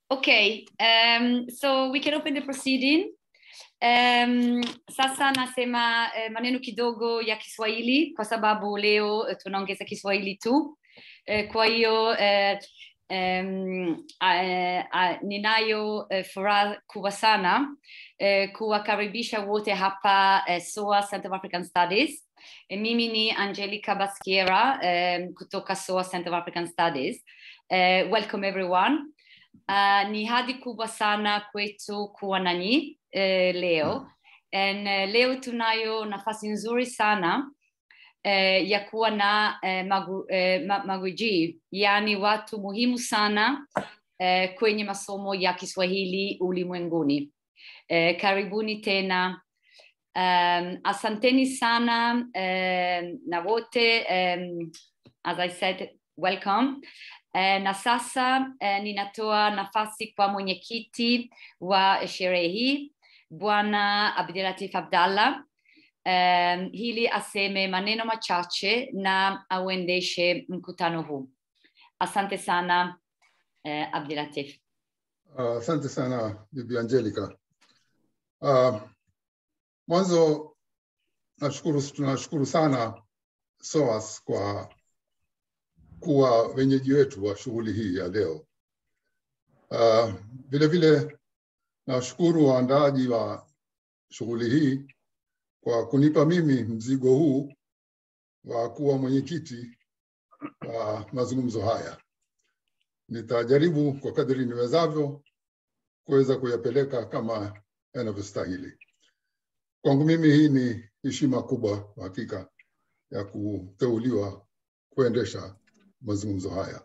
Okay, um, so we can open the proceeding. Um, sasa nasema eh, maneno kidogo ya Kiswahili kwa sababu leo eh, tunaongeza Kiswahili tu. Eh, kwa hiyo eh, um, eh, eh, ninayo eh, furaha kubwa sana eh, kuwakaribisha wote hapa eh, SOA Center of African Studies. Eh, mimi ni Angelica Basquiera eh, kutoka SOA Center of African Studies. Eh, welcome everyone. Uh, ni hadi kubwa sana kwetu kuwa nanyi eh, leo And, eh, leo tunayo nafasi nzuri sana eh, ya kuwa na eh, magu, eh, ma, magwiji yaani watu muhimu sana eh, kwenye masomo ya Kiswahili ulimwenguni. Eh, karibuni tena. Um, asanteni sana um, na wote um, as I said welcome Eh, na sasa eh, ninatoa nafasi kwa mwenyekiti wa sherehe hii Bwana Abdulatif Abdallah um, hili aseme maneno machache na auendeshe mkutano huu. Asante sana eh, Abdulatif. Asante uh, sana Bibi Angelica. Uh, mwanzo nashukuru, tunashukuru sana SOAS kwa kuwa wenyeji wetu wa shughuli hii ya leo. Uh, vile vile nashukuru waandaaji wa shughuli hii kwa kunipa mimi mzigo huu wa kuwa mwenyekiti wa mazungumzo haya. Nitajaribu kwa kadri niwezavyo kuweza kuyapeleka kama yanavyostahili. Kwangu mimi hii ni heshima kubwa kwa hakika ya kuteuliwa kuendesha mazungumzo haya.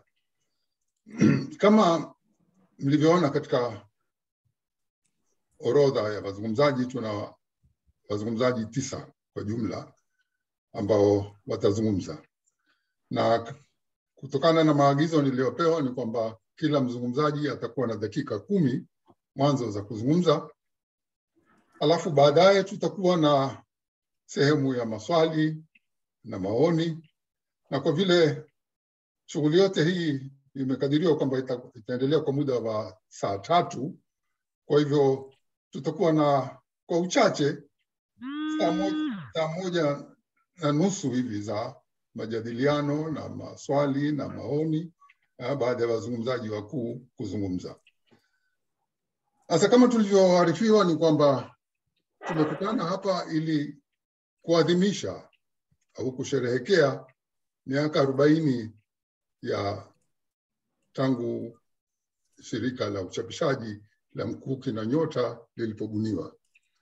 Kama mlivyoona katika orodha ya wazungumzaji, tuna wazungumzaji tisa kwa jumla ambao watazungumza, na kutokana na maagizo niliyopewa ni kwamba kila mzungumzaji atakuwa na dakika kumi mwanzo za kuzungumza, alafu baadaye tutakuwa na sehemu ya maswali na maoni, na kwa vile shughuli yote hii imekadiriwa kwamba ita, itaendelea kwa muda wa saa tatu. Kwa hivyo tutakuwa na kwa uchache saa moja, saa moja na nusu hivi za majadiliano na maswali na maoni baada ya wazungumzaji wakuu kuzungumza. Sasa kama tulivyoarifiwa ni kwamba tumekutana hapa ili kuadhimisha au kusherehekea miaka arobaini ya tangu shirika la uchapishaji la Mkuki na Nyota lilipobuniwa.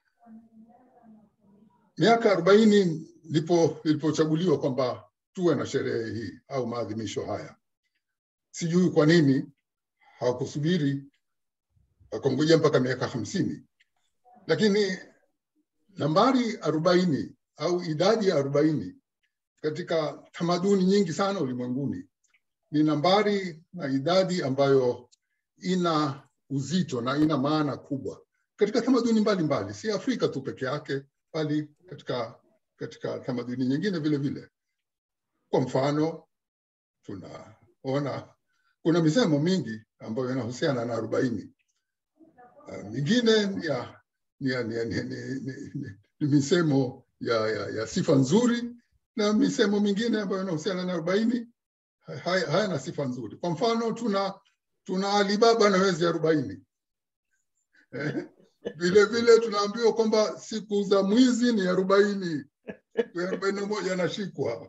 Miaka arobaini lipo lilipochaguliwa kwamba tuwe na sherehe hii au maadhimisho haya. Sijui kwa nini hawakusubiri wakangojea mpaka miaka hamsini, lakini nambari arobaini au idadi ya arobaini katika tamaduni nyingi sana ulimwenguni ni nambari na idadi ambayo ina uzito na ina maana kubwa katika tamaduni mbalimbali, si Afrika tu peke yake, bali katika, katika tamaduni nyingine vile vile. Kwa mfano, tunaona kuna misemo mingi ambayo inahusiana na arobaini. Uh, mingine ni ya, ni, ya, ni, ya, ni, ni, ni, ni, ni misemo ya, ya, ya sifa nzuri na misemo mingine ambayo inahusiana na arobaini hayana sifa nzuri. Kwa mfano tuna tuna Alibaba na wezi arobaini vile vile tunaambiwa kwamba siku za mwizi ni arobaini arobaini na moja anashikwa.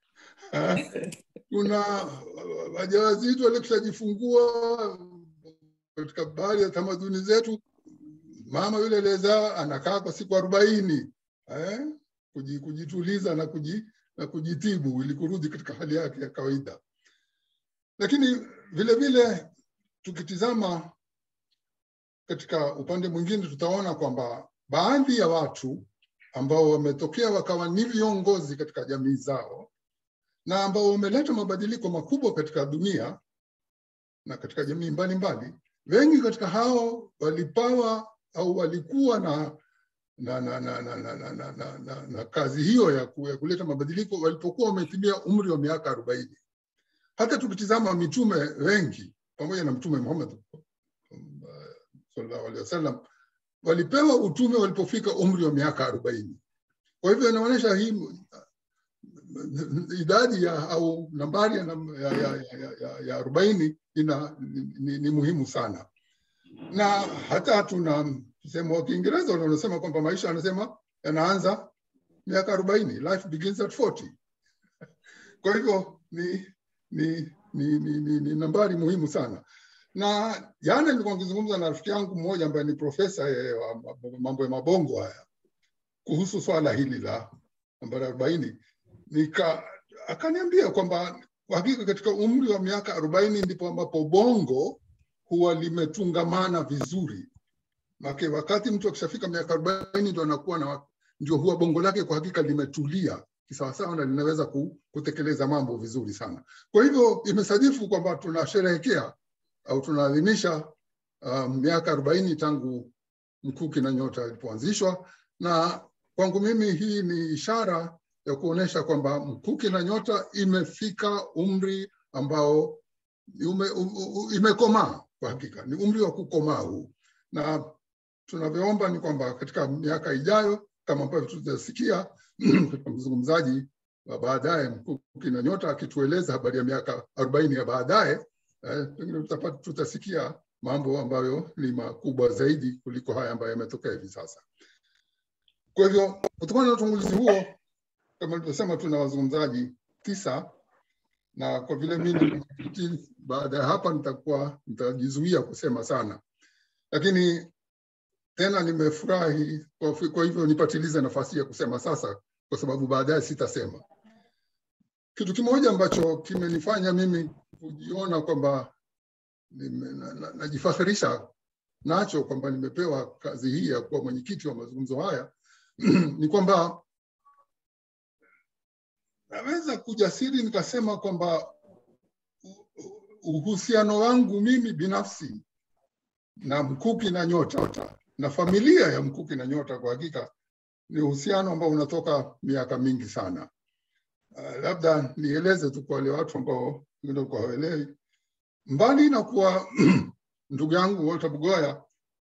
Tuna wajawazito walikushajifungua katika baadhi ya tamaduni zetu, mama yule aliyezaa anakaa kwa siku arobaini eh, kujituliza na kuji, na kujitibu ili kurudi katika hali yake ya kawaida. Lakini vile vile tukitizama katika upande mwingine, tutaona kwamba baadhi ya watu ambao wametokea wakawa ni viongozi katika jamii zao na ambao wameleta mabadiliko makubwa katika dunia na katika jamii mbalimbali, wengi katika hao walipawa au walikuwa na na, na, na, na, na, na, na, na, na, na kazi hiyo ya, ku, ya kuleta mabadiliko walipokuwa wametimia umri wa miaka arobaini. Hata tukitizama mitume wengi pamoja na Mtume Muhammad sallallahu alaihi wasallam walipewa utume walipofika umri wa miaka arobaini. Kwa hivyo inaonyesha hii idadi ya au nambari ya, ya, ya, ya, ya, ya arobaini ina ni, ni, ni muhimu sana, na hata tuna msemo wa Kiingereza unaosema kwamba maisha anasema yanaanza miaka arobaini, life begins at 40. Kwa hivyo ni ni, ni, ni, ni, ni nambari muhimu sana na jana nilikuwa nikizungumza na rafiki yangu mmoja ambaye ni profesa wa mambo ya mabongo haya kuhusu swala hili la nambari arobaini nika akaniambia kwamba kwa hakika katika umri wa miaka arobaini ndipo ambapo bongo huwa limetungamana vizuri make wakati mtu akishafika miaka arobaini ndo anakuwa na ndio huwa bongo lake kwa hakika limetulia kisawasawa na linaweza kutekeleza mambo vizuri sana kwa hivyo imesadifu kwamba tunasherehekea au tunaadhimisha uh, miaka arobaini tangu Mkuki na Nyota ilipoanzishwa, na kwangu mimi hii ni ishara ya kuonyesha kwamba Mkuki na Nyota imefika umri ambao ume, imekomaa kwa hakika, ni umri wa kukomaa huu, na tunavyoomba ni kwamba katika miaka ijayo kama ambavyo tutasikia katika mzungumzaji wa baadaye Mkuki na Nyota akitueleza habari ya miaka arobaini ya baadaye pengine eh, tutasikia mambo ambayo ni makubwa zaidi kuliko haya ambayo yametokea hivi sasa. Kwa hivyo kutokana na utangulizi huo, kama nilivyosema, tuna wazungumzaji tisa, na kwa vile mimi baada ya hapa nitakuwa nitajizuia kusema sana, lakini tena nimefurahi kwa, kwa hivyo nipatilize nafasi ya kusema sasa, kwa sababu baadaye sitasema. Kitu kimoja ambacho kimenifanya mimi kujiona kwamba najifakhirisha na, na nacho kwamba nimepewa kazi hii ya kuwa mwenyekiti wa mazungumzo haya ni kwamba naweza kujasiri nikasema kwamba uhusiano wangu mimi binafsi na Mkuki na Nyota na familia ya Mkuki na Nyota kwa hakika ni uhusiano ambao unatoka miaka mingi sana. Uh, labda nieleze tu kwa wale watu ambao wengine kwa hawaelewi, mbali na kuwa ndugu yangu Walter Bugoya,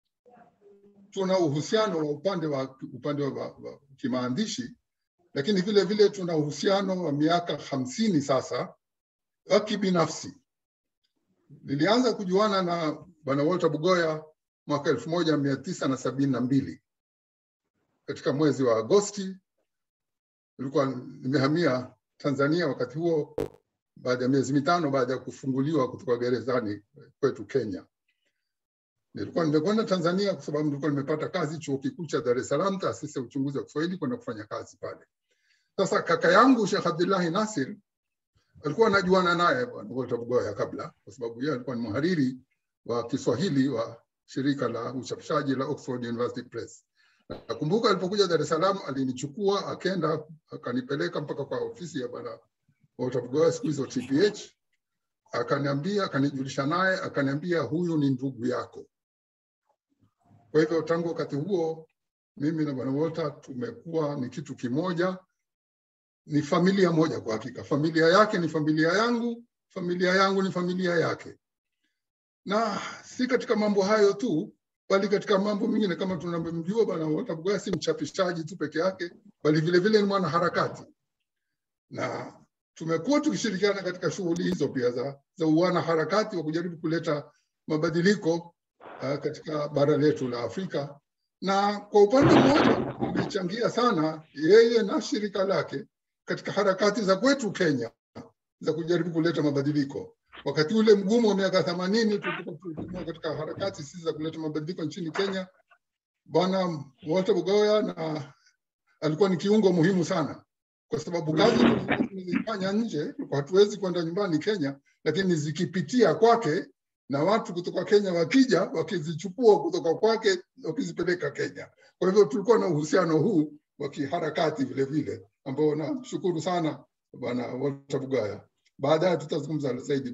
tuna uhusiano wa upande wa upande wa, wa kimaandishi, lakini vile vile tuna uhusiano wa miaka hamsini sasa wa kibinafsi. Nilianza kujuana na bwana Walter Bugoya mwaka elfu moja mia tisa na sabini na mbili katika mwezi wa Agosti nilikuwa nimehamia Tanzania wakati huo, baada ya miezi mitano baada ya kufunguliwa kutoka gerezani kwetu Kenya. Nilikuwa nimekwenda Tanzania kwa sababu nilikuwa nimepata kazi chuo kikuu cha Dar es Salaam, taasisi ya uchunguzi wa Kiswahili, kwenda kufanya kazi pale. Sasa kaka yangu Sheikh Abdullahi Nasir alikuwa anajuana naye bwana Walter Bugoya kabla, kwa sababu yeye alikuwa ni mhariri wa Kiswahili wa shirika la uchapishaji la Oxford University Press. Nakumbuka alipokuja Dar es Salaam alinichukua akenda akanipeleka mpaka kwa ofisi ya bwana Walter Bugoya siku hizo TPH, akaniambia akanijulisha naye akaniambia, huyu ni ndugu yako. Kwa hivyo tangu wakati huo mimi na bwana Walter tumekuwa ni kitu kimoja, ni familia moja kwa hakika. Familia yake ni familia yangu, familia yangu ni familia yake, na si katika mambo hayo tu bali katika mambo mengine kama tunavyomjua bwana Walter Bugoya si mchapishaji tu peke yake, bali vile vile ni mwanaharakati, na tumekuwa tukishirikiana katika shughuli hizo pia za, za uanaharakati wa kujaribu kuleta mabadiliko uh, katika bara letu la Afrika, na kwa upande mmoja tumechangia sana yeye na shirika lake katika harakati za kwetu Kenya za kujaribu kuleta mabadiliko wakati ule mgumu wa miaka themanini tulikuwa katika harakati sisi za kuleta mabadiliko nchini Kenya. Bwana Walter Bugoya na alikuwa ni kiungo muhimu sana, kwa sababu kazi tulizofanya nje hatuwezi kwenda nyumbani Kenya, lakini zikipitia kwake na watu kutoka Kenya wakija wakizichukua kutoka kwake wakizipeleka Kenya. Kwa hivyo tulikuwa na uhusiano huu wa kiharakati vile vile, ambao namshukuru sana Bwana Walter Bugoya. Baadaye tutazungumza zaidi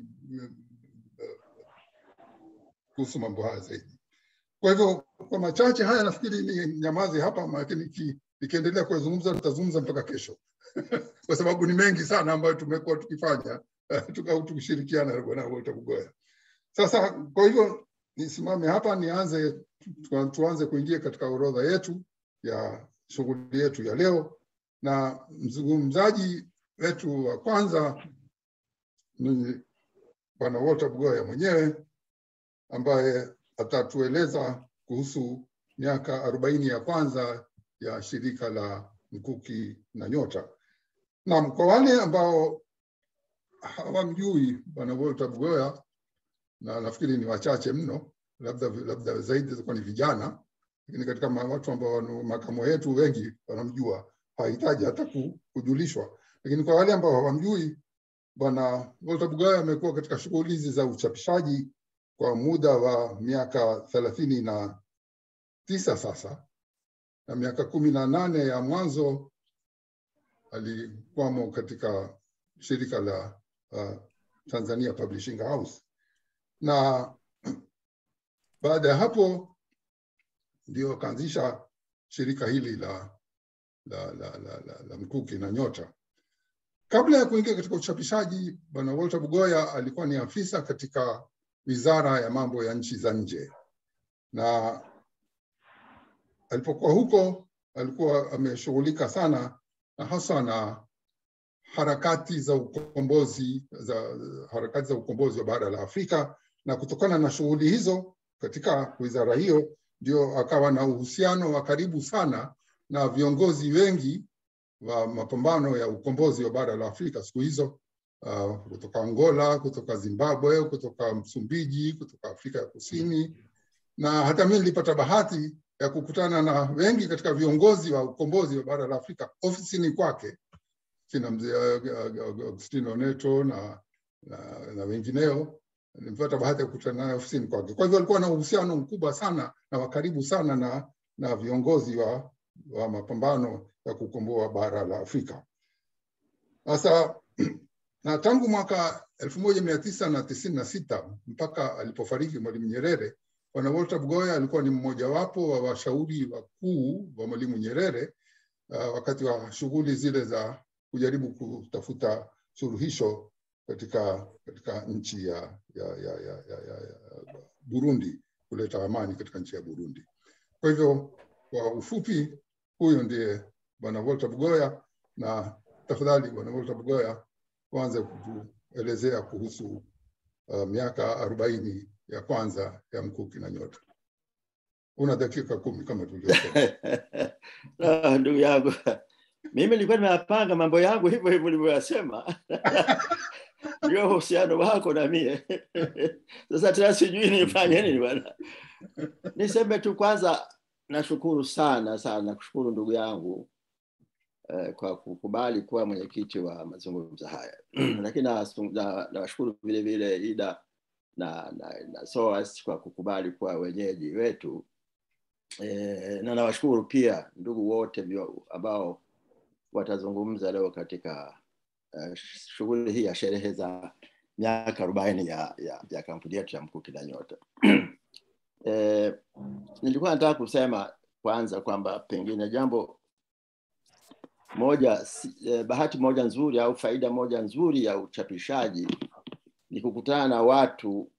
kuhusu mambo haya zaidi. Kwa hivyo kwa machache haya nafikiri ni nyamazi hapa, lakini nikiendelea kuyazungumza tutazungumza mpaka kesho kwa sababu ni mengi sana ambayo tumekuwa tukifanya tukishirikiana na bwana Walter Bugoya. Sasa kwa hivyo nisimame hapa nianze tuanze kuingia katika orodha yetu ya shughuli yetu ya leo, na mzungumzaji wetu wa kwanza ni Bwana Walter Bugoya mwenyewe ambaye atatueleza kuhusu miaka arobaini ya kwanza ya shirika la Mkuki na Nyota. Na kwa wale ambao hawamjui Bwana Walter Bugoya, na nafikiri ni wachache mno, labda labda zaidi zitakuwa ni vijana, lakini katika watu ambao makamo yetu wengi wanamjua, hahitaji hata kujulishwa. Lakini kwa wale ambao hawamjui, Bwana Walter Bugoya amekuwa katika shughuli hizi za uchapishaji kwa muda wa miaka thelathini na tisa sasa, na miaka kumi na nane ya mwanzo alikuwamo katika shirika la uh, Tanzania Publishing House, na baada ya hapo ndio akaanzisha shirika hili la, la, la, la, la, la Mkuki na Nyota. Kabla ya kuingia katika uchapishaji, Bwana Walter Bugoya alikuwa ni afisa katika wizara ya mambo ya nchi za nje, na alipokuwa huko alikuwa ameshughulika sana na hasa na harakati za ukombozi za harakati za ukombozi wa bara la Afrika, na kutokana na shughuli hizo katika wizara hiyo ndio akawa na uhusiano wa karibu sana na viongozi wengi wa mapambano ya ukombozi wa bara la Afrika siku hizo, uh, kutoka Angola, kutoka Zimbabwe, kutoka Msumbiji, kutoka Afrika ya Kusini, na hata mimi nilipata bahati ya kukutana na wengi katika viongozi wa ukombozi wa bara la Afrika ofisini kwake, kina mzee Agustino Neto na, na, na wengineo. Nilipata bahati ya kukutana naye ofisini kwake. Kwa hivyo alikuwa na uhusiano mkubwa sana na wa karibu sana na, na viongozi wa, wa mapambano ya kukomboa bara la Afrika. Sasa na tangu mwaka elfu moja mia tisa na tisini na sita mpaka alipofariki Mwalimu Nyerere, Bwana Walter Bugoya alikuwa ni mmojawapo wa washauri wakuu wa Mwalimu Nyerere uh, wakati wa shughuli zile za kujaribu kutafuta suluhisho katika katika nchi ya, ya, ya, ya, ya, ya, ya Burundi, kuleta amani katika nchi ya Burundi. Kwa hivyo kwa ufupi, huyo ndiye Bwana Walter Bugoya, na tafadhali Bwana Walter Bugoya tuanze kutuelezea kuhusu uh, miaka arobaini ya kwanza ya Mkuki na Nyota. Una dakika kumi kama tulivyosema. Ah, ndugu yangu, mimi nilikuwa nimeyapanga mambo yangu hivyo hivyo ulivyoyasema ndio uhusiano wako na mie sasa tena sijui nifanye nini bwana niseme tu kwanza nashukuru sana sana kushukuru ndugu yangu eh, kwa kukubali kuwa mwenyekiti wa mazungumzo haya lakini nawashukuru na, na vile vile ida na, na, na SOAS kwa kukubali kuwa wenyeji wetu e, na nawashukuru pia ndugu wote ambao watazungumza leo katika uh, shughuli hii ya sherehe za miaka arobaini ya, ya, ya kampuni yetu ya Mkuki na Nyota. e, nilikuwa nataka kusema kwanza kwamba pengine jambo moja eh, bahati moja nzuri au faida moja nzuri ya uchapishaji ni kukutana na watu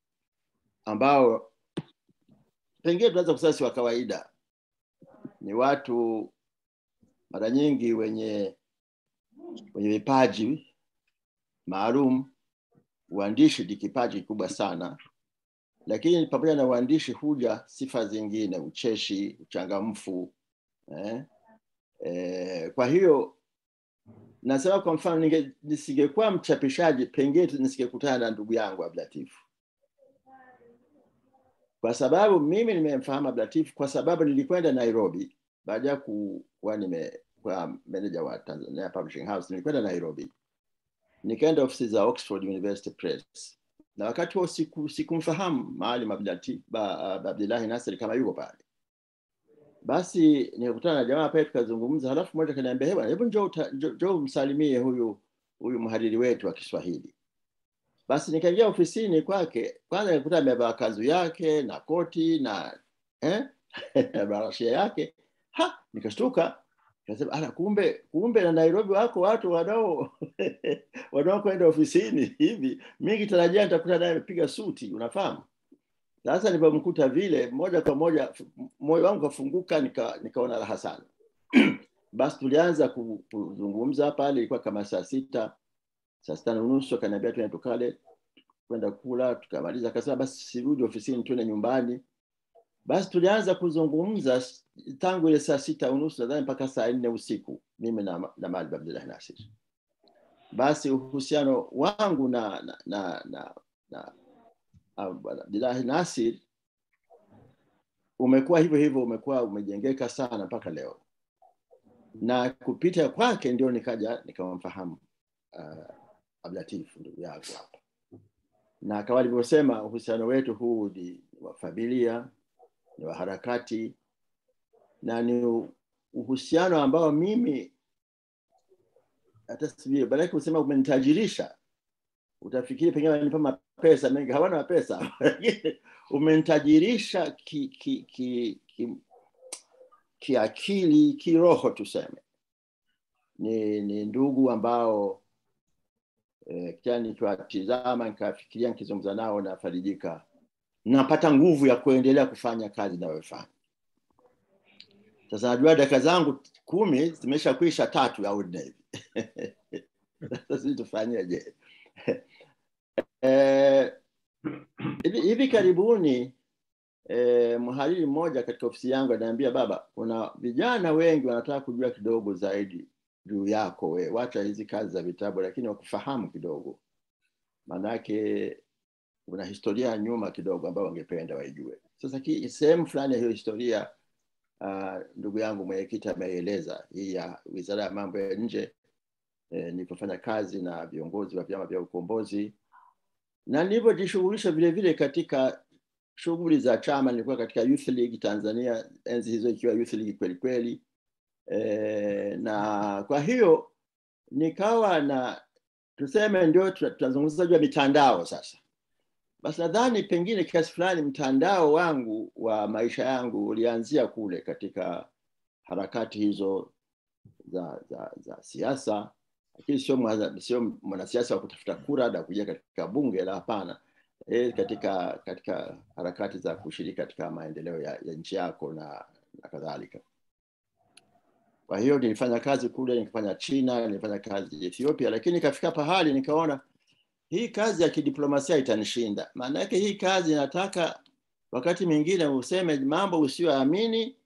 ambao pengine tunaweza kusema si wa kawaida ni watu mara nyingi wenye wenye vipaji maalum uandishi ni kipaji kikubwa sana lakini pamoja na uandishi huja sifa zingine ucheshi uchangamfu eh? Eh, kwa hiyo nasema kwa mfano nisingekuwa mchapishaji pengine nisingekutana na ndugu yangu Abdulatifu kwa sababu mimi nimemfahamu Abdulatifu kwa sababu nilikwenda Nairobi baada ya kuwa nimekuwa manager wa Tanzania Publishing House nilikwenda Nairobi nikaenda ofisi za Oxford University Press na wakati huo siku sikumfahamu Maalim Abdullahi Nasir kama yuko pale basi nikakutana na jamaa pale tukazungumza halafu mmoja kaniambia hebu hebu njoo njoo msalimie huyu huyu mhariri wetu wa Kiswahili basi nikaingia ofisini kwake kwanza nikuta amevaa kanzu yake na koti na eh barashia yake ha nikashtuka Kasema, ala kumbe kumbe na Nairobi wako watu wanao wanaokwenda ofisini hivi. Mimi kitarajia nitakuta naye amepiga suti, unafahamu? sasa nilipomkuta vile moja kwa moja moyo wangu kafunguka nika, nikaona raha sana basi tulianza ku- kuzungumza pale ilikuwa kama saa sita saa sita na nusu akaniambia tuende tukale kwenda kula tukamaliza akasema basi sirudi ofisini tuende nyumbani basi tulianza kuzungumza s- tangu ile saa sita unusu nadhani mpaka saa nne usiku mimi na, na Maalim Abdullah Nasir basi uhusiano wangu na na na, na, na ah, Bwana Abdullah Nasir umekuwa hivyo hivyo umekuwa umejengeka sana mpaka leo na kupita kwake ndio nikaja nikamfahamu uh, Abdulatif ndugu yangu hapa na kama alivyosema uhusiano wetu huu ni wa familia ni wa harakati na ni u- uhusiano ambao mimi hata sijui baadaye kusema umenitajirisha utafikiri pengine wanipa mapesa mengi hawana mapesa lakini umenitajirisha ki, ki, ki, ki, kiakili kiroho tuseme ni, ni ndugu ambao eh, kila nikiwatizama nikafikiria nikizungumza nao nafarijika napata nguvu ya kuendelea kufanya kazi inayofanya sasa najua dakika zangu kumi zimesha kuisha tatu ya ordinary sasa sijui tufanyeje eh, hivi hivi karibuni eh, mhariri mmoja katika ofisi yangu ananiambia baba kuna vijana wengi wanataka kujua kidogo zaidi juu yako we wacha hizi kazi za vitabu lakini wakufahamu kidogo maanake kuna historia ya nyuma kidogo ambayo wangependa waijue sasa ki- sehemu fulani ya hiyo historia uh, ndugu yangu mwenyekiti ameeleza hii ya wizara ya mambo ya nje eh, nilipofanya kazi na viongozi wa vyama vya ukombozi na nilivyojishughulisha vile vile katika shughuli za chama nilikuwa katika youth league tanzania enzi hizo ikiwa youth league kweli kweli e, na kwa hiyo nikawa na tuseme ndio tuna- tunazungumza juu ya mitandao sasa basi nadhani pengine kiasi fulani mtandao wangu wa maisha yangu ulianzia kule katika harakati hizo za za za siasa lakini sio mwana- sio mwanasiasa wa kutafuta kura na kuja katika bunge la hapana e, katika katika harakati za kushiriki katika maendeleo ya, ya nchi yako na, na kadhalika kwa hiyo nilifanya kazi kule nikafanya china nilifanya kazi ethiopia lakini nikafika pahali nikaona hii kazi ya kidiplomasia itanishinda maana yake hii kazi inataka wakati mwingine useme mambo usiyoamini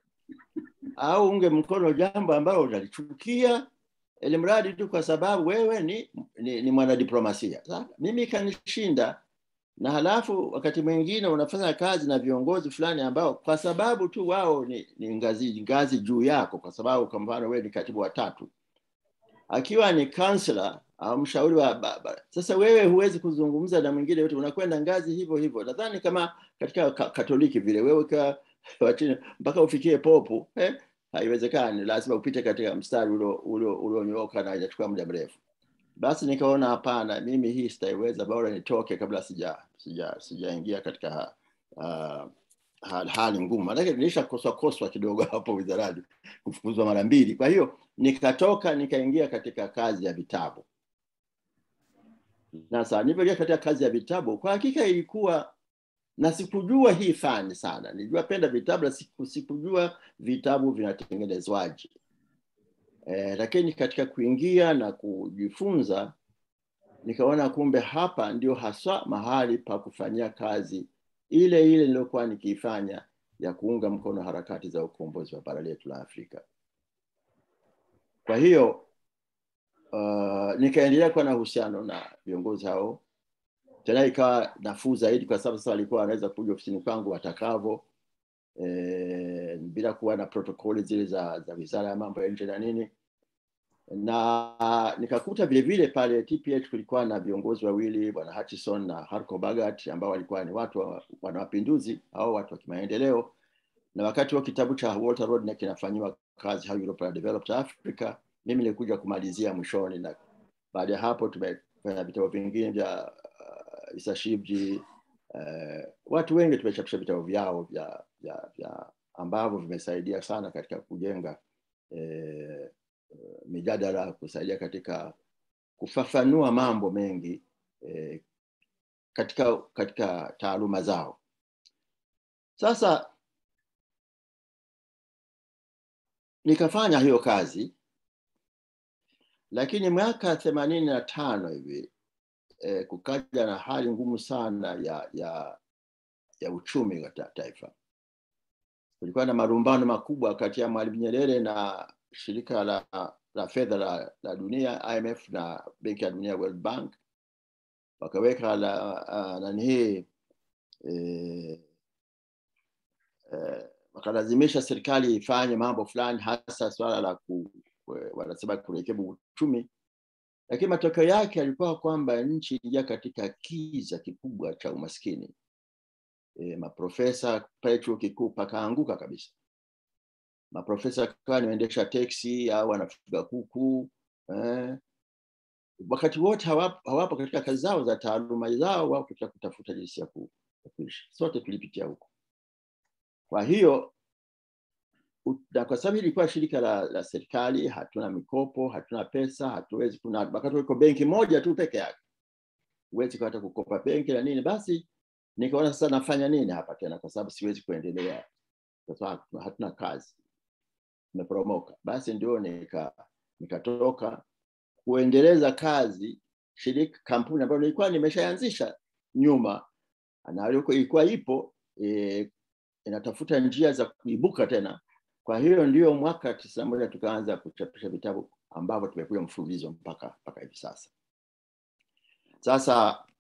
au unge mkono jambo ambalo unalichukia ili mradi tu kwa sababu wewe ni, ni, ni mwanadiplomasia Sasa, mimi ikanishinda na halafu wakati mwingine unafanya kazi na viongozi fulani ambao kwa sababu tu wao ni, ni ngazi ngazi juu yako kwa sababu kwa mfano wewe ni katibu wa tatu akiwa ni kansela au mshauri wa baba sasa wewe huwezi kuzungumza na mwingine yote unakwenda ngazi hivyo hivyo nadhani kama katika ka, katoliki vile wewe ka, wachini, mpaka ufikie popu eh, haiwezekani lazima upite katika mstari ulio- ulio- ulionyooka na inachukua muda mrefu basi nikaona hapana mimi hii sitaiweza bora nitoke kabla sija sija sijaingia katika uh, hali, hali ngumu manake nilisha koswa koswa kidogo hapo wizarani kufukuzwa mara mbili kwa hiyo nikatoka nikaingia katika kazi ya vitabu na sasa nilipoingia katika kazi ya vitabu kwa hakika ilikuwa na sikujua hii fani sana nilijua penda vitabu na siku, sikujua vitabu vinatengenezwaje eh, lakini katika kuingia na kujifunza nikaona kumbe hapa ndio haswa mahali pa kufanyia kazi ile ile niliyokuwa nikiifanya ya kuunga mkono harakati za ukombozi wa bara letu la Afrika. Kwa hiyo uh, nikaendelea kuwa na uhusiano na viongozi hao, tena ikawa nafuu zaidi, kwa sababu sasa walikuwa wanaweza kuja ofisini kwangu watakavo e, bila kuwa na protokoli zile za, za wizara ya mambo ya nje na nini na nikakuta vile vile pale TPH kulikuwa na viongozi wawili bwana Hutchison na Harko Bagat ambao walikuwa ni watu wa, wana mapinduzi au watu wa kimaendeleo na wakati wa kitabu cha Walter Rodney kinafanyiwa kazi How Europe and Developed Africa mimi nilikuja kumalizia mwishoni na baada ya hapo tumefanya vitabu vingine vya uh, Isa Shivji uh, watu wengi tumechapisha vitabu vyao vya, vya, vya ambavyo vimesaidia sana katika kujenga eh, mijadala kusaidia katika kufafanua mambo mengi eh, katika katika taaluma zao sasa nikafanya hiyo kazi lakini mwaka themanini na tano hivi eh, kukaja na hali ngumu sana ya ya ya uchumi wa ta- taifa kulikuwa na marumbano makubwa kati ya mwalimu nyerere na shirika la, la fedha la, la dunia imf na benki ya dunia world bank wakaweka la uh, nani hii eh, eh, wakalazimisha serikali ifanye mambo fulani hasa swala la ku, ku- wanasema kurekebu uchumi lakini matokeo yake yalikuwa kwamba nchi ingia katika kiza kikubwa cha umaskini e, maprofesa pale chuo kikuu pakaanguka kabisa maprofesa kawa nimeendesha teksi au wanafuga kuku eh. wakati wote hawapo, hawapo katika kazi zao za taaluma zao wao katika kutafuta jinsi ya ku- ya kuishi sote tulipitia huko kwa hiyo u- na kwa sababu ilikuwa shirika la, la serikali hatuna mikopo hatuna pesa hatuwezi kuna wakati uko benki moja tu peke yake huwezi hata kukopa benki na nini basi nikaona sasa nafanya nini hapa tena kwa sababu siwezi kuendelea kwa sababu hatuna- hatuna kazi nimeporomoka basi ndio nika nikatoka kuendeleza kazi shirika kampuni ambayo nilikuwa nimeshaanzisha nyuma na ilikuwa- ilikuwa ipo e, inatafuta njia za kuibuka tena kwa hiyo ndio mwaka tisini na moja tukaanza kuchapisha vitabu ambavyo tumekuja mfululizo mpaka mpaka hivi sasa sasa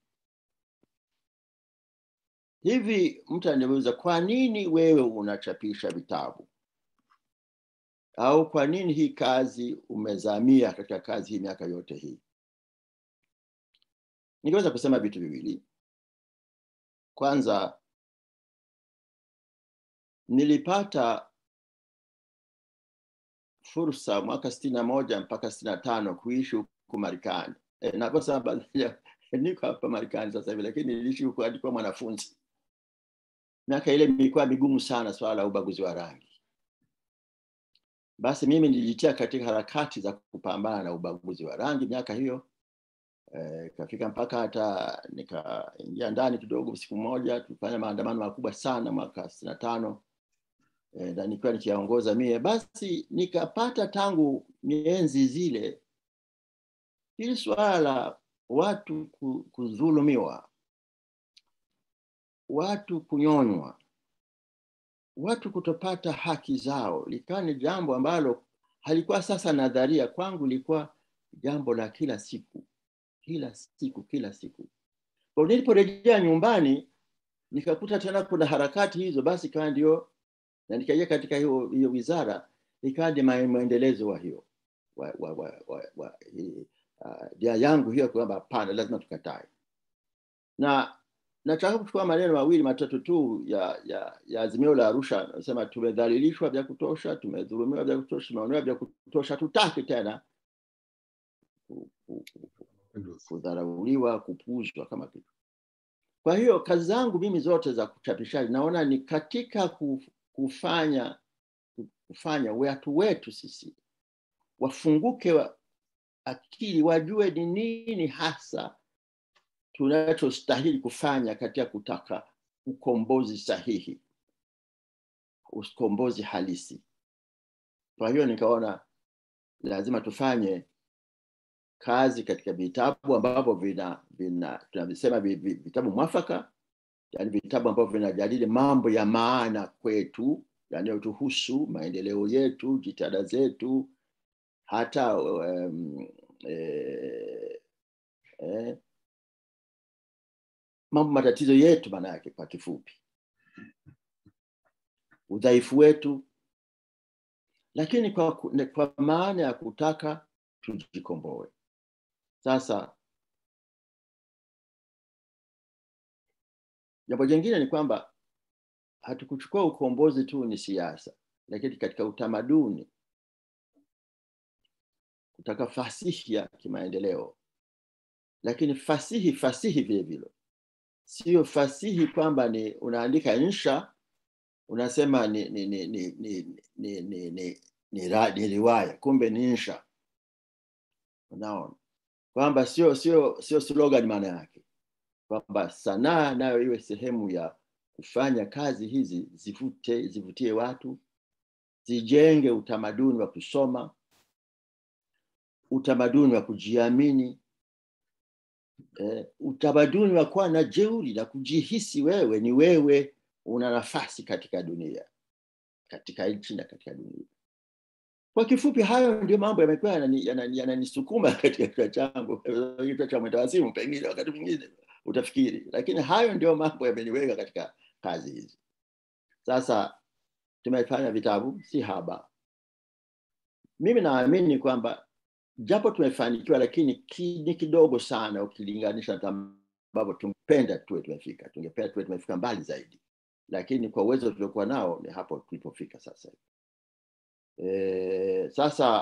hivi mtu ananiuliza kwa nini wewe unachapisha vitabu au kwa nini hii kazi umezamia katika kazi hii miaka yote hii ningeweza kusema vitu viwili kwanza nilipata fursa mwaka sitini na moja mpaka sitini na tano kuishi huku marekani e, na kwa sababu niko hapa marekani sasa hivi lakini niliishi huku alikuwa mwanafunzi miaka ile ilikuwa migumu sana swala la ubaguzi wa rangi basi mimi nilijitia katika harakati za kupambana na ubaguzi wa rangi miaka hiyo ikafika e, mpaka hata nikaingia ndani kidogo siku moja tulifanya maandamano makubwa sana mwaka sitini na tano e, na nikiwa nikiyaongoza mie basi nikapata tangu mienzi zile hili suala la watu kudhulumiwa watu kunyonywa watu kutopata haki zao likawa ni jambo ambalo halikuwa sasa nadharia kwangu likuwa jambo la kila siku kila siku kila siku kwa niliporejea nyumbani nikakuta tena kuna harakati hizo basi ikawa ndio na nikaingia katika hiyo hiyo wizara ikawa ni maendelezo wa hiyo wa, wa, wa, wa, wa, dia uh, yangu hiyo kwamba hapana lazima tukatae na nataka kuchukua maneno mawili matatu tu ya ya, ya azimio la arusha nasema tumedhalilishwa vya kutosha tumedhulumiwa vya kutosha tumeonewa vya kutosha tutaki tena kudharauliwa kupuuzwa kama kitu kwa hiyo kazi zangu mimi zote za kuchapishaji naona ni katika kufanya kufanya watu wetu sisi wafunguke wa akili wajue ni nini hasa tunachostahili kufanya katika kutaka ukombozi sahihi ukombozi halisi kwa hiyo nikaona lazima tufanye kazi katika vitabu ambavyo vina vina tunavisema vitabu mwafaka yani vitabu ambavyo vinajadili mambo ya maana kwetu yanayotuhusu maendeleo yetu jitihada zetu hata um, eh, eh, mambo matatizo yetu maana yake kwa kifupi udhaifu wetu lakini kwa, kwa maana ya kutaka tujikomboe sasa jambo jingine ni kwamba hatukuchukua ukombozi tu ni siasa lakini katika utamaduni kutaka fasihi ya kimaendeleo lakini fasihi fasihi vile vile sio fasihi kwamba ni unaandika insha unasema ni ni ni ni ni ni ni, ni, ni, ra, ni riwaya kumbe ni insha unaona kwamba sio sio sio slogan maana yake kwamba sanaa nayo iwe sehemu ya kufanya kazi hizi zivute, zivutie watu zijenge utamaduni wa kusoma utamaduni wa kujiamini eh, utamaduni wa kuwa na jeuri na kujihisi wewe ni wewe una nafasi katika dunia katika nchi na katika dunia kwa kifupi hayo ndio mambo yamekuwa yananisukuma yana, yana katika kichwa changu kichwa cha mwendawasimu pengine wakati mwingine utafikiri lakini hayo ndio mambo yameniweka katika kazi hizi sasa tumefanya vitabu si haba mimi naamini kwamba japo tumefanikiwa lakini ki, ni kidogo sana ukilinganisha na ambavyo tungependa tuwe tumefika tungependa tuwe tumefika mbali zaidi lakini kwa uwezo tuliokuwa nao ni hapo tulipofika sasa e, sasa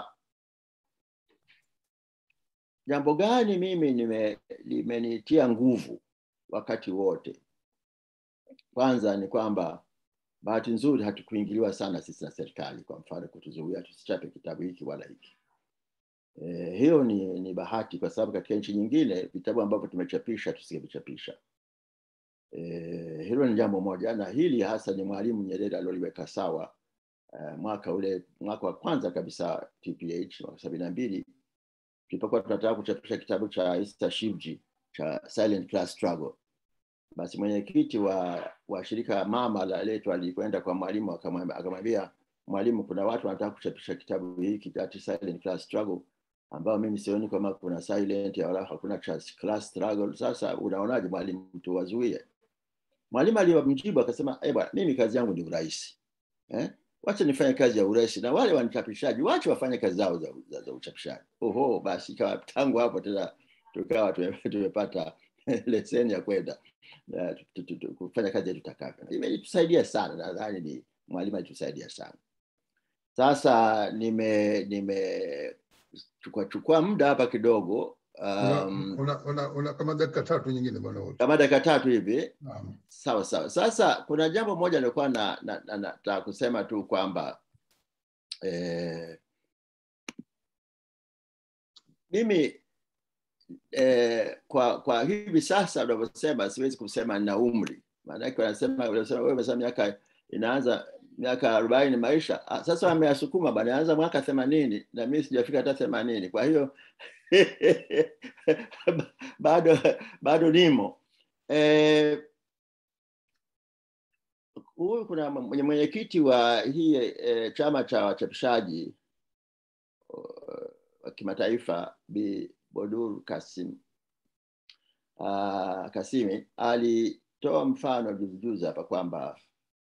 jambo gani mimi nime limenitia nguvu wakati wote kwanza ni kwamba bahati nzuri hatukuingiliwa sana sisi na serikali kwa mfano kutuzuia tusichape kitabu hiki wala hiki e, hiyo ni, ni bahati kwa sababu katika nchi nyingine vitabu ambavyo tumechapisha tusingevichapisha e, hilo ni jambo moja na hili hasa ni mwalimu nyerere alioliweka sawa uh, mwaka ule mwaka wa kwanza kabisa tph mwaka sabini na mbili tulipokuwa tunataka kuchapisha kitabu cha Esther Shivji cha Silent Class Struggle. Basi mwenyekiti wa, wa shirika mama la letu alikwenda kwa mwalimu akamwambia, mwalimu, kuna watu wanataka kuchapisha kitabu hiki cha Silent Class Struggle ambao mimi sioni kama kuna silent wala hakuna class struggle. Sasa unaonaje mwalimu, tuwazuie? Mwalimu alimjibu akasema, eh bwana, mimi kazi yangu ni urais eh? wacha nifanye kazi ya urais na wale wanichapishaji wache wafanye kazi zao za, za, za uchapishaji oho basi ikawa tangu hapo tena tukawa tumepata leseni ya kwenda kufanya kazi tutakavyo imetusaidia sana nadhani ni mwalimu alitusaidia sana sasa nime nime chukua chukua muda hapa kidogo um, una, una, una kama dakika tatu nyingine bwana kama dakika tatu hivi um, sawa sawa sasa kuna jambo moja nilikuwa na, na, na, na, na kusema tu kwamba eh, mimi eh, kwa kwa hivi sasa unavyosema siwezi kusema na umri maanake wanasema wanasema wewe umesema miaka inaanza miaka arobaini maisha ah, sasa wameyasukuma bana anza mwaka themanini na mimi sijafika hata themanini kwa hiyo bado bado nimo eh, huyu kuna mwenyekiti wa hii eh, chama cha wachapishaji wa kimataifa bi bodur kasim uh, kasimi alitoa mfano juzijuzi hapa kwamba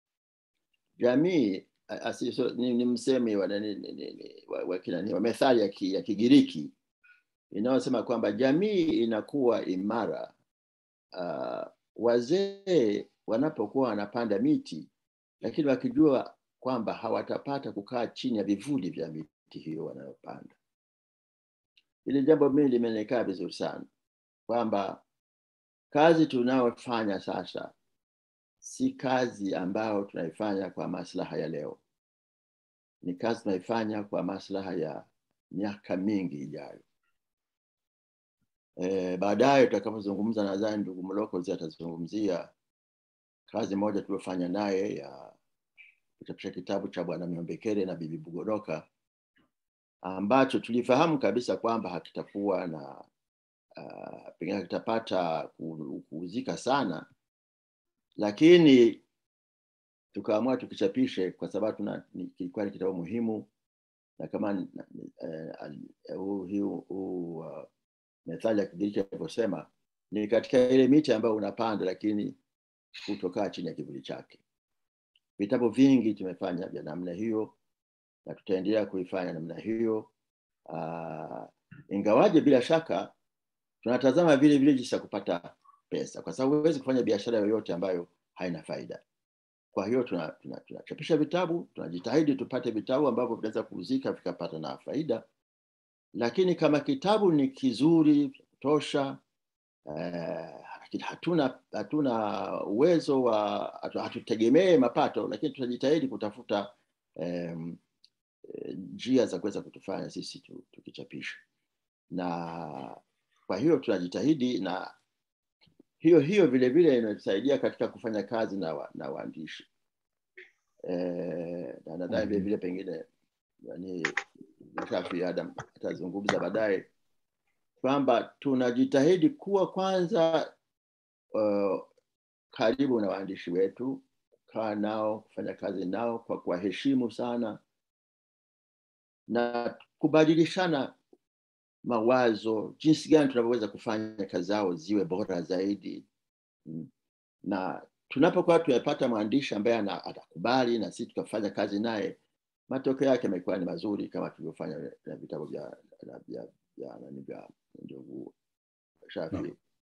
jamii asiso, ni, ni msemi wa, ni, ni, ni, wa, wa, kinani, wa methali ya, ki, ya kigiriki inayosema kwamba jamii inakuwa imara uh, wazee wanapokuwa wanapanda miti lakini wakijua kwamba hawatapata kukaa chini ya vivuli vya miti hiyo wanayopanda hili jambo mimi limenikaa vizuri sana kwamba kazi tunayofanya sasa si kazi ambayo tunaifanya kwa maslaha ya leo ni kazi tunaifanya kwa maslaha ya miaka mingi ijayo e, baadaye tutakapozungumza nadhani ndugu mlokozi atazungumzia kazi moja tuliofanya naye ya kuchapisha kitabu cha bwana miombekere na bibi bugoroka ambacho tulifahamu kabisa kwamba hakitakuwa na uh, pengine hakitapata kuuzika sana lakini tukaamua tukichapishe kwa sababu tuna kilikuwa ni kitabu muhimu na kama huu uh, uh, uh, methali ya kigiriki alivyosema ni katika ile miti ambayo unapanda lakini kutokaa chini ya kivuli chake vitabu vingi tumefanya vya namna hiyo na tutaendelea kuifanya namna hiyo uh, ingawaje bila shaka tunatazama vile vile jinsi ya kupata pesa kwa sababu huwezi kufanya biashara yoyote ambayo haina faida kwa hiyo tunachapisha tuna, tuna, tuna vitabu tunajitahidi tupate vitabu ambavyo vinaweza kuuzika vikapata na faida lakini kama kitabu ni kizuri kutosha eh, hatuna hatuna uwezo wa hatutegemee mapato lakini tunajitahidi kutafuta um, njia za kuweza kutufanya sisi tukichapisha na kwa hiyo tunajitahidi na hiyo hiyo vile vile inatusaidia katika kufanya kazi na, wa, na waandishi eh, na nadhani vile vile pengine yani Shafi Adam atazungumza baadaye kwamba tunajitahidi kuwa kwanza uh, karibu na waandishi wetu, kaa nao, kufanya kazi nao kwa kuwaheshimu sana na kubadilishana mawazo, jinsi gani tunavyoweza kufanya kazi zao ziwe bora zaidi. Mm. Na tunapokuwa tumepata mwandishi ambaye ana- atakubali na sisi tukafanya kazi naye, matokeo yake yamekuwa ni mazuri kama tulivyofanya na vitabu vya na vya vya nani vya ndugu Shafi.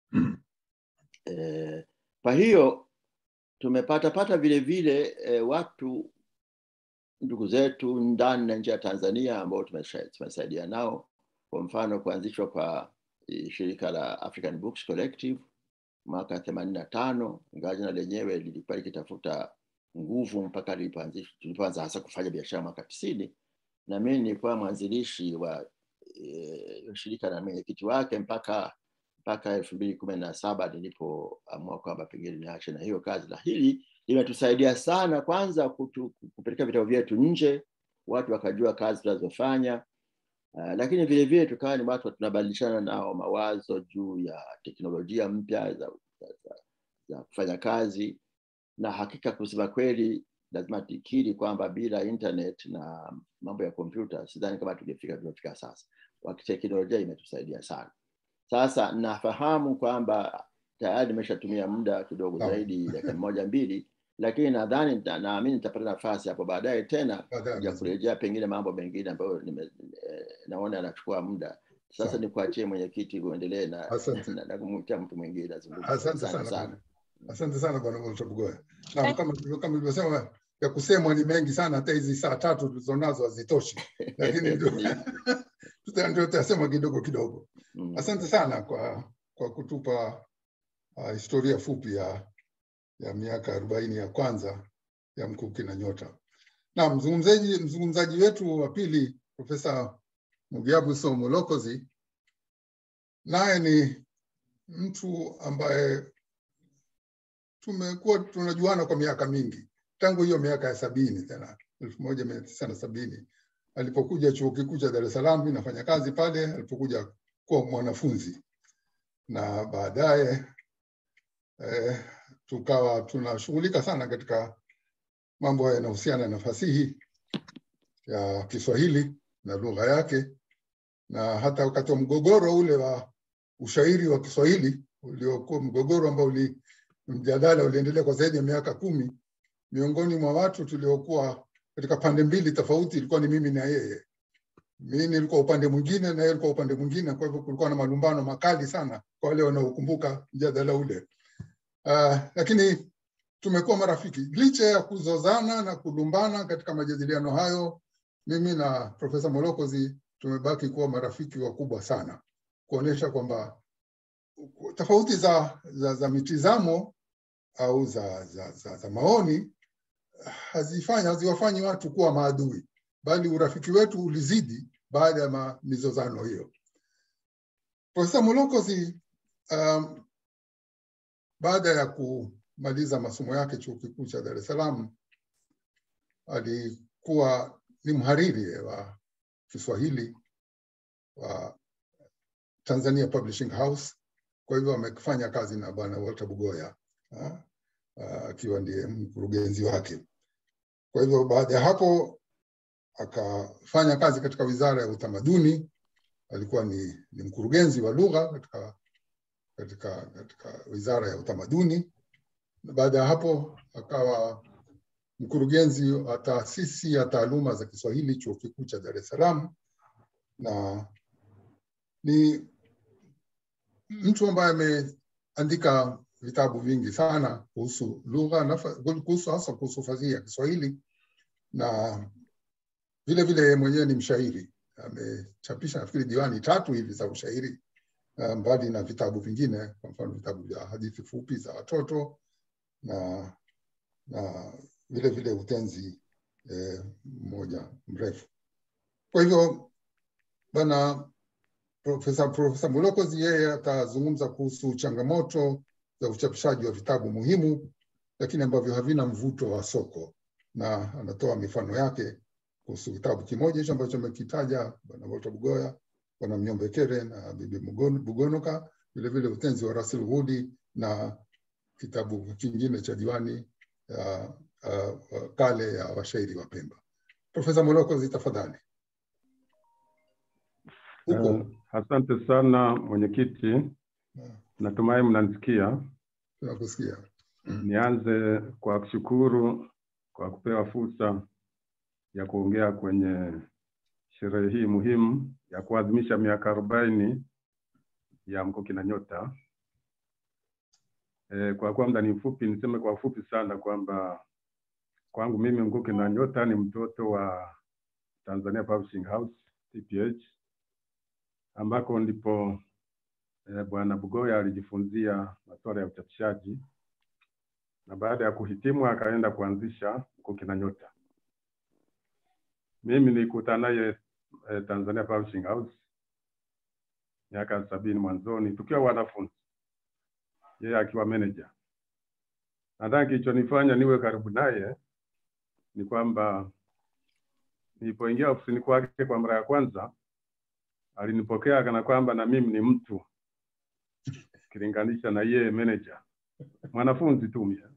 Eh, kwa hiyo tumepata pata vile vile eh, watu ndugu zetu ndani na nje ya Tanzania ambao tumesha- tumesaidia nao, kwa mfano kuanzishwa kwa eh, shirika la African Books Collective mwaka themanini na tano ingawa jina lenyewe lilikuwa likitafuta nguvu mpaka lilipoanzishwa- tulipoanza hasa kufanya biashara mwaka tisini na mimi nilikuwa mwanzilishi wa eh, shirika na mwenyekiti wake mpaka mpaka elfu mbili kumi na saba nilipoamua kwamba pengine niache na hiyo kazi na hili limetusaidia sana kwanza kutu, kupeleka vitabu vyetu nje watu wakajua kazi tunazofanya uh, lakini vile vile tukawa ni watu tunabadilishana nao mawazo juu ya teknolojia mpya za, za, za, za kufanya kazi na hakika kusema kweli lazima tikiri kwamba bila internet na mambo ya kompyuta sidhani kama tungefika tuliofika sasa wakiteknolojia imetusaidia sana sasa nafahamu kwamba tayari nimeshatumia muda kidogo Naam. zaidi dakika moja mbili lakini nadhani nita- naamini nitapata nafasi hapo baadaye tena Baadaye ya kurejea pengine mambo mengine ambayo nime, eh, naona yanachukua muda sasa Sawa. nikuachie mwenyekiti uendelee na, Asante. na, na kumwitia mtu mwingine azungumze. Asante Asante sana sana bwana. Asante sana bwana Mtabugoya. Na kama kama nilivyosema ya kusemwa ni mengi sana, hata hizi saa tatu tulizonazo hazitoshi, lakini ndio tuta- ndio tutasema kidogo kidogo. Mm. Asante sana kwa kwa kutupa uh, historia fupi ya ya miaka arobaini ya kwanza ya Mkuki na Nyota. Na mzungumzaji mzungumzaji wetu wa pili Profesa Mugiabuso Molokozi naye ni mtu ambaye tumekuwa tunajuana kwa miaka mingi tangu hiyo miaka ya sabini tena elfu moja mia tisa na sabini alipokuja chuo kikuu cha Dar es Salaam, mimi nafanya kazi pale, alipokuja kuwa mwanafunzi na baadaye eh, tukawa tunashughulika sana katika mambo yanayohusiana na fasihi ya Kiswahili na lugha yake, na hata wakati wa mgogoro ule wa ushairi wa Kiswahili uliokuwa mgogoro ambao uli mjadala uliendelea kwa zaidi ya miaka kumi, miongoni mwa watu tuliokuwa katika pande mbili tofauti ilikuwa ni mimi na yeye. Mimi nilikuwa upande mwingine na yeye alikuwa upande mwingine, kwa hivyo kulikuwa na malumbano makali sana kwa wale wanaokumbuka mjadala ule. Uh, lakini tumekuwa marafiki licha ya kuzozana na kulumbana katika majadiliano hayo. Mimi na Profesa Molokozi tumebaki kuwa marafiki wakubwa sana, kuonyesha kwamba tofauti za, za, za mitizamo au za, za, za, za maoni hazifanya haziwafanyi watu kuwa maadui, bali urafiki wetu ulizidi baada ya ma- mizozano hiyo. Profesa Molokozi um, baada ya kumaliza masomo yake chuo kikuu cha Dar es Salaam alikuwa ni mhariri wa Kiswahili wa Tanzania Publishing House. Kwa hivyo amefanya kazi na bwana Walter Bugoya ah, ah, akiwa ndiye mkurugenzi wake. Kwa hivyo baada ya hapo akafanya kazi katika wizara ya utamaduni, alikuwa ni, ni mkurugenzi wa lugha katika, katika, katika wizara ya utamaduni. Na baada ya hapo akawa mkurugenzi wa taasisi ya taaluma za Kiswahili chuo kikuu cha Dar es Salaam, na ni mtu ambaye ameandika vitabu vingi sana kuhusu lugha na fa- kuhusu hasa kuhusu fasihi ya Kiswahili na vile vile yeye mwenyewe ni mshairi. Amechapisha nafikiri diwani tatu hivi za ushairi uh, mbali na vitabu vingine, kwa mfano vitabu vya hadithi fupi za watoto na na vile vile utenzi eh, mmoja mrefu. Kwa hivyo bwana Profesa Profesa Mulokozi yeye atazungumza kuhusu changamoto za uchapishaji wa vitabu muhimu, lakini ambavyo havina mvuto wa soko, na anatoa mifano yake kuhusu kitabu kimoja hicho ambacho amekitaja Bwana Walter Bugoya, Bwana Mnyombekere na Bibi Mugon- Bugonoka, vilevile utenzi wa Russell Wood na kitabu kingine cha diwani ya uh, uh, kale ya washairi wa Pemba. Profesa Molokozi, tafadhali. Huko Eh, asante sana mwenyekiti, uh, natumai mnanisikia. tunakusikia. Nianze kwa kushukuru kwa kupewa fursa ya kuongea kwenye sherehe hii muhimu ya kuadhimisha miaka arobaini ya Mkuki na Nyota. E, kwa kuwa muda ni mfupi, niseme kwa ufupi sana kwamba kwangu mimi Mkuki na Nyota ni mtoto wa Tanzania Publishing House TPH, ambako ndipo e, Bwana Bugoya alijifunzia masuala ya uchapishaji na baada ya kuhitimu akaenda kuanzisha Mkuki na Nyota. Mimi nilikutana naye eh, Tanzania Publishing House miaka sabini mwanzoni tukiwa wanafunzi, yeye akiwa manager. Nadhani kilichonifanya niwe karibu naye ni kwamba nilipoingia ofisini kwake kwa mara ya kwanza alinipokea kana kwamba na mimi ni mtu ukilinganisha na yeye manager, mwanafunzi tu mie.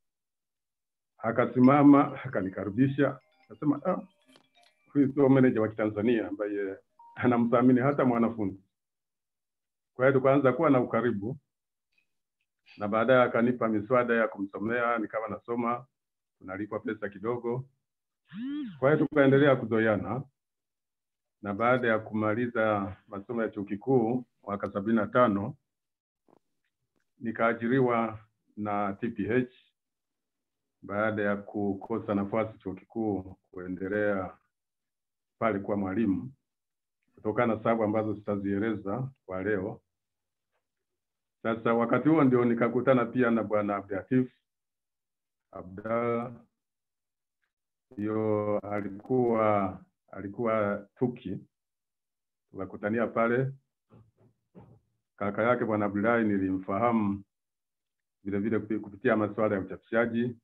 Akasimama akanikaribisha, akasema ah, huyu sio manager wa Kitanzania ambaye anamthamini hata mwanafunzi. Kwa hiyo tukaanza kuwa na ukaribu, na baadaye akanipa miswada ya kumsomea, nikawa nasoma, tunalipwa pesa kidogo. Kwa hiyo tukaendelea kuzoeana, na baada ya kumaliza masomo ya chuo kikuu mwaka sabini na tano nikaajiriwa na TPH baada ya kukosa nafasi chuo kikuu kuendelea pale kuwa mwalimu kutokana na sababu ambazo sitazieleza kwa leo. Sasa wakati huo ndio nikakutana pia na bwana Abdulatif Abdalla, hiyo alikuwa alikuwa Tuki, tukakutania pale. Kaka yake bwana Abdullahi nilimfahamu vile vile kupi- kupitia masuala ya uchapishaji.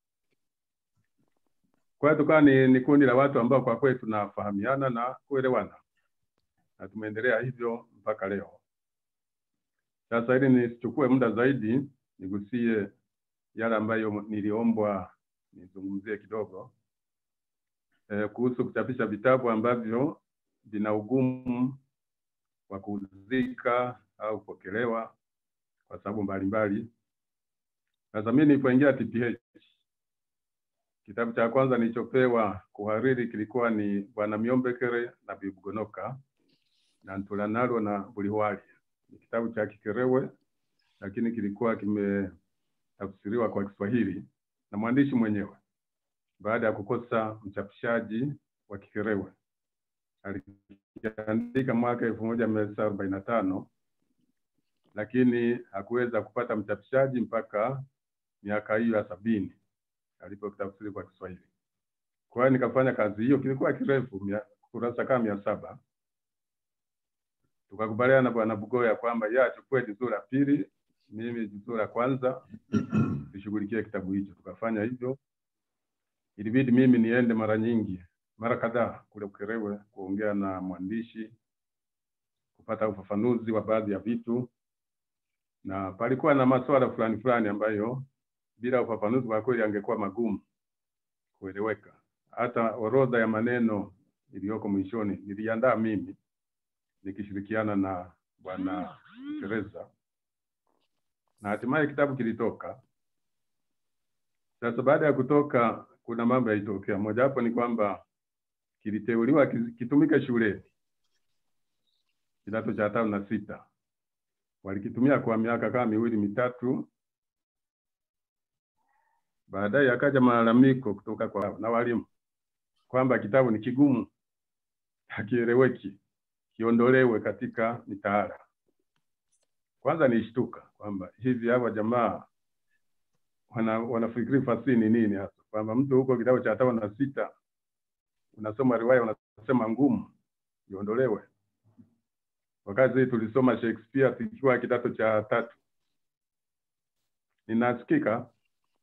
Kwa hiyo tukawa ni, ni kundi la watu ambao kwa kweli tunafahamiana na kuelewana na tumeendelea hivyo mpaka leo. Sasa ili nisichukue muda zaidi, nigusie yale ambayo niliombwa nizungumzie kidogo e, kuhusu kuchapisha vitabu ambavyo vina ugumu wa kuuzika au kupokelewa kwa sababu mbalimbali. Sasa mimi nilipoingia TPH, kitabu cha kwanza nilichopewa kuhariri kilikuwa ni Bwana Miombekere na Bibugonoka na Ntulanalo na Bulihwali. Ni kitabu cha Kikerewe lakini kilikuwa kimetafsiriwa kwa Kiswahili na mwandishi mwenyewe baada ya kukosa mchapishaji wa Kikerewe. Alikiandika mwaka elfu moja mia tisa arobaini na tano lakini hakuweza kupata mchapishaji mpaka miaka hiyo ya sabini alipokitafsiri kwa Kiswahili. Kwa hiyo nikafanya kazi hiyo, kilikuwa kirefu, mia- kurasa kama mia saba. Tukakubaliana na Bwana Bugoya kwamba yeye achukue juzuu la pili, mimi juzuu la kwanza, tushughulikie kitabu hicho. Tukafanya hivyo. Ilibidi mimi niende mara nyingi, mara kadhaa kule Ukerewe kuongea na mwandishi, kupata ufafanuzi wa baadhi ya vitu, na palikuwa na masuala fulani fulani ambayo bila ufafanuzi kwa kweli angekuwa magumu kueleweka. Hata orodha ya maneno iliyoko mwishoni niliandaa mimi nikishirikiana na bwana Teresa, na hatimaye kitabu kilitoka. Sasa baada ya kutoka, kuna mambo yalitokea. Mojawapo ni kwamba kiliteuliwa kis- kitumike shuleni kidato cha tano na sita. Walikitumia kwa miaka kama miwili mitatu. Baadaye akaja malalamiko kutoka kwa na walimu kwamba kitabu ni kigumu, hakieleweki, kiondolewe katika mitaala. Kwanza nilishtuka kwamba hivi hawa jamaa wana, wanafikiri fasihi ni nini hasa, kwamba mtu huko kitabu cha tano na sita unasoma riwaya unasema ngumu iondolewe, wakati tulisoma Shakespeare tukiwa kidato cha tatu. ninasikika?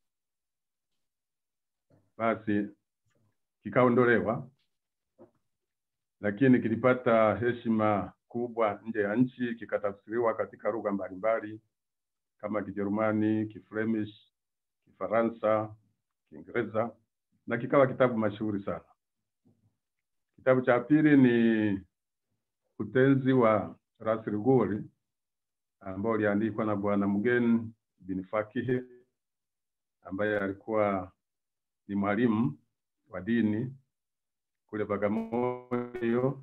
Basi kikaondolewa, lakini kilipata heshima kubwa nje ya nchi, kikatafsiriwa katika lugha mbalimbali kama Kijerumani, Kiflemish, Kifaransa, Kiingereza na kikawa kitabu mashuhuri sana. Kitabu cha pili ni Utenzi wa Ras Luguri ambao uliandikwa na Bwana Mgeni bin Fakihi ambaye alikuwa ni mwalimu wa dini kule Bagamoyo,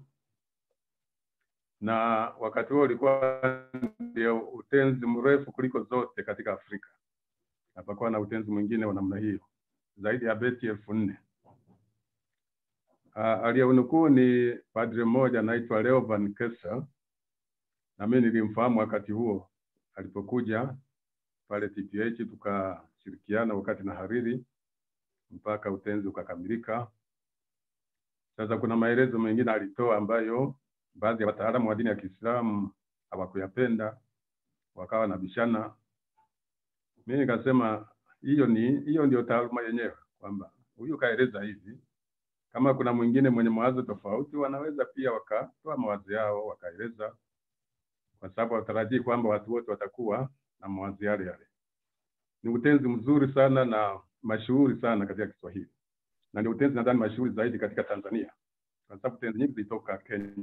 na wakati huo ulikuwa ndio utenzi mrefu kuliko zote katika Afrika. Hapakuwa na utenzi mwingine wa namna hiyo, zaidi ya beti elfu nne. Uh, aliyeunukuu ni padre mmoja anaitwa Leo Van Kessel, na mimi nilimfahamu wakati huo alipokuja pale TPH, tukashirikiana wakati na hariri mpaka utenzi ukakamilika. Sasa kuna maelezo mengine alitoa ambayo baadhi ya wataalamu wa dini ya Kiislamu hawakuyapenda, wakawa na bishana. Mimi nikasema hiyo ni hiyo ndio taaluma yenyewe, kwamba huyu kaeleza hivi, kama kuna mwingine mwenye mawazo tofauti, wanaweza pia wakatoa mawazo yao wakaeleza, kwa sababu watarajii kwamba watu wote watakuwa na mawazo yale yale. Ni utenzi mzuri sana na mashuhuri sana katika Kiswahili na ndio utenzi nadhani mashuhuri zaidi katika Tanzania, kwa sababu tenzi nyingi zilitoka Kenya.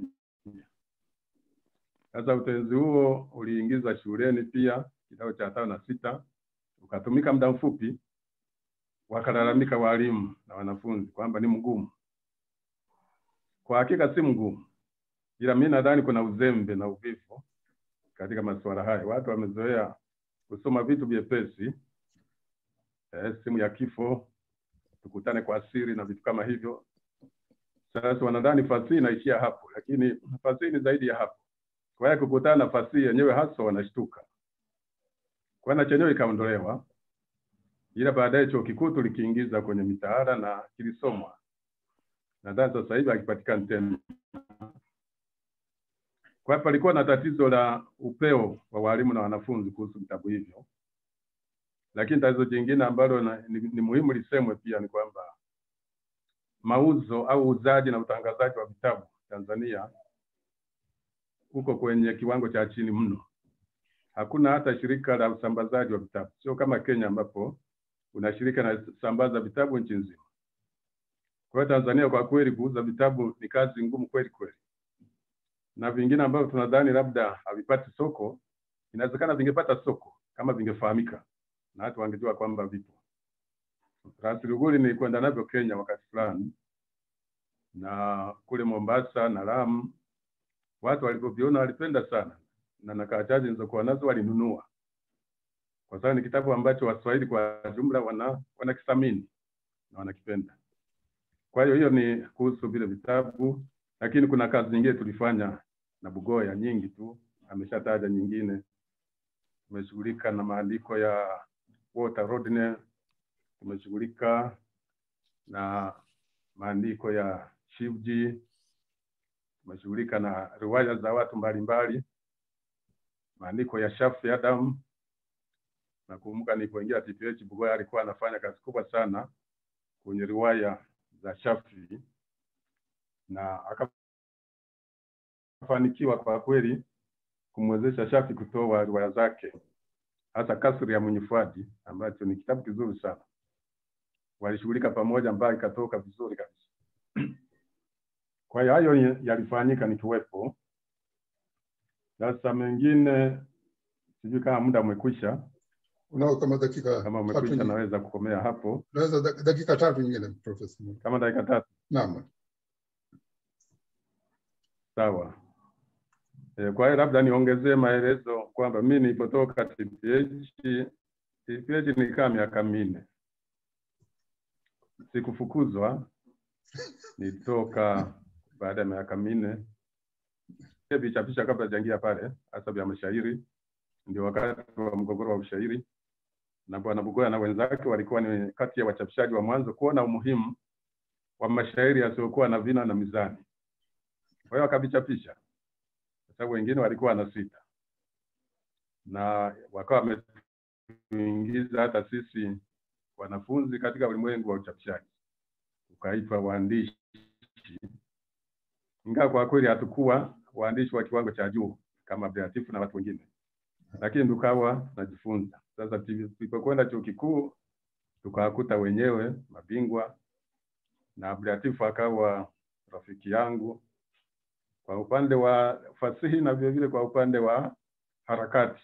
Sasa utenzi huo uliingizwa shuleni pia kidato cha tano na sita, ukatumika muda mfupi, wakalalamika walimu na wanafunzi kwamba ni mgumu. Kwa hakika si mgumu, ila mimi nadhani kuna uzembe na uvivu katika masuala haya. Watu wamezoea kusoma vitu vyepesi, eh, simu ya kifo, tukutane kwa siri na vitu kama hivyo. Sasa wanadhani fasihi inaishia hapo, lakini fasihi ni zaidi ya hapo. Kwa hiyo kukutana na fasihi yenyewe haswa wanashtuka. Kwa na chenyewe ikaondolewa, ila baadaye chuo kikuu tulikiingiza kwenye mitaala na kilisomwa. Nadhani sasa hivi hakipatikani tena. Kwa hiyo palikuwa na tatizo la upeo wa walimu na wanafunzi kuhusu vitabu hivyo, lakini tatizo jingine ambalo na, ni, ni muhimu lisemwe pia ni kwamba mauzo au uuzaji na utangazaji wa vitabu Tanzania uko kwenye kiwango cha chini mno. Hakuna hata shirika la usambazaji wa vitabu, sio kama Kenya ambapo kuna shirika linasambaza vitabu nchi nzima. Kwa hiyo Tanzania kwa kweli kuuza vitabu ni kazi ngumu kweli kweli, na vingine ambavyo tunadhani labda havipati soko, inawezekana vingepata soko kama vingefahamika na watu wangejua kwamba vipo. Ras Luguri nilikwenda navyo Kenya wakati fulani, na kule Mombasa na Lamu watu walivyoviona walipenda sana, na nakaa chache nilizokuwa nazo walinunua, kwa sababu ni kitabu ambacho Waswahili kwa jumla wana wanakithamini na wanakipenda. Kwa hiyo hiyo ni kuhusu vile vitabu, lakini kuna kazi nyingine tulifanya na Bugoya nyingi tu, ameshataja nyingine. Tumeshughulika na maandiko ya Walter Rodney, tumeshughulika na maandiko ya Shivji, tumeshughulika na riwaya za watu mbalimbali, maandiko ya Shafi Adam. Nakumbuka nilipoingia TPH, Bugoya alikuwa anafanya kazi kubwa sana kwenye riwaya za Shafi na akafanikiwa kwa kweli kumwezesha Shafi kutoa riwaya zake hasa Kasri ya Mwenye Fuadi ambacho ni kitabu kizuri sana. Walishughulika pamoja ambayo ikatoka vizuri kabisa. Kwa hiyo hayo yalifanyika nikiwepo. Sasa mengine sijui kama muda umekwisha. Unao kama dakika Kama tatu umekwisha, nyingine. naweza kukomea hapo Unaweza dak- dakika tatu nyingine Profesa. kama dakika tatu. Naam. Sawa. E, kwa hiyo labda niongezee maelezo kwamba mimi nilipotoka TPH, TPH nikaa miaka minne, sikufukuzwa, nilitoka baada ya miaka minne. Vichapisha kabla sijaingia pale, hasa vya mashairi, ndio wakati wa mgogoro wa ushairi, na Bwana Bugoya na wenzake walikuwa ni kati ya wachapishaji wa mwanzo kuona umuhimu wa mashairi yasiyokuwa na vina na mizani. Kwa hiyo wakavichapisha, kwa sababu wengine walikuwa na sita na wakawa kutuingiza hata sisi wanafunzi katika ulimwengu wa uchapishaji, tukaitwa waandishi, ingawa kwa kweli hatukuwa waandishi wa kiwango cha juu kama Beatifu na watu wengine, lakini tukawa tunajifunza. Sasa tulipokwenda chuo kikuu tukawakuta wenyewe mabingwa, na Beatifu akawa rafiki yangu kwa upande wa fasihi na vile vile kwa upande wa harakati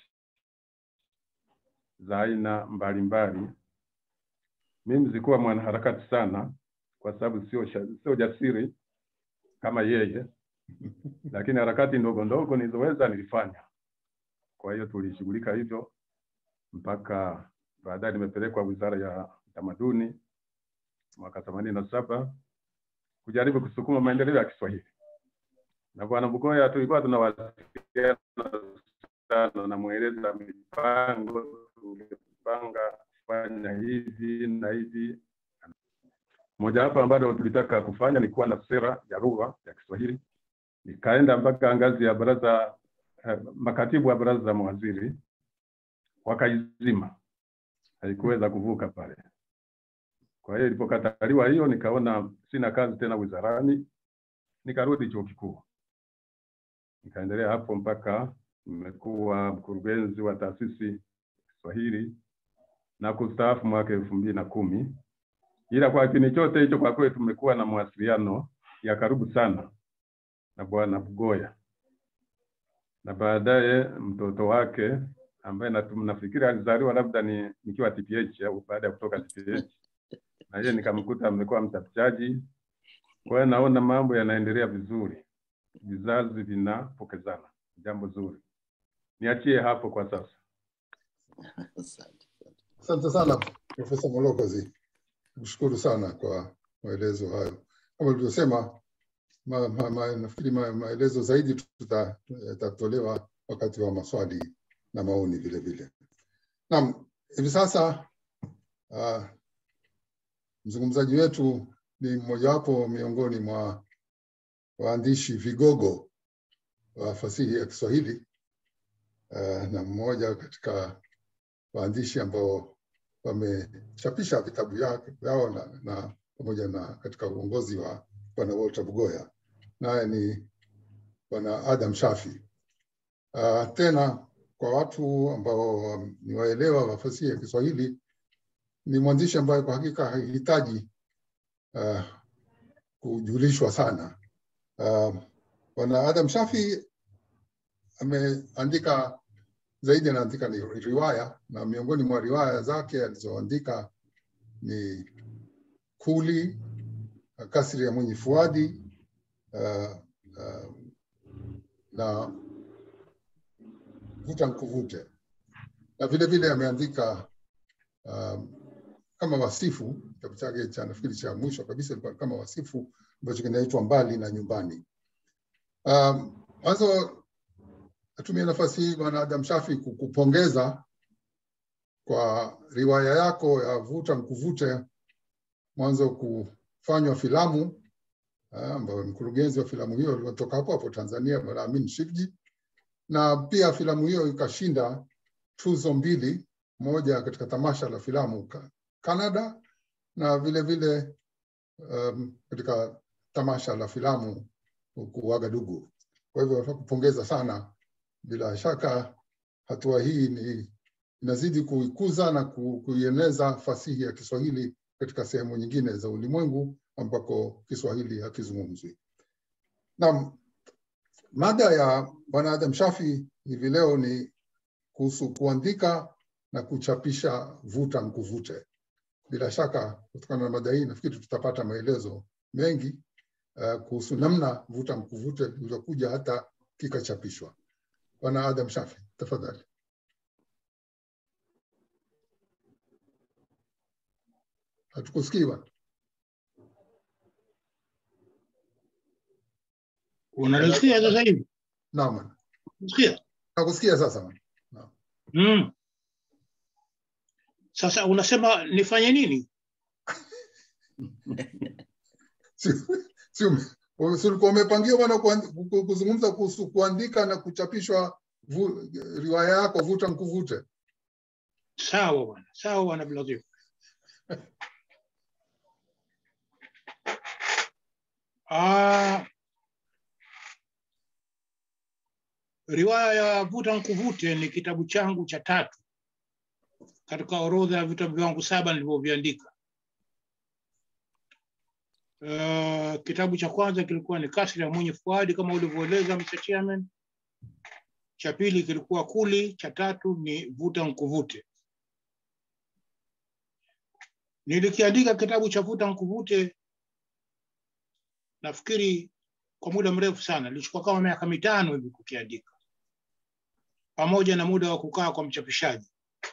za aina mbalimbali. Mimi sikuwa mwanaharakati sana, kwa sababu sio sha- sio jasiri kama yeye, lakini harakati ndogo ndogo nilizoweza nilifanya. Kwa hiyo tulishughulika hivyo mpaka baadaye nimepelekwa Wizara ya Utamaduni mwaka themanini na saba kujaribu kusukuma maendeleo ya Kiswahili na Bwana Bugoya tulikuwa tunawasiliana sana, namweleza mipango tulipanga kufanya hivi na hivi. Mojawapo ambalo tulitaka kufanya ni kuwa na sera ya lugha ya Kiswahili. Nikaenda mpaka ngazi ya baraza eh, makatibu wa baraza za mawaziri wakaizima, haikuweza kuvuka pale. Kwa hiyo ilipokataliwa hiyo, nikaona sina kazi tena wizarani, nikarudi chuo kikuu nikaendelea hapo mpaka nimekuwa mkurugenzi wa taasisi Kiswahili na kustaafu mwaka elfu mbili na kumi. Ila kwa kipindi chote hicho kwa kweli tumekuwa na mawasiliano ya karibu sana na Bwana Bugoya na baadaye mtoto wake ambaye natu- nafikiri alizaliwa labda ni nikiwa TPH au baada ya kutoka TPH, na yeye nikamkuta amekuwa mchapishaji. Kwa hiyo naona mambo yanaendelea vizuri vizazi vinapokezana, jambo zuri. Niachie hapo kwa sasa. Asante. Asante sana Profesa Molokozi, kushukuru sana kwa maelezo hayo. Kama ulivyosema, ma, ma, ma, nafikiri ma, maelezo zaidi tuta- yatatolewa wakati wa maswali na maoni vile vile. Naam, hivi sasa uh, mzungumzaji wetu ni mmojawapo miongoni mwa waandishi vigogo wa fasihi ya Kiswahili uh, na mmoja katika waandishi ambao wamechapisha vitabu yake- vyao na, na pamoja na katika uongozi wa bwana Walter Bugoya, naye ni bwana Adam Shafi. Uh, tena kwa watu ambao um, ni waelewa wa fasihi ya Kiswahili, ni mwandishi ambaye kwa hakika hahitaji uh, kujulishwa sana. Uh, bwana Adam Shafi ameandika zaidi anaandika ni riwaya na miongoni mwa riwaya zake alizoandika ni Kuli, Kasri ya Mwenye Fuadi uh, uh, na Vuta Nkuvute, na vile vile ameandika um, kama wasifu, kitabu chake cha nafikiri cha mwisho kabisa ilikuwa kama wasifu ambacho kinaitwa Mbali na Nyumbani. Um, Mwanzo natumia nafasi hii bwana Adam Shafi kukupongeza kwa riwaya yako ya Vuta Nkuvute, mwanzo kufanywa filamu ah, ambayo mkurugenzi wa filamu hiyo aliotoka hapo hapo Tanzania, bwana Amin Shivji, na pia filamu hiyo ikashinda tuzo mbili, moja katika tamasha la filamu ka- Canada na vile vile um, katika tamasha la filamu huku Wagadugu. Kwa hivyo nataka kupongeza sana. Bila shaka hatua hii ni inazidi kuikuza na ku- kuieneza fasihi ya Kiswahili katika sehemu nyingine za ulimwengu ambako Kiswahili hakizungumzwi. Naam, mada ya Bwana Adam Shafi hivi leo ni kuhusu kuandika na kuchapisha Vuta Nkuvute. Bila shaka kutokana na mada hii nafikiri tutapata maelezo mengi uh, kuhusu namna Vuta Nkuvute ilivyokuja hata kikachapishwa. Bwana Adam Shafi, tafadhali. Hatukusikii bwana. Unanisikia sasa hivi? Naam, bwana. Unasikia? nakusikia sasa bwana. Mm. Sasa unasema nifanye nini? Si- si ume- si ulikuwa umepangia bwana kuandi- ku- kuzungumza kuhusu kuandika na kuchapishwa vu, riwaya yako Vuta Nkuvute. sawa bwana sawa bwana Abdulatif Ah, riwaya ya Vuta Nkuvute ni kitabu changu cha tatu katika orodha ya vitabu vyangu saba nilivyoviandika. Uh, kitabu cha kwanza kilikuwa ni Kasri ya Mwenye Fuadi kama ulivyoeleza Mr. Chairman. Cha pili kilikuwa Kuli, cha tatu ni Vuta Nkuvute. Nilikiandika kitabu cha Vuta Nkuvute nafikiri kwa muda mrefu sana, nilichukua kama miaka mitano hivi kukiandika, pamoja na muda wa kukaa kwa mchapishaji.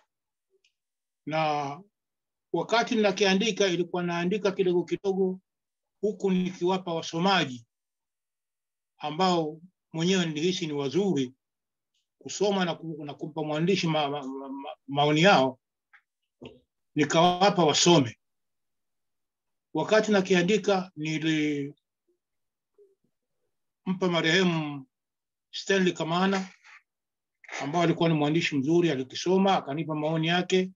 Na wakati ninakiandika, ilikuwa naandika kidogo kidogo, huku nikiwapa wasomaji ambao mwenyewe nilihisi ni wazuri kusoma na, ku, na kumpa mwandishi ma, ma, ma, ma, maoni yao, nikawapa wasome. Wakati nakiandika nili mpa marehemu Stanley Kamana ambao alikuwa ni mwandishi mzuri, alikisoma akanipa maoni yake.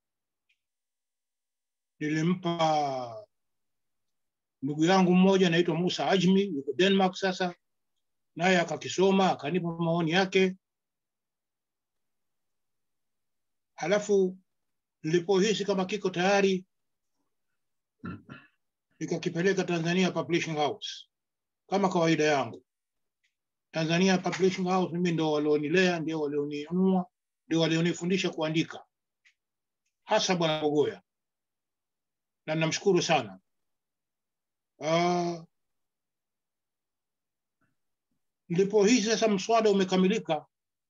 Nilimpa ndugu yangu mmoja anaitwa Musa Ajmi, yuko Denmark sasa, naye akakisoma akanipa maoni yake. Halafu nilipohisi kama kiko tayari, nikakipeleka Tanzania Publishing House kama kawaida yangu. Tanzania Publishing House mimi ndio walionilea, ndio walioninunua, ndio walionifundisha kuandika, hasa Bwana Bogoya, na namshukuru sana. Uh, nilipohisi sasa mswada umekamilika,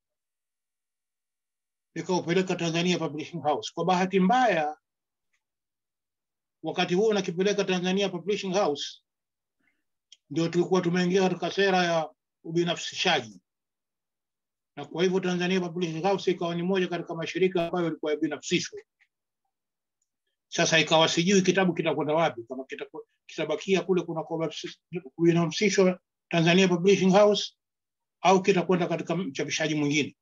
nikaupeleka Tanzania Publishing House. Kwa bahati mbaya, wakati huo nakipeleka Tanzania Publishing House ndio tulikuwa tumeingia katika sera ya ubinafsishaji, na kwa hivyo Tanzania Publishing House ikawa ni moja katika mashirika ambayo ilikuwa yabinafsishwe. Sasa ikawa sijui kitabu kitakwenda wapi, kama kitabakia kule kuna kubinafsishwa Tanzania Publishing House au kitakwenda katika mchapishaji mwingine.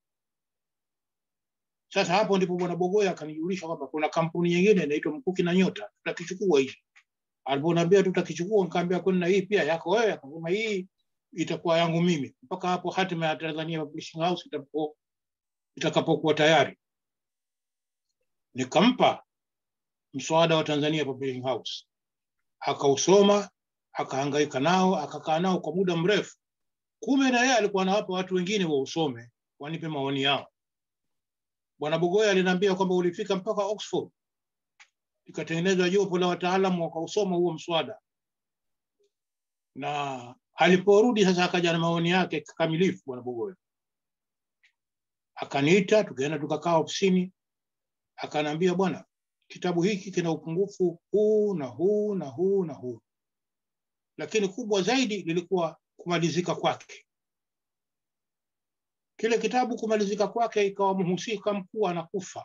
Sasa hapo ndipo Bwana Bogoya akanijulisha kwamba kuna kampuni nyingine inaitwa Mkuki na Nyota, tutakichukua hichi aliponiambia tutakichukua, nikaambia kwani na hii pia yako wewe? Akasema hii itakuwa yangu mimi. Mpaka hapo hatima ya Tanzania Publishing House itapo itakapokuwa tayari, nikampa mswada wa Tanzania Publishing House, akausoma, akahangaika nao, akakaa nao kwa muda mrefu. Kumbe na yeye alikuwa anawapa watu wengine wausome, wanipe maoni yao. Bwana Bogoya aliniambia kwamba ulifika mpaka Oxford ikatengenezwa jopo la wataalamu wakausoma huo mswada, na aliporudi sasa akaja na maoni yake kikamilifu. Bwana Bogoya akaniita, tukaenda tukakaa ofisini, akaniambia, bwana, kitabu hiki kina upungufu huu na huu na huu na huu, lakini kubwa zaidi lilikuwa kumalizika kwake. Kile kitabu kumalizika kwake, ikawa mhusika mkuu anakufa.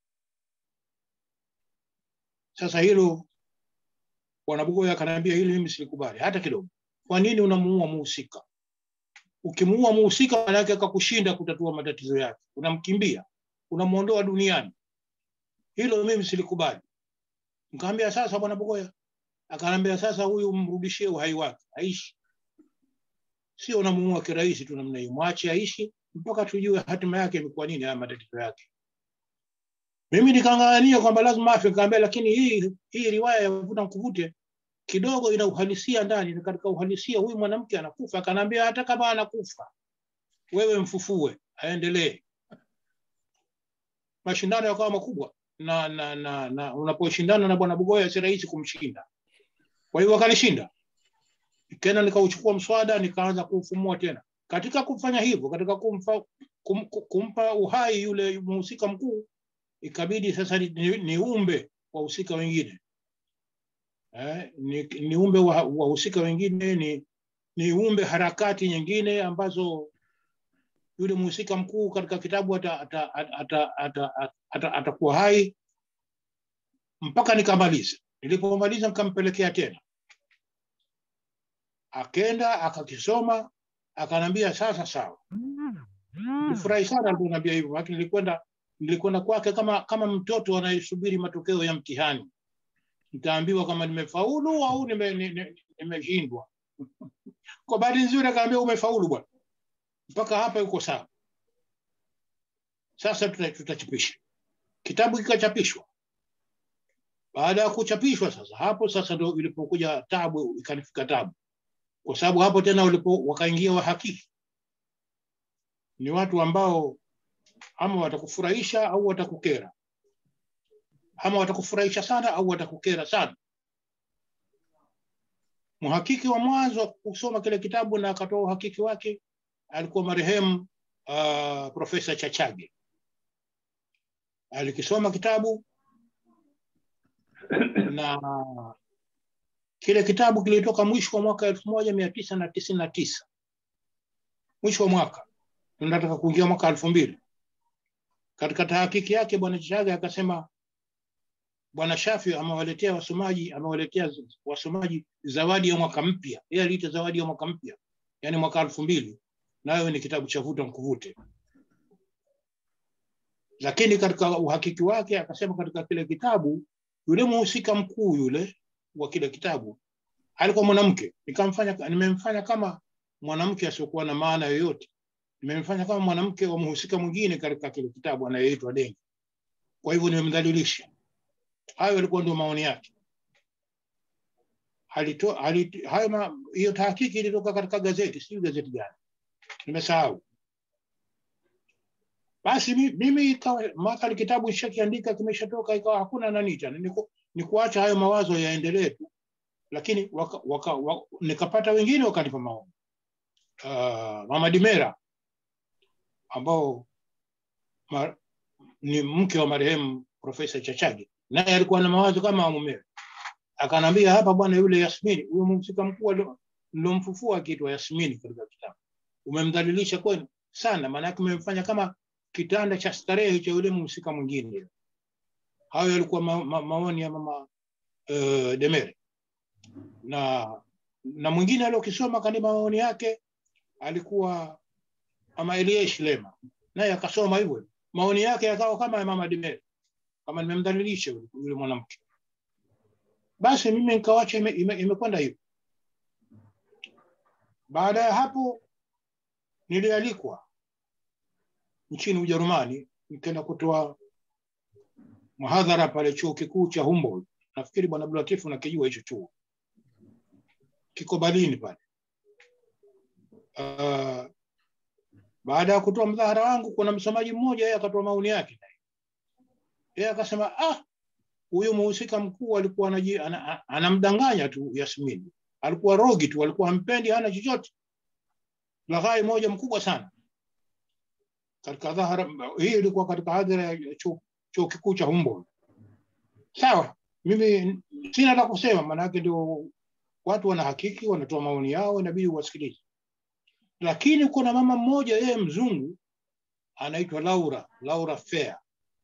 Sasa hilo Bwana Bogoya akaniambia hili mimi silikubali hata kidogo. Kwa nini unamuua muhusika? Ukimuua muhusika, maana yake akakushinda kutatua matatizo yake, unamkimbia, unamuondoa duniani. Hilo mimi silikubali. Nikamwambia sasa, Bwana Bogoya akaniambia sasa, huyu mrudishie uhai wake, aishi, sio unamuua kirahisi tu namna hiyo, mwache aishi mpaka tujue hatima yake imekuwa nini, haya matatizo yake. Mimi nikang'ang'ania kwamba lazima afe, nikamwambia lakini hii hii riwaya ya Vuta Nkuvute kidogo ina uhalisia ndani, na katika uhalisia huyu mwanamke anakufa. Akaniambia hata kama anakufa, wewe mfufue, aendelee. Mashindano yakawa makubwa na, na, na, na unaposhindana na bwana Bugoya si rahisi kumshinda. Kwa hivyo akanishinda, tena nikauchukua mswada nikaanza kuufumua tena. Katika kufanya hivyo, katika kumfa, kum, kumpa uhai yule mhusika mkuu, ikabidi sasa niumbe ni wahusika wengine eh, ni, niumbe wahusika wa wengine ni niumbe harakati nyingine ambazo yule mhusika mkuu katika kitabu atakuwa ata, ata, ata, ata, ata, ata, ata hai mpaka nikamaliza. Nilipomaliza nikampelekea tena, akenda akakisoma, akanambia sasa sawa. Nilifurahi sana aliponiambia hivyo, lakini nilikwenda nilikwenda kwake kama kama mtoto anayesubiri matokeo ya mtihani nitaambiwa kama nimefaulu au nimeshindwa nime, nimeshindwa. kwa bahati nzuri akaambia umefaulu bwana mpaka hapa yuko sawa sasa tuta- tutachapisha kitabu kikachapishwa baada ya kuchapishwa sasa hapo sasa ndo ilipokuja tabu ikanifika tabu kwa sababu hapo tena walipo wakaingia wahakiki ni watu ambao ama watakufurahisha au watakukera ama watakufurahisha sana au watakukera sana mhakiki wa mwanzo wa kusoma kile kitabu na akatoa uhakiki wake alikuwa marehemu uh, profesa chachage alikisoma kitabu na kile kitabu kilitoka mwisho wa mwaka elfu moja mia tisa na tisini na tisa mwisho wa mwaka tunataka kuingia mwaka elfu mbili katika tahakiki yake bwana Chage akasema bwana Shafi amewaletea wasomaji amewaletea wasomaji zawadi ya mwaka mpya yeye aliita zawadi ya mwaka mpya yani mwaka elfu mbili nayo ni kitabu cha vuta mkuvute lakini katika uhakiki wake akasema katika kile kitabu yule mhusika mkuu yule wa kile kitabu alikuwa mwanamke nikamfanya nimemfanya kama mwanamke asiokuwa na maana yoyote nimemfanya kama mwanamke wa mhusika mwingine katika kile kitabu anayeitwa Dengi kwa hivyo nimemdhalilisha hayo yalikuwa ndio maoni yake alito alito, hayo ma, hiyo tahakiki ilitoka katika gazeti sijui gazeti gani nimesahau basi mi- mimi ikawa maka kitabu ishakiandika kimeshatoka ikawa hakuna nani tena ni, ku, ni kuacha hayo mawazo yaendelee tu lakini waka, waka, waka, nikapata wengine wakanipa maoni uh, mama Dimera ambao ma, ni mke wa marehemu profesa Chachage naye alikuwa na mawazo kama mumewe akanambia hapa bwana yule Yasmini huyo mhusika mkuu alio- nilomfufua akiitwa Yasmini katika kitabu umemdhalilisha kweli sana maanake umemfanya kama kitanda cha starehe cha yule mhusika mwingine hayo yalikuwa ma, ma, maoni ya mama uh, Demere na na mwingine aliokisoma kanipa maoni yake alikuwa ama Eliesh Lema naye akasoma hivyo maoni yake yakawa kama ya mama Demere kama nimemdhalilisha yule yule mwanamke basi mimi nikawacha imekwenda ime, ime imekwenda hivyo baada ya hapo nilialikwa nchini Ujerumani nikaenda kutoa mhadhara pale chuo kikuu cha Humboldt. Nafikiri bwana Abdulatif unakijua hicho chuo, kiko Berlin pale. Uh, baada ya kutoa mdhahara wangu, kuna msomaji mmoja yeye akatoa maoni yake, yeye akasema ah, huyu mhusika mkuu alikuwa anaji- ana- ana- anamdanganya tu Yasmini, alikuwa rogi tu, alikuwa hampendi, hana chochote. Laghai moja mkubwa sana katika dhahara hii ilikuwa katika hadhara ya chuo chuo kikuu cha Humboldt. Sawa, mimi sina la kusema, maanake ndio watu wanahakiki, wanatoa maoni yao, inabidi uwasikilize. Lakini kuna mama mmoja, yeye mzungu, anaitwa Laura Laura Fair.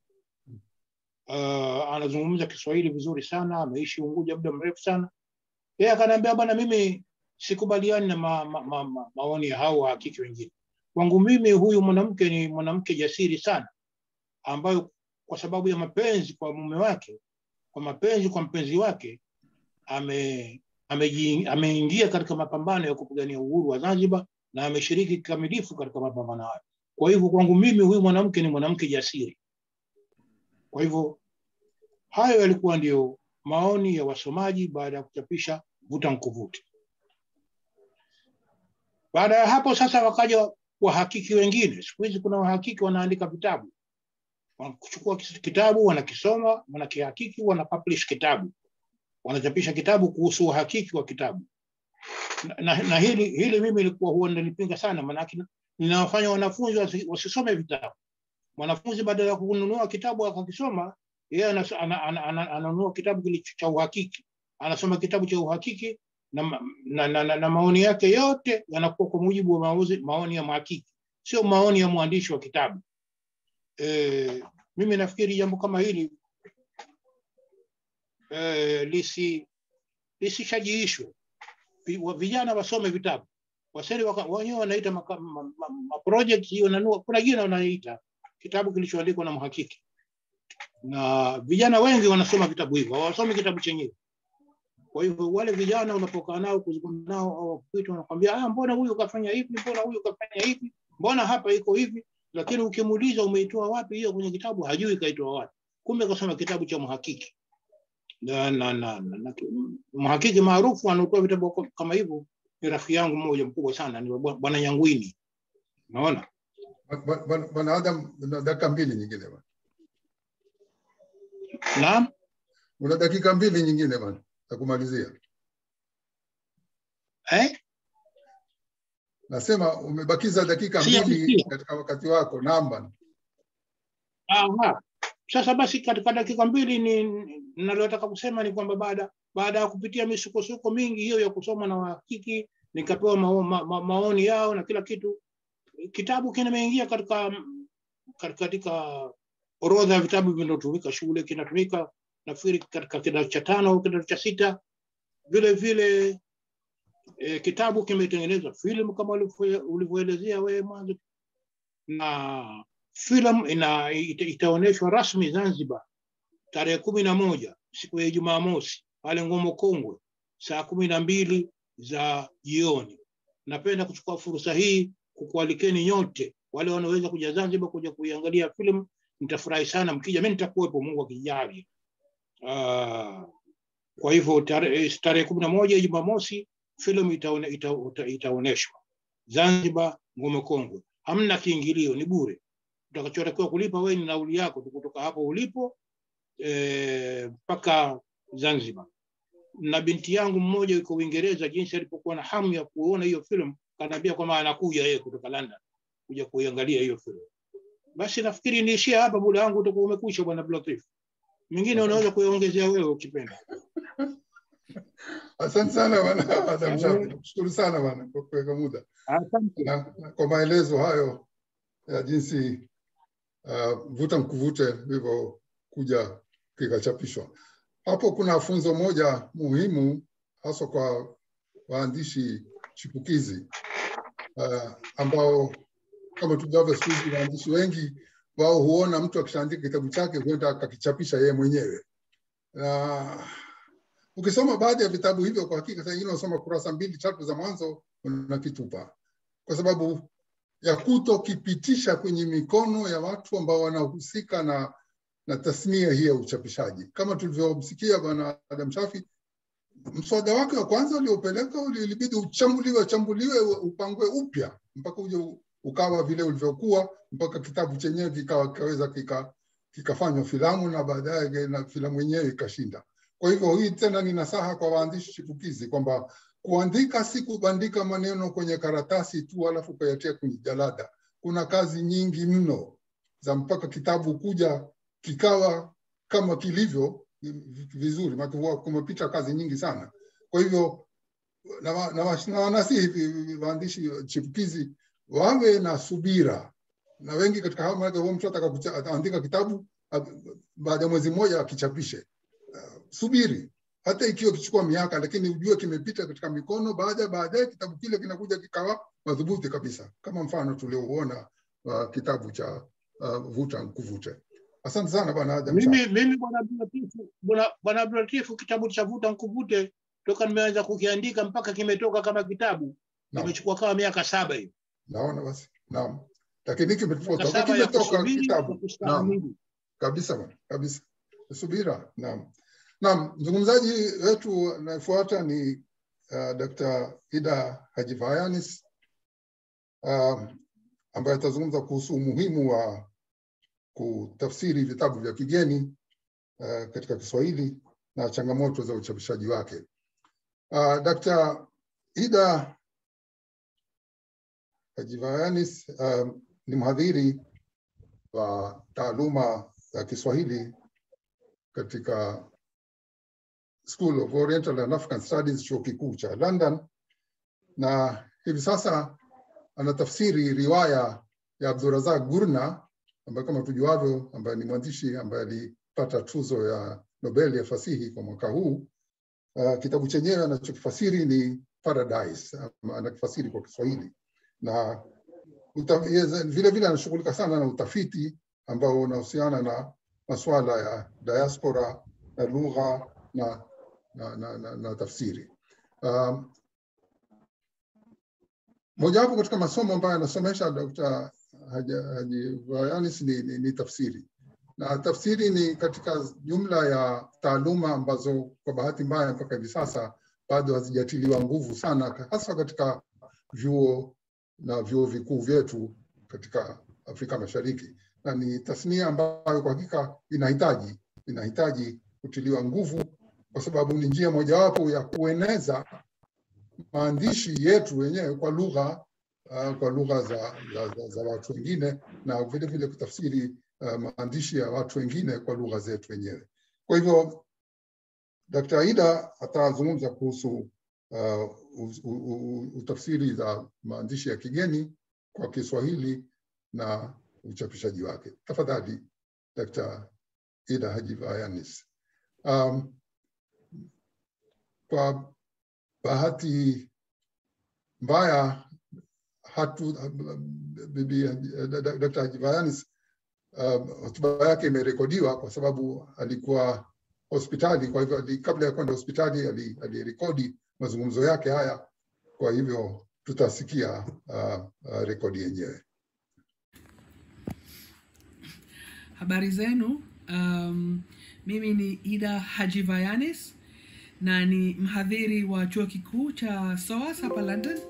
Uh, anazungumza Kiswahili vizuri sana, ameishi Unguja muda mrefu sana. Yeye akaniambia, bwana, mimi sikubaliani na ma, ma, ma, ma, maoni ya hao wahakiki wengine. Kwangu mimi huyu mwanamke ni mwanamke jasiri sana, ambayo kwa sababu ya mapenzi kwa mume wake, kwa mapenzi kwa mpenzi wake, ame ameji- ameingia katika mapambano ya kupigania uhuru wa Zanzibar na ameshiriki kikamilifu katika mapambano hayo. Kwa hivyo kwangu mimi huyu mwanamke ni mwanamke jasiri. Kwa hivyo hayo yalikuwa ndio maoni ya wasomaji baada ya kuchapisha Vuta Nkuvute. Baada ya hapo sasa wakaja wahakiki wengine. Siku hizi kuna wahakiki wanaandika vitabu, wanachukua kis- kitabu wanakisoma, wanakihakiki, wanapublish kitabu, wanachapisha kitabu kuhusu uhakiki wa kitabu. Na, na, na hili hili mimi ilikuwa huwa nalipinga sana, maanake ninawafanya wanafunzi wasi- wasisome vitabu. Mwanafunzi badala ya kununua kitabu akakisoma, yeye anas- ana- ana- ana- ananunua kitabu kilicho cha uhakiki, anasoma kitabu cha uhakiki na, ma- na, na, na, na maoni yake yote yanakuwa kwa mujibu wa mauzi, maoni ya mhakiki, sio maoni ya mwandishi wa kitabu. E, mimi nafikiri jambo kama hili e, lisi lisishajiishwe. Vi- wa- Vijana wasome vitabu waseni waka- wenyewe wanaita maka- ma- ma- ma- project hiyo nanua, kuna jina wanaita kitabu kilichoandikwa na mhakiki, na vijana wengi wanasoma vitabu hivyo, hawasomi kitabu chenyewe. Kwa hivyo wale vijana unapokaa nao kuzungumza nao au kuitwa, wanakwambia ah, mbona huyu kafanya hivi, mbona huyu kafanya hivi, mbona hapa iko hivi, lakini ukimuuliza umeitoa wapi hiyo kwenye kitabu, hajui kaitoa wapi. Kumbe kasoma kitabu cha mhakiki na, na, na, na, na, mhakiki maarufu anaotoa vitabu kama hivyo ni rafiki yangu mmoja mkubwa sana, ni bwana Nyangwini. Unaona, Bwana- Bwana Bwana Adam, una dakika mbili nyingine bwana. naam. Una dakika mbili nyingine bwana za kumalizia. Eh? Nasema umebakiza dakika Sijakusikia. mbili katika wakati wako. Naam bwana. Aha. Sasa basi katika dakika mbili ni ninalotaka kusema ni kwamba baada baada ya kupitia misukosuko mingi hiyo ya kusoma na wahakiki nikapewa mao, ma, ma, maoni yao na kila kitu, kitabu kimeingia katika katika, katika orodha ya vitabu vinavyotumika shule, kinatumika nafikiri katika kidato cha tano au kidato cha sita. Vile vile e, kitabu kimetengenezwa filamu kama ulivyo- ulivyoelezea wewe mwanzo, na filamu ina ita, itaonyeshwa rasmi Zanzibar tarehe kumi na moja siku ya Jumamosi pale Ngomo Kongwe saa kumi na mbili za jioni. Napenda kuchukua fursa hii kukualikeni nyote wale wanaoweza kuja Zanzibar kuja kuiangalia filamu. Nitafurahi sana mkija, mimi nitakuwepo, Mungu akijalia. Uh, kwa hivyo tarehe tarehe kumi na moja Jumamosi filamu itaone, ita, ita, itaonyeshwa Zanzibar Ngome Kongwe. Hamna kiingilio, ni bure. Utakachotakiwa kulipa wewe ni nauli yako tu kutoka hapo ulipo eh, mpaka Zanzibar. Na binti yangu mmoja yuko Uingereza, jinsi alipokuwa na hamu ya kuona hiyo filamu, kanaambia kwamba anakuja yeye kutoka London kuja kuiangalia hiyo filamu. Basi nafikiri niishie hapa, muda wangu utakuwa umekwisha, bwana Blatif. Mingine unaweza kuiongezea wewe ukipenda. Asante sana bwana Adam Shafi. Nakushukuru sana bwana kwa kuweka muda Asante. na, na kwa maelezo hayo ya jinsi uh, vuta mkuvute vilivyokuja kikachapishwa. Hapo kuna funzo moja muhimu haswa kwa waandishi chipukizi uh, ambao kama tujavyo siku hizi waandishi wengi wao huona mtu akishaandika kitabu chake huenda akakichapisha yeye mwenyewe na ukisoma baadhi ya vitabu hivyo kwa hakika saa ingine unasoma kurasa mbili tatu za mwanzo unakitupa kwa sababu ya kutokipitisha kwenye mikono ya watu ambao wanahusika na na tasnia hii ya uchapishaji kama tulivyomsikia bwana Adam Shafi mswada wake wa kwanza uliopeleka uli- ilibidi uchambuliwe chambuliwe upangwe upya mpaka uje u- ukawa vile ulivyokuwa mpaka kitabu chenyewe kikawa kikaweza kika kikafanywa filamu na baadaye na filamu yenyewe ikashinda kwa hivyo hii tena ni nasaha kwa waandishi chipukizi kwamba kuandika si kubandika maneno kwenye karatasi tu alafu kuyatia kwenye jalada kuna kazi nyingi mno za mpaka kitabu kuja kikawa kama kilivyo vizuri maana huwa kumepita kazi nyingi sana kwa hivyo na, wa- na, wa- na wanasihi vi- waandishi chipukizi wawe na subira na wengi katika hao maana huo mtu ataka kucha- ataandika kitabu a- baada ya mwezi mmoja akichapishe uh, subiri hata ikiwa kichukua miaka lakini ujue kimepita katika mikono baada baadaye kitabu kile kinakuja kikawa madhubuti kabisa kama mfano tuliouona wa kitabu cha uh, vuta nkuvute asante sana bwana Adam Shah. Mimi mimi bwana Abdulatifu, bwana bwana Abdulatifu, kitabu cha vuta nkuvute toka nimeanza kukiandika mpaka kimetoka kama kitabu Naam. imechukua kama miaka saba hivi. naona basi naam lakini Miaka kimetoka saba ya kimetoka kusubiri na kitabu naam kustahimili. kabisa bwana kabisa subira naam naam mzungumzaji wetu anayefuata ni uh, Dr. Ida Haji Vayanis uh, ambaye atazungumza kuhusu umuhimu wa kutafsiri vitabu vya kigeni uh, katika Kiswahili na changamoto za uchapishaji wake. Uh, Dr. Ida Haji Vayanis uh, ni mhadhiri wa taaluma ya Kiswahili katika School of Oriental and African Studies chuo kikuu cha London, na hivi sasa anatafsiri riwaya ya Abdurazak Gurna ambaye kama tujuavyo, ambaye ni mwandishi ambaye alipata tuzo ya Nobel ya fasihi kwa mwaka huu. Uh, kitabu chenyewe anachokifasiri ni Paradise, ama anakifasiri kwa Kiswahili na uta, yeye vile vile anashughulika sana na utafiti ambao unahusiana na masuala ya diaspora na lugha na, na, na, na, na tafsiri. Um, mojawapo katika masomo ambayo anasomesha Dr. Haji Haji Vayanis ni, ni, ni tafsiri na tafsiri ni katika jumla ya taaluma ambazo kwa bahati mbaya mpaka hivi sasa bado hazijatiliwa nguvu sana, hasa katika vyuo na vyuo vikuu vyetu katika Afrika Mashariki, na ni tasnia ambayo kwa hakika inahitaji inahitaji kutiliwa nguvu, kwa sababu ni njia mojawapo ya kueneza maandishi yetu wenyewe kwa lugha uh, kwa lugha za, za, za, za watu wengine na vile vile kutafsiri uh, maandishi ya watu wengine kwa lugha zetu wenyewe. Kwa hivyo Dkt. Aida atazungumza kuhusu uh, u- u- u- utafsiri za maandishi ya kigeni kwa Kiswahili na uchapishaji wake. Tafadhali Dkt. Ida Haji Vayanis. Um, kwa bahati mbaya hatu bibi Dkt. Haji Vayanis uh, hotuba yake imerekodiwa kwa sababu alikuwa hospitali. Kwa hivyo ali, kabla ya kwenda hospitali ali- alirekodi mazungumzo yake haya, kwa hivyo tutasikia uh, uh, rekodi yenyewe. Habari zenu. Um, mimi ni Ida Hajivayanis na ni mhadhiri wa chuo kikuu cha SOAS hapa London,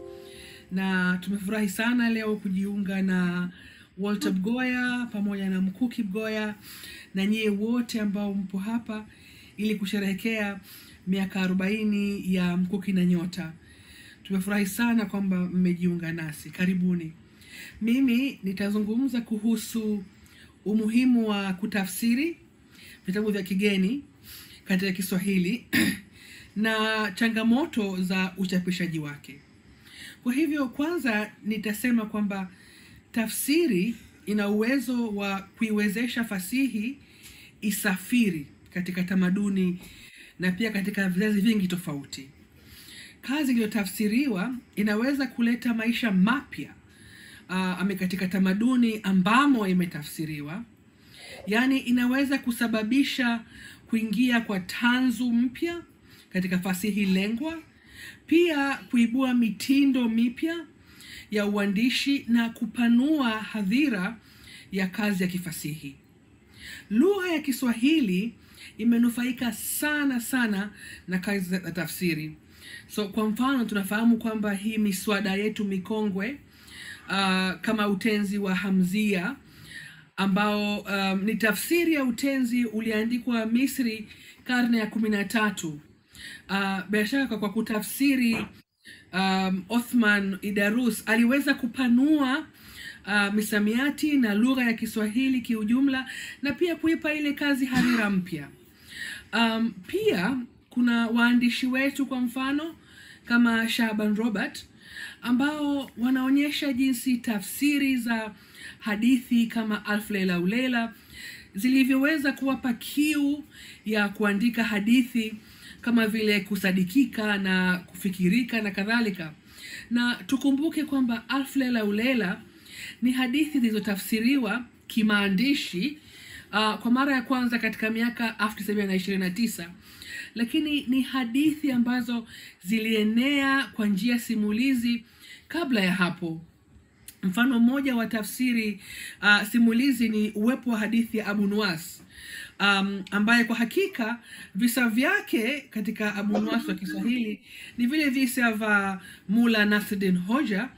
na tumefurahi sana leo kujiunga na Walter Mgoya pamoja na Mkuki Mgoya na nyie wote ambao mpo hapa ili kusherehekea miaka arobaini ya Mkuki na Nyota. Tumefurahi sana kwamba mmejiunga nasi, karibuni. Mimi nitazungumza kuhusu umuhimu wa kutafsiri vitabu vya kigeni katika Kiswahili na changamoto za uchapishaji wake. Kwa hivyo, kwanza nitasema kwamba tafsiri ina uwezo wa kuiwezesha fasihi isafiri katika tamaduni na pia katika vizazi vingi tofauti. Kazi iliyotafsiriwa inaweza kuleta maisha mapya uh, ame katika tamaduni ambamo imetafsiriwa, yaani inaweza kusababisha kuingia kwa tanzu mpya katika fasihi lengwa, pia kuibua mitindo mipya ya uandishi na kupanua hadhira ya kazi ya kifasihi. Lugha ya Kiswahili imenufaika sana sana na kazi za tafsiri. So kwa mfano tunafahamu kwamba hii miswada yetu mikongwe uh, kama utenzi wa Hamzia ambao um, ni tafsiri ya utenzi uliandikwa Misri karne ya kumi na tatu. Uh, bila shaka kwa kutafsiri um, Othman Idarus aliweza kupanua uh, misamiati na lugha ya Kiswahili kiujumla na pia kuipa ile kazi hadhira mpya. Um, pia kuna waandishi wetu kwa mfano kama Shaban Robert ambao wanaonyesha jinsi tafsiri za hadithi kama Alfu Lela u Lela zilivyoweza kuwapa kiu ya kuandika hadithi kama vile kusadikika na kufikirika na kadhalika. Na tukumbuke kwamba Alfu Lela u Lela ni hadithi zilizotafsiriwa kimaandishi uh, kwa mara ya kwanza katika miaka 1929 lakini ni hadithi ambazo zilienea kwa njia simulizi kabla ya hapo. Mfano mmoja wa tafsiri uh, simulizi ni uwepo wa hadithi ya Abu Nuwas um, ambaye kwa hakika visa vyake katika Abu Nuwas wa Kiswahili ni vile visa vya Mula Nasruddin Hoja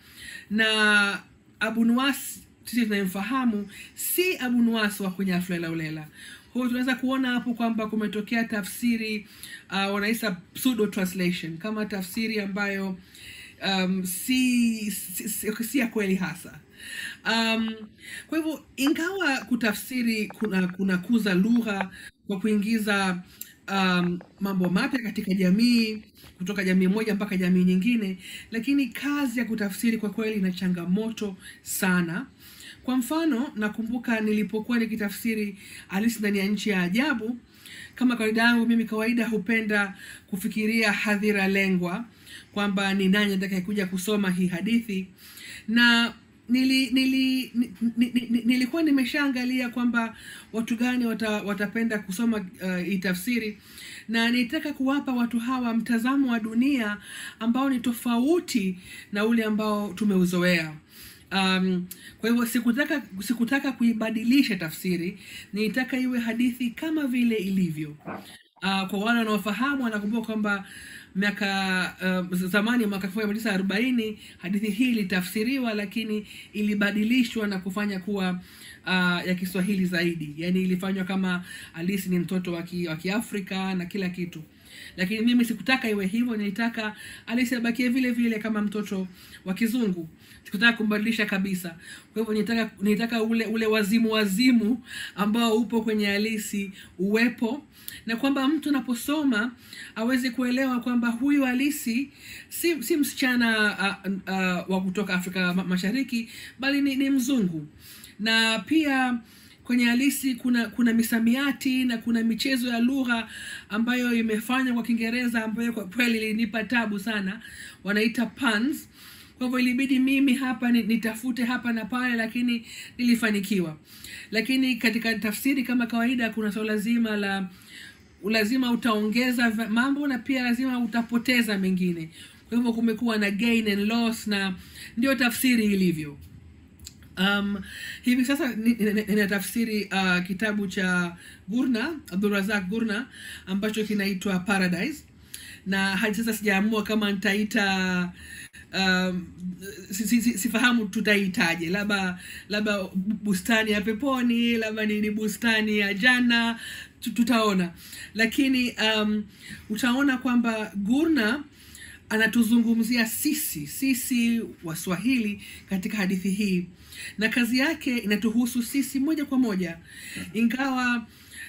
na Abu Nuwas sisi tunayemfahamu si Abu Nuwas wa kwenye Alfu Lela u Lela. Kwa hiyo tunaweza kuona hapo kwamba kumetokea tafsiri uh, wanaita pseudo translation kama tafsiri ambayo um, si, si, si, si ya kweli hasa. Um, kwa hivyo ingawa kutafsiri kuna kunakuza lugha kwa kuingiza um, mambo mapya katika jamii kutoka jamii moja mpaka jamii nyingine, lakini kazi ya kutafsiri kwa kweli ina changamoto sana. Kwa mfano, nakumbuka nilipokuwa nikitafsiri Alice ndani ya nchi ya ajabu, kama kawaida yangu mimi kawaida hupenda kufikiria hadhira lengwa kwamba ni nani atakayekuja kusoma hii hadithi, na nili, nili, ni, ni, ni, nilikuwa nimeshaangalia kwamba watu gani wata, watapenda kusoma uh, hii tafsiri na nitaka kuwapa watu hawa mtazamo wa dunia ambao ni tofauti na ule ambao tumeuzoea um, kwa hivyo sikutaka sikutaka kuibadilisha tafsiri nilitaka iwe hadithi kama vile ilivyo uh, kwa wale wanaofahamu wanakumbuka kwamba miaka uh, zamani mwaka elfu moja mia tisa arobaini hadithi hii ilitafsiriwa lakini ilibadilishwa na kufanya kuwa uh, ya kiswahili zaidi yaani ilifanywa kama alisi ni mtoto wa ki- wa kiafrika na kila kitu lakini mimi sikutaka iwe hivyo nilitaka alisi abakie vile vile kama mtoto wa kizungu sikutaka kumbadilisha kabisa kwa hivyo nilitaka, nilitaka ule ule wazimu wazimu ambao upo kwenye halisi uwepo na kwamba mtu anaposoma aweze kuelewa kwamba huyu halisi si, si msichana uh, uh, wa kutoka afrika ma- mashariki bali ni, ni mzungu na pia kwenye halisi kuna kuna misamiati na kuna michezo ya lugha ambayo imefanywa kwa kiingereza ambayo kwa kweli ilinipa tabu sana wanaita puns kwa hivyo ilibidi mimi hapa ni- nitafute hapa na pale lakini nilifanikiwa lakini katika tafsiri kama kawaida kuna swala zima la lazima utaongeza va- mambo na pia lazima utapoteza mengine kwa hivyo kumekuwa na gain and loss na ndio tafsiri ilivyo um, hivi sasa ni- ni- ni- ninatafsiri uh, kitabu cha gurna abdurazak gurna ambacho kinaitwa paradise na hadi sasa sijaamua kama nitaita um, si, si, si, sifahamu tutaitaje labda labda bustani ya peponi labda ni, ni bustani ya jana tu- tutaona lakini um, utaona kwamba gurna anatuzungumzia sisi sisi waswahili katika hadithi hii na kazi yake inatuhusu sisi moja kwa moja ingawa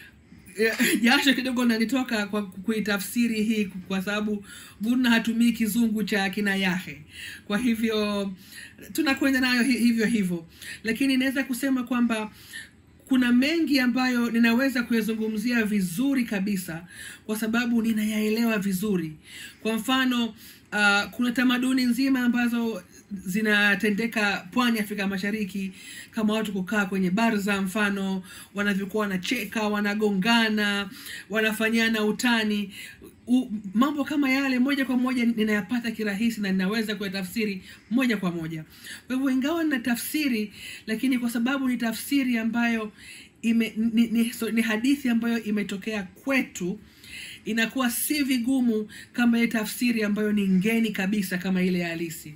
eh, jasho kidogo nanitoka kwa kuitafsiri hii kwa sababu gurna hatumii kizungu cha kina yahe kwa hivyo tunakwenda nayo hi- hivyo hivyo lakini inaweza kusema kwamba kuna mengi ambayo ninaweza kuyazungumzia vizuri kabisa kwa sababu ninayaelewa vizuri kwa mfano uh, kuna tamaduni nzima ambazo zinatendeka pwani ya afrika mashariki kama watu kukaa kwenye barza mfano wanavyokuwa wanacheka wanagongana wanafanyana utani U, mambo kama yale moja kwa moja ninayapata kirahisi na ninaweza kuyatafsiri moja kwa moja kwa hivyo ingawa nina tafsiri lakini kwa sababu ni tafsiri ambayo ime, ni, ni, so, ni hadithi ambayo imetokea kwetu inakuwa si vigumu kama ile tafsiri ambayo ni ngeni kabisa kama ile ya halisi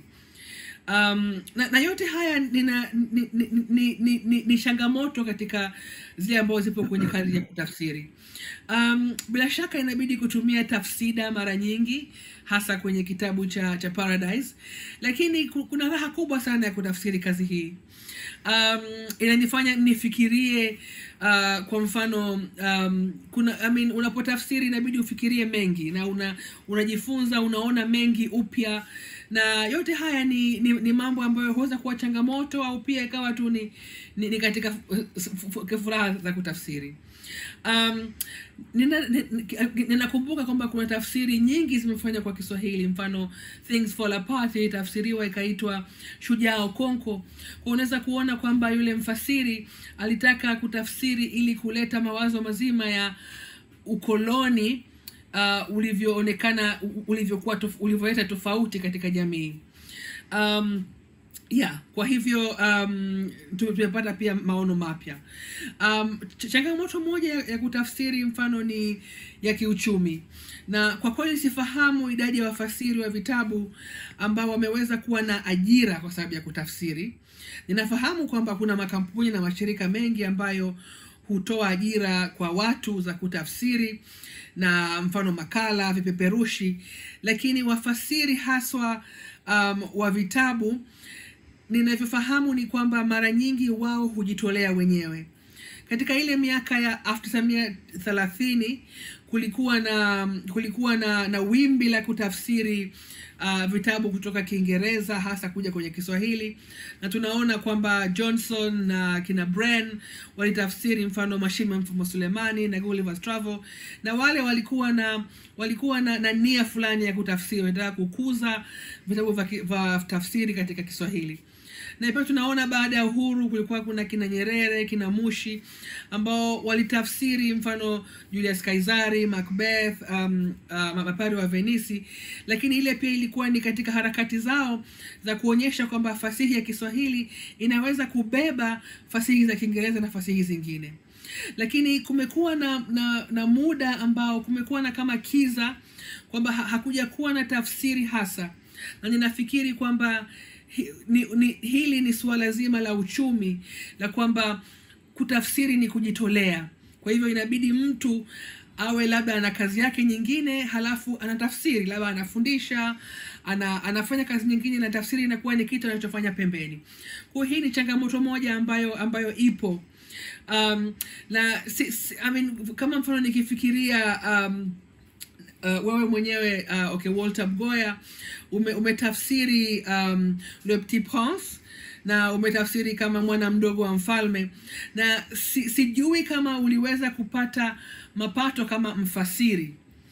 um, na, na yote haya nina, ni, ni, ni, ni, ni, ni changamoto katika zile ambazo zipo kwenye kazi ya kutafsiri um, bila shaka inabidi kutumia tafsida mara nyingi hasa kwenye kitabu cha cha paradise lakini ku- kuna raha kubwa sana ya kutafsiri kazi hii um, inanifanya nifikirie uh, kwa mfano um, kuna I mean, unapotafsiri inabidi ufikirie mengi na una unajifunza unaona mengi upya na yote haya ni, ni, ni mambo ambayo huweza kuwa changamoto au pia ikawa tu ni, ni, ni katika fu- fu- fu- furaha za kutafsiri um, nina- ni- ninakumbuka kwamba kuna tafsiri nyingi zimefanywa kwa kiswahili mfano things fall apart ilitafsiriwa ikaitwa shujaa okonko kwa unaweza kuona kwamba yule mfasiri alitaka kutafsiri ili kuleta mawazo mazima ya ukoloni uh, ulivyoonekana u- ulivyokuwa tof, ulivyoleta tofauti katika jamii um, yeah kwa hivyo um, tume- tumepata pia maono mapya um, ch- changamoto moja ya, ya kutafsiri mfano ni ya kiuchumi na kwa kweli sifahamu idadi ya wafasiri wa vitabu ambao wameweza kuwa na ajira kwa sababu ya kutafsiri ninafahamu kwamba kuna makampuni na mashirika mengi ambayo hutoa ajira kwa watu za kutafsiri na mfano makala vipeperushi lakini wafasiri haswa um, wa vitabu ninavyofahamu ni kwamba mara nyingi wao hujitolea wenyewe katika ile miaka ya 1930 kulikuwa na kulikuwa na, na wimbi la kutafsiri uh, vitabu kutoka kiingereza hasa kuja kwenye kiswahili na tunaona kwamba johnson na kina bren walitafsiri mfano mashimo ya mfumo sulemani na Gulliver's travel na wale walikuwa na walikuwa na, na nia fulani ya kutafsiri wanataka kukuza vitabu vya ki- vya tafsiri katika kiswahili na pia tunaona baada ya uhuru kulikuwa kuna kina nyerere kina mushi ambao walitafsiri mfano julius kaisari macbeth um, uh, mapari wa venisi lakini ile pia ilikuwa ni katika harakati zao za kuonyesha kwamba fasihi ya kiswahili inaweza kubeba fasihi za kiingereza na fasihi zingine lakini kumekuwa na, na, na muda ambao kumekuwa na kama kiza kwamba ha, hakuja kuwa na tafsiri hasa na ninafikiri kwamba hi, ni, ni, hili ni suala zima la uchumi la kwamba kutafsiri ni kujitolea kwa hivyo inabidi mtu awe labda ana kazi yake nyingine halafu anatafsiri labda anafundisha ana, anafanya kazi nyingine na tafsiri inakuwa ni kitu anachofanya pembeni kwa hii ni changamoto moja ambayo ambayo ipo um, na si, si, I mean, kama mfano nikifikiria um, uh, wewe mwenyewe uh, okay walter mgoya ume, umetafsiri um, le petit prince na umetafsiri kama mwana mdogo wa mfalme na si, sijui kama uliweza kupata mapato kama mfasiri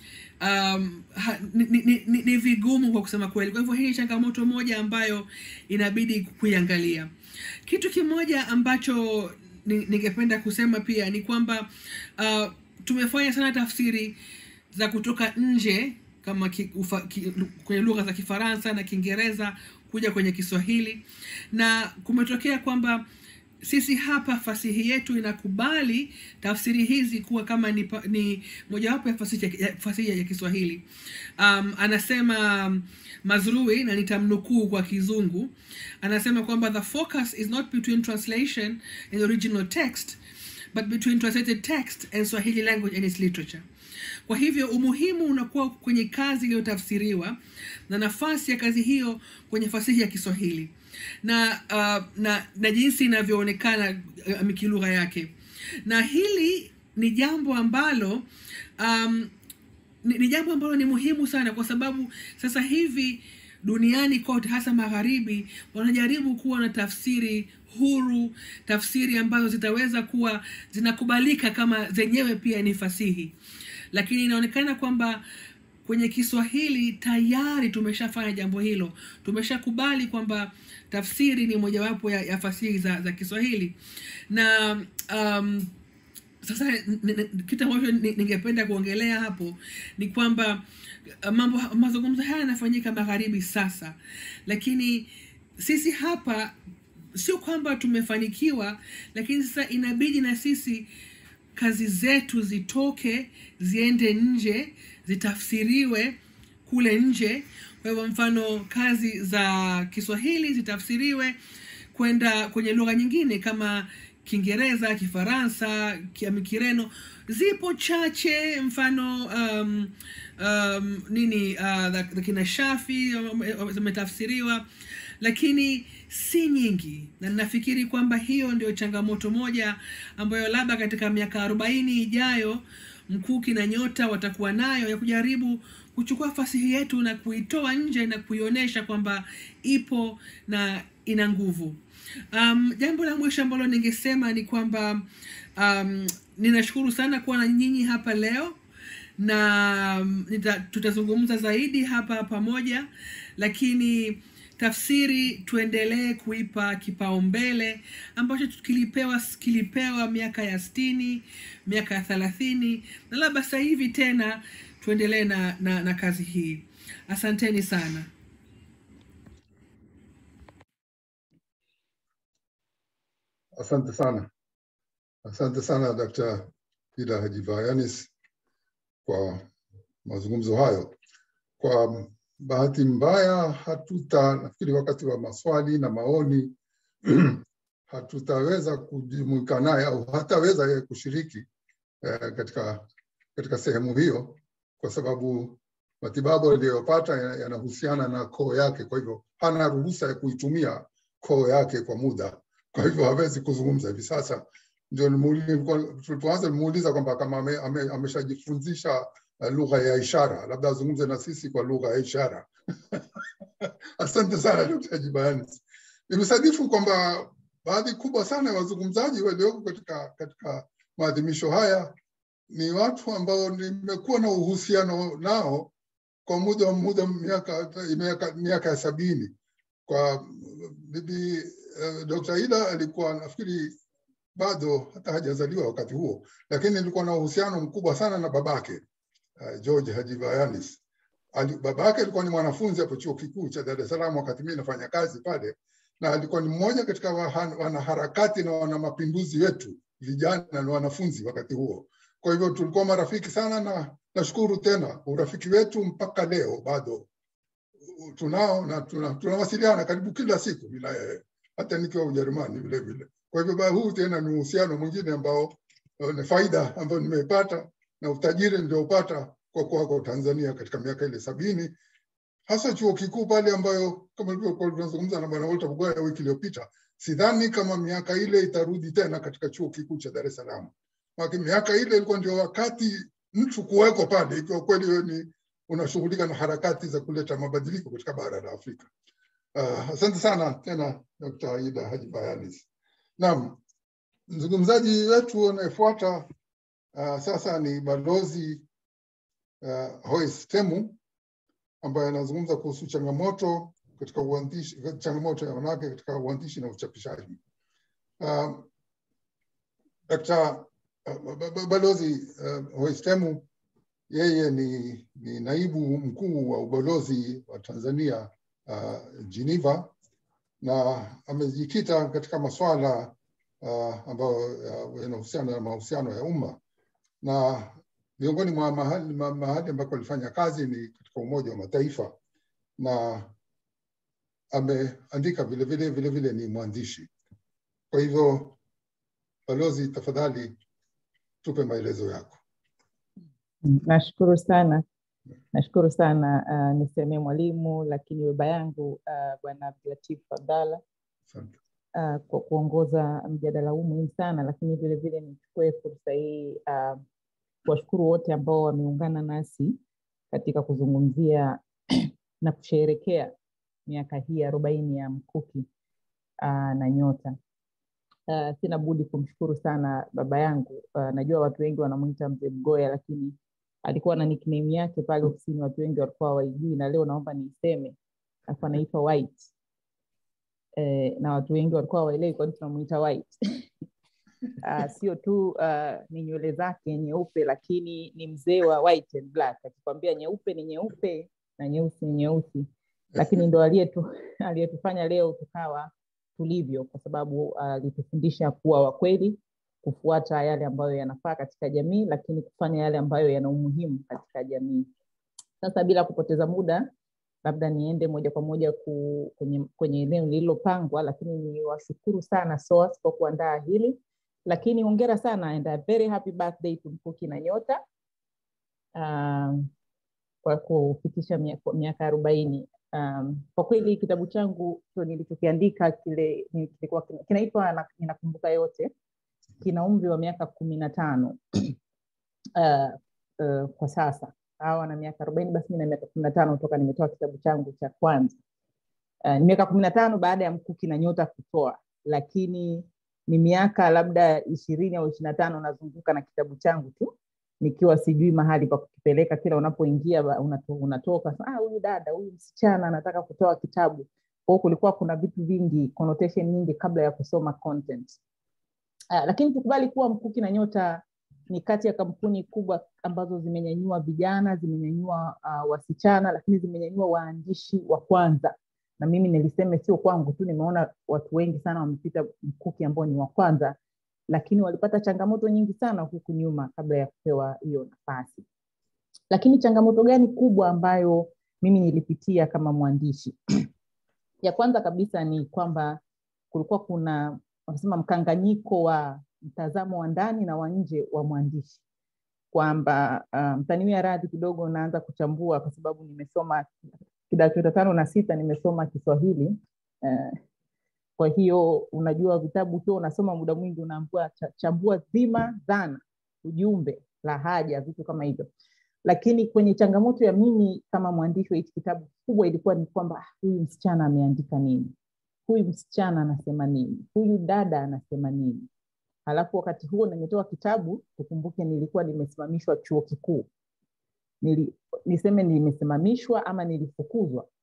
um, ha, ni, ni, ni, ni vigumu kwa kusema kweli kwa hivyo hii ni changamoto moja ambayo inabidi kuiangalia kitu kimoja ambacho ningependa kusema pia ni kwamba uh, tumefanya sana tafsiri za kutoka nje kama ki, ufa, ki, kwenye lugha za kifaransa na kiingereza kuja kwenye kiswahili na kumetokea kwamba sisi hapa fasihi yetu inakubali tafsiri hizi kuwa kama ni, ni mojawapo ya fasihi ya, fasihi ya kiswahili um, anasema um, mazrui na nitamnukuu kwa kizungu anasema kwamba the focus is not between translation and the original text but between translated text and swahili language and its literature kwa hivyo umuhimu unakuwa kwenye kazi iliyotafsiriwa na nafasi ya kazi hiyo kwenye fasihi ya kiswahili na uh, na, na jinsi inavyoonekana uh, kilugha yake na hili ni jambo ambalo um, ni, ni jambo ambalo ni muhimu sana kwa sababu sasa hivi duniani kote hasa magharibi wanajaribu kuwa na tafsiri huru tafsiri ambazo zitaweza kuwa zinakubalika kama zenyewe pia ni fasihi lakini inaonekana kwamba kwenye kiswahili tayari tumeshafanya jambo hilo tumeshakubali kwamba tafsiri ni mojawapo ya, ya fasihi za, za kiswahili na um, sasa kitu ambacho ningependa kuongelea hapo ni kwamba mambo mazungumzo haya yanafanyika magharibi sasa lakini sisi hapa sio kwamba tumefanikiwa lakini sasa inabidi na sisi kazi zetu zitoke ziende nje zitafsiriwe kule nje kwa hivyo mfano kazi za kiswahili zitafsiriwe kwenda kwenye lugha nyingine kama kiingereza kifaransa kireno zipo chache mfano um, um, nini uh, kina shafi zimetafsiriwa lakini si nyingi na ninafikiri kwamba hiyo ndio changamoto moja ambayo labda katika miaka arobaini ijayo mkuki na nyota watakuwa nayo ya kujaribu kuchukua fasihi yetu na kuitoa nje na kuionyesha kwamba ipo na ina nguvu um, jambo la mwisho ambalo ningesema ni kwamba um, ninashukuru sana kuwa na nyinyi hapa leo na um, nita, tutazungumza zaidi hapa pamoja lakini tafsiri tuendelee kuipa kipaumbele ambacho kilipewa kilipewa miaka ya stini miaka ya thelathini na labda sasa hivi tena tuendelee na, na, na kazi hii asanteni sana asante sana asante sana dkt ida hajivayanis kwa mazungumzo hayo kwa bahati mbaya hatuta nafikiri wakati wa maswali na maoni hatutaweza kujumuika naye au hataweza yeye kushiriki eh, katika katika sehemu hiyo kwa sababu matibabu aliyopata yanahusiana na koo yake kwa hivyo hana ruhusa ya kuitumia koo yake kwa muda kwa hivyo hawezi kuzungumza hivi sasa ndio tulipoanza nimuuliza kwamba kama ameshajifunzisha ame, ame lugha ya ishara labda azungumze na sisi kwa lugha ya ishara asante sana dkt jibayanis nimesadifu kwamba baadhi kubwa sana ya wazungumzaji walioko katika katika maadhimisho haya ni watu ambao nimekuwa na uhusiano nao kwa muda muda miaka miaka, miaka ya sabini kwa bibi uh, Dr. Ida alikuwa nafikiri bado hata hajazaliwa wakati huo, lakini alikuwa na uhusiano mkubwa sana na babake uh, George Haji Vayanis. Ali, babake alikuwa ni mwanafunzi hapo chuo kikuu cha Dar es Salaam wakati mimi nafanya kazi pale, na alikuwa ni mmoja katika wahan- wanaharakati na wana mapinduzi wetu vijana na wanafunzi wakati huo. Kwa hivyo tulikuwa marafiki sana, na nashukuru tena urafiki wetu mpaka leo bado tunao na tuna- tunawasiliana karibu kila siku mimi na yeye, hata nikiwa Ujerumani vile vile. Kwa hivyo ba- huu tena ni uhusiano mwingine ambao eh, ni faida ambayo nimeipata na utajiri niliopata kwa kuwa kwa Tanzania katika miaka ile sabini, hasa chuo kikuu pale, ambayo kama ilivyokuwa tunazungumza na bwana Walter Bugaya wiki iliyopita, sidhani kama miaka ile itarudi tena katika chuo kikuu cha Dar es Salaam. Maana miaka ile ilikuwa ndio wakati mtu kuweko pale, ikiwa kweli wewe ni unashughulika na harakati za kuleta mabadiliko katika bara la Afrika. Uh, asante sana tena Dr. Ida Haji Bayanis. Naam, mzungumzaji wetu anayefuata uh, sasa ni balozi uh, Hois Temu ambaye anazungumza kuhusu changamoto katika uandishi, changamoto ya wanawake katika uandishi na uchapishaji. Uh, Dr. uh, ba- ba- balozi uh, Hois Temu yeye ni, ni naibu mkuu wa ubalozi wa Tanzania uh, Geneva na amejikita katika masuala uh, ambayo uh, yanahusiana na mahusiano ya umma na miongoni mwa mahali, ma- mahali ambako alifanya kazi ni katika Umoja wa Mataifa na ameandika vile vile vile vile ni mwandishi. Kwa hivyo, balozi, tafadhali tupe maelezo yako. Nashukuru sana, nashukuru sana. Uh, nisemee mwalimu, lakini baba yangu uh, Bwana Abdulatif Abdalla Asante. uh, kwa kuongoza mjadala huu muhimu sana, lakini vile vile nichukue fursa hii uh, kuwashukuru wote ambao wameungana nasi katika kuzungumzia na kusherehekea miaka hii arobaini ya Mkuki uh, na Nyota. Uh, sina budi kumshukuru sana baba yangu. Uh, najua watu wengi wanamwita mzee Mgoya, lakini alikuwa na nickname yake pale ofisini, watu wengi walikuwa hawaijui, na leo naomba niiseme. Alikuwa anaitwa White eh, na watu wengi walikuwa hawaelewi kwa nini tunamuita White. uh, sio tu uh, ni nywele zake nyeupe, lakini ni mzee wa white and black. Akikwambia nyeupe ni nyeupe na nyeusi ni nyeusi, lakini ndo aliyetu aliyetufanya leo tukawa tulivyo, kwa sababu alitufundisha kuwa wakweli, kufuata yale ambayo yanafaa katika jamii, lakini kufanya yale ambayo yana umuhimu katika jamii. Sasa bila kupoteza muda, labda niende moja kwa moja ku, kwenye, kwenye eneo lililopangwa, lakini niwashukuru sana SOAS kwa kuandaa hili, lakini hongera sana and a very happy birthday to Mkuki na Nyota um, kwa kufikisha miaka miaka arobaini. Um, kwa kweli kitabu changu cho nilichokiandika kile ni- kilikuwa kina- kinaitwa Na- Ninakumbuka Yote, kina umri wa miaka kumi na tano uh, uh, kwa sasa hawa na miaka arobaini basi mi na miaka kumi na tano toka nimetoa kitabu changu cha kwanza uh, ni miaka kumi na tano baada ya Mkuki na Nyota kutoa, lakini ni miaka labda ishirini au ishirini na tano nazunguka na kitabu changu tu nikiwa sijui mahali pa kukipeleka. Kila unapoingia ba- unato, unatoka "Ah, huyu dada huyu msichana anataka kutoa kitabu. Kwa hiyo kulikuwa kuna vitu vingi, connotation nyingi kabla ya kusoma content. Uh, lakini tukubali kuwa Mkuki na Nyota ni kati ya kampuni kubwa ambazo zimenyanyua vijana, zimenyanyua uh, wasichana, lakini zimenyanyua waandishi wa kwanza. Na mimi niliseme sio kwangu tu, nimeona watu wengi sana wamepita Mkuki ambao ni wa kwanza, lakini walipata changamoto nyingi sana huku nyuma kabla ya kupewa hiyo nafasi. Lakini changamoto gani kubwa ambayo mimi nilipitia kama mwandishi? ya kwanza kabisa ni kwamba kulikuwa kuna wanasema mkanganyiko wa mtazamo wa ndani na wa nje wa mwandishi kwamba uh, mtaniwia radhi kidogo naanza kuchambua kwa sababu nimesoma kidato cha tano na sita nimesoma Kiswahili uh, kwa hiyo unajua vitabu ukiwa unasoma muda mwingi unaambiwa cha- chambua dhima, dhana, ujumbe, lahaja, vitu kama hivyo. Lakini kwenye changamoto ya mimi kama mwandishi wa hichi kitabu kubwa ilikuwa ni kwamba ah, huyu msichana ameandika nini, huyu msichana anasema nini, huyu dada anasema nini. Halafu wakati huo nimetoa kitabu, tukumbuke nilikuwa nimesimamishwa chuo kikuu, Nili, niseme nimesimamishwa ama nilifukuzwa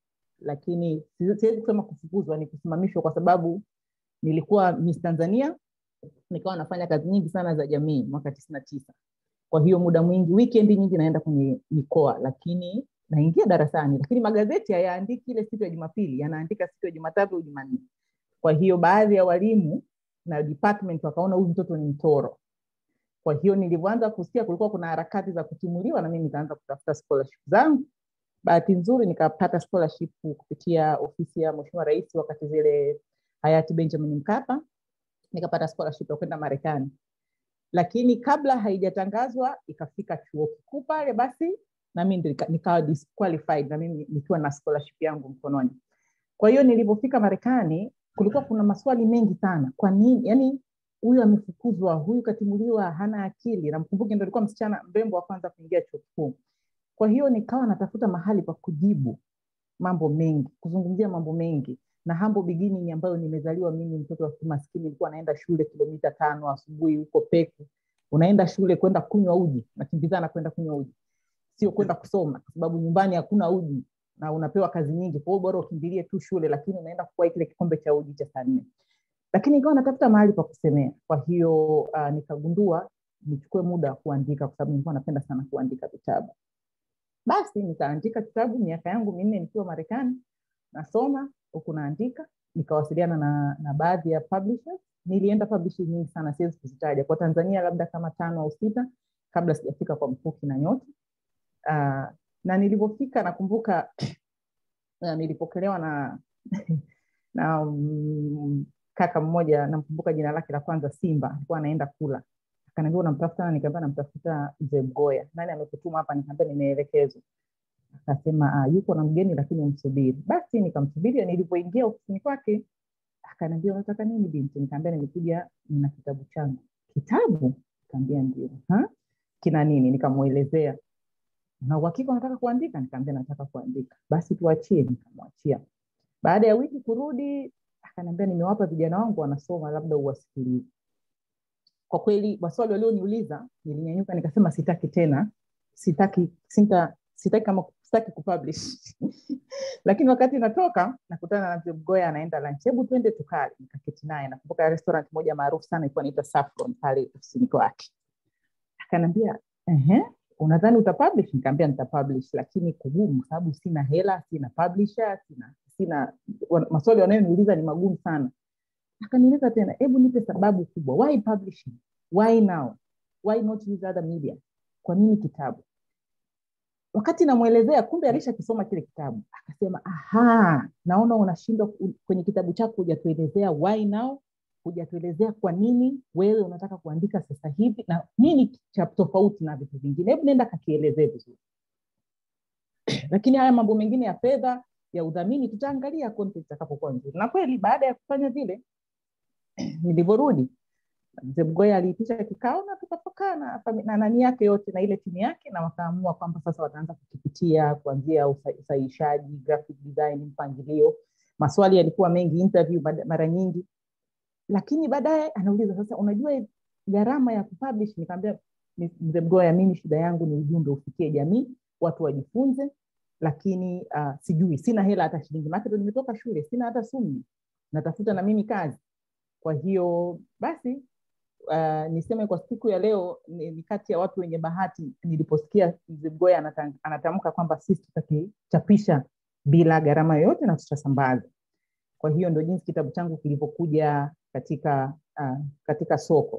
lakini si- siwezi kusema kufukuzwa ni kusimamishwa kwa sababu nilikuwa miss tanzania nikawa nafanya kazi nyingi sana za jamii mwaka tisini na tisa kwa hiyo muda mwingi weekend nyingi naenda kwenye mikoa lakini naingia darasani lakini magazeti hayaandiki ile siku ya jumapili yanaandika siku ya jumatatu au jumanne kwa hiyo baadhi ya walimu na department wakaona huyu mtoto ni mtoro kwa hiyo nilivyoanza kusikia kulikuwa kuna harakati za kutimuliwa na mimi nikaanza kutafuta scholarship zangu bahati nzuri nikapata scholarship kupitia ofisi ya mheshimiwa rais wakati zile hayati benjamin mkapa nikapata scholarship ya kwenda marekani lakini kabla haijatangazwa ikafika chuo kikuu pale basi nami nika- nikawa disqualified na mimi nikiwa na scholarship yangu mkononi kwa hiyo nilipofika marekani kulikuwa kuna maswali mengi sana kwa nini yani huyu amefukuzwa huyu katimuliwa hana akili namkumbuke ndo alikuwa msichana mrembo wa kwanza kuingia chuo kikuu kwa hiyo nikawa natafuta mahali pa kujibu mambo mengi kuzungumzia mambo mengi na hambo beginning ambayo nimezaliwa mimi mtoto wa kimaskini nilikuwa naenda shule kilomita tano asubuhi huko peku unaenda shule kwenda kunywa uji nakimbizana kwenda kunywa uji sio kwenda kusoma kwa sababu nyumbani hakuna uji na unapewa kazi nyingi kwa hiyo bora ukimbilie tu shule lakini unaenda kukwai kile kikombe cha uji cha saa nne lakini ikawa natafuta mahali pa kusemea kwa hiyo uh, nikagundua nichukue muda wa kuandika kwa sababu nilikuwa napenda sana kuandika vitabu basi nikaandika kitabu miaka yangu minne nikiwa marekani nasoma huku naandika nikawasiliana na, na baadhi ya publishers nilienda publishing nyingi sana siwezi kuzitaja kwa tanzania labda kama tano au sita kabla sijafika kwa mkuki na nyota uh, na nilivyofika nakumbuka uh, nilipokelewa na na um, kaka mmoja namkumbuka jina lake la kwanza simba alikuwa anaenda kula akaniambia unamtafuta nani nikaambia namtafuta mzee mgoya nani amekutuma hapa nikaambia nimeelekezwa akasema ah, yuko na mgeni lakini umsubiri basi nikamsubiri nilivyoingia ofisini kwake akaniambia unataka nini binti nikaambia nimekuja na kitabu changu kitabu kaambia ndio "Ha? kina nini nikamwelezea na uhakika unataka kuandika nikaambia nataka kuandika basi tuachie nikamwachia baada ya wiki kurudi akaniambia nimewapa vijana wangu wanasoma labda uwasikilize kwa kweli maswali walioniuliza nilinyanyuka nikasema sitaki tena sitaki sinta, sitaki kama sitaki kupublish lakini wakati natoka nakutana na mzee mgoya anaenda lunch hebu twende tukale nikaketi naye nakumbuka restaurant moja maarufu sana ilikuwa inaitwa saffron pale ofisini kwake akaniambia ehe unadhani utapublish nikaambia nitapublish lakini kugumu sababu sina hela sina publisher sina sina wan- maswali wanayoniuliza ni magumu sana akaniuliza tena hebu nipe sababu kubwa why publishing why now why not use other media kwa nini kitabu wakati namwelezea kumbe alishakisoma kile kitabu akasema aha naona unashindwa ku- kwenye kitabu chako hujatuelezea why now hujatuelezea kwa nini wewe unataka kuandika sasa hivi na nini cha tofauti na vitu vingine hebu nenda kakielezee vizuri lakini haya mambo mengine ya fedha ya udhamini tutaangalia content itakapokuwa nzuri na kweli baada ya kufanya vile nilivyorudi mzee mgoya aliitisha kikao na tukapokaa na, fami- na nani yake yote na ile timu yake na wakaamua kwamba sasa wataanza kukipitia kuanzia usa- usahihishaji graphic design mpangilio maswali yalikuwa mengi interview bada- mara nyingi lakini baadaye anauliza sasa unajua gharama ya kupublish nikaambia "Ni- mzee mgoya mimi shida yangu ni ujumbe ufikie jamii watu wajifunze lakini uh, sijui sina hela hata shilingi maake ndo nimetoka shule sina hata sumi natafuta na mimi kazi kwa hiyo basi uh, niseme kwa siku ya leo ni, ni kati ya watu wenye bahati niliposikia mzee mgoya anata- anatamka kwamba sisi tutakichapisha bila gharama yoyote na tutasambaza kwa hiyo ndo jinsi kitabu changu kilivyokuja katika uh, katika soko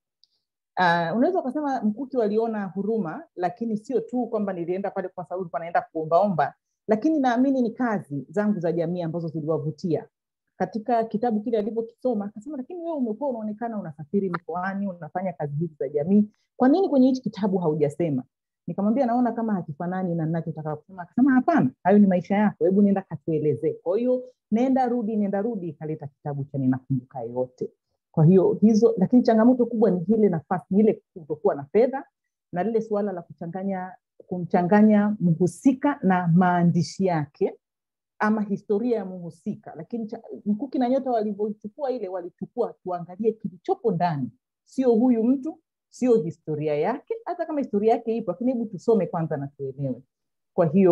uh, unaweza ukasema mkuki waliona huruma lakini sio tu kwamba nilienda pale kwa sababu nilikuwa naenda kuombaomba lakini naamini ni kazi zangu za jamii ambazo ziliwavutia katika kitabu kile alivyokisoma akasema lakini wewe umekuwa unaonekana unasafiri mikoani unafanya kazi hizi za jamii kwa nini kwenye hichi kitabu haujasema nikamwambia naona kama hakifanani na ninachotaka kusema akasema hapana hayo ni maisha yako hebu nenda katuelezee kwa hiyo nenda rudi nenda rudi ikaleta kitabu cha ninakumbuka yote kwa hiyo hizo lakini changamoto kubwa ni ile nafasi ni ile kutokuwa na fedha na lile suala la kuchanganya kumchanganya mhusika na maandishi yake ama historia ya mhusika lakini cha- mkuki na nyota walivyochukua ile walichukua tuangalie kilichopo ndani sio huyu mtu sio historia yake hata kama historia yake ipo lakini hebu tusome kwanza na tuelewe kwa hiyo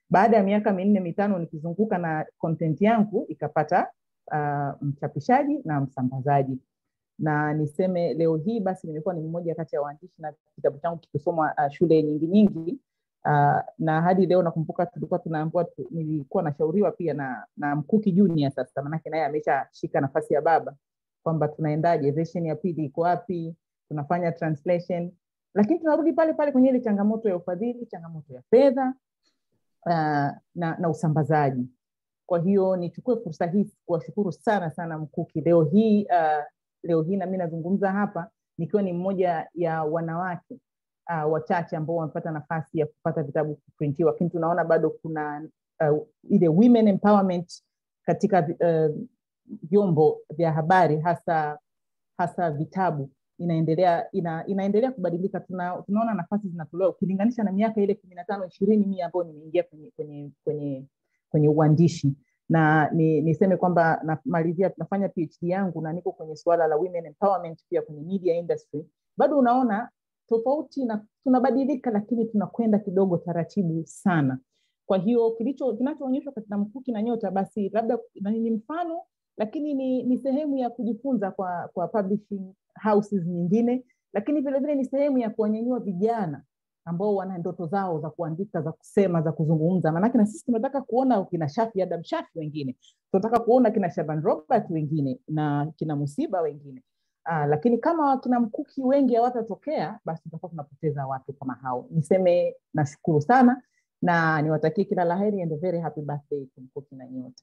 baada ya miaka minne mitano nikizunguka na content yangu ikapata uh, mchapishaji na msambazaji na niseme leo hii basi nimekuwa ni mmoja kati ya waandishi na kitabu changu kikisomwa uh, shule nyingi nyingi uh, na hadi leo nakumbuka tulikuwa tunaambiwa tu, nilikuwa nashauriwa pia na, na mkuki junior sasa manake naye ameshashika nafasi ya baba kwamba tunaendaje version ya pili iko wapi tunafanya translation lakini tunarudi pale pale kwenye ile changamoto ya ufadhili changamoto ya fedha uh, na, na usambazaji kwa hiyo nichukue fursa hii kuwashukuru sana sana mkuki leo hii uh, leo hii nami nazungumza hapa nikiwa ni mmoja ya wanawake uh, wachache ambao wamepata nafasi ya kupata vitabu kuprintiwa lakini tunaona bado kuna uh, ile women empowerment katika uh, vyombo vya habari hasa hasa vitabu inaendelea ina, inaendelea kubadilika tuna, tunaona nafasi zinatolewa ukilinganisha na miaka ile kumi na tano ishirini mia ambayo nimeingia kwenye kwenye kwenye kwenye uandishi na ni, niseme kwamba namalizia nafanya phd yangu na niko kwenye suala la women empowerment pia kwenye media industry bado unaona tofauti na tunabadilika lakini tunakwenda kidogo taratibu sana kwa hiyo kilicho kinachoonyeshwa katika mkuki na nyota basi labda ni mfano lakini ni, ni sehemu ya kujifunza kwa kwa publishing houses nyingine lakini vile vile ni sehemu ya kuwanyanyua vijana ambao wana ndoto zao za kuandika za kusema za kuzungumza maanake na sisi tunataka kuona kina shafi adam shafi wengine tunataka kuona kina shaban robert wengine na kina musiba wengine Aa, lakini kama kina mkuki wengi hawatatokea basi tutakuwa tunapoteza watu kama hao niseme nashukuru sana na niwatakie kila laheri and a very happy birthday to mkuki na nyota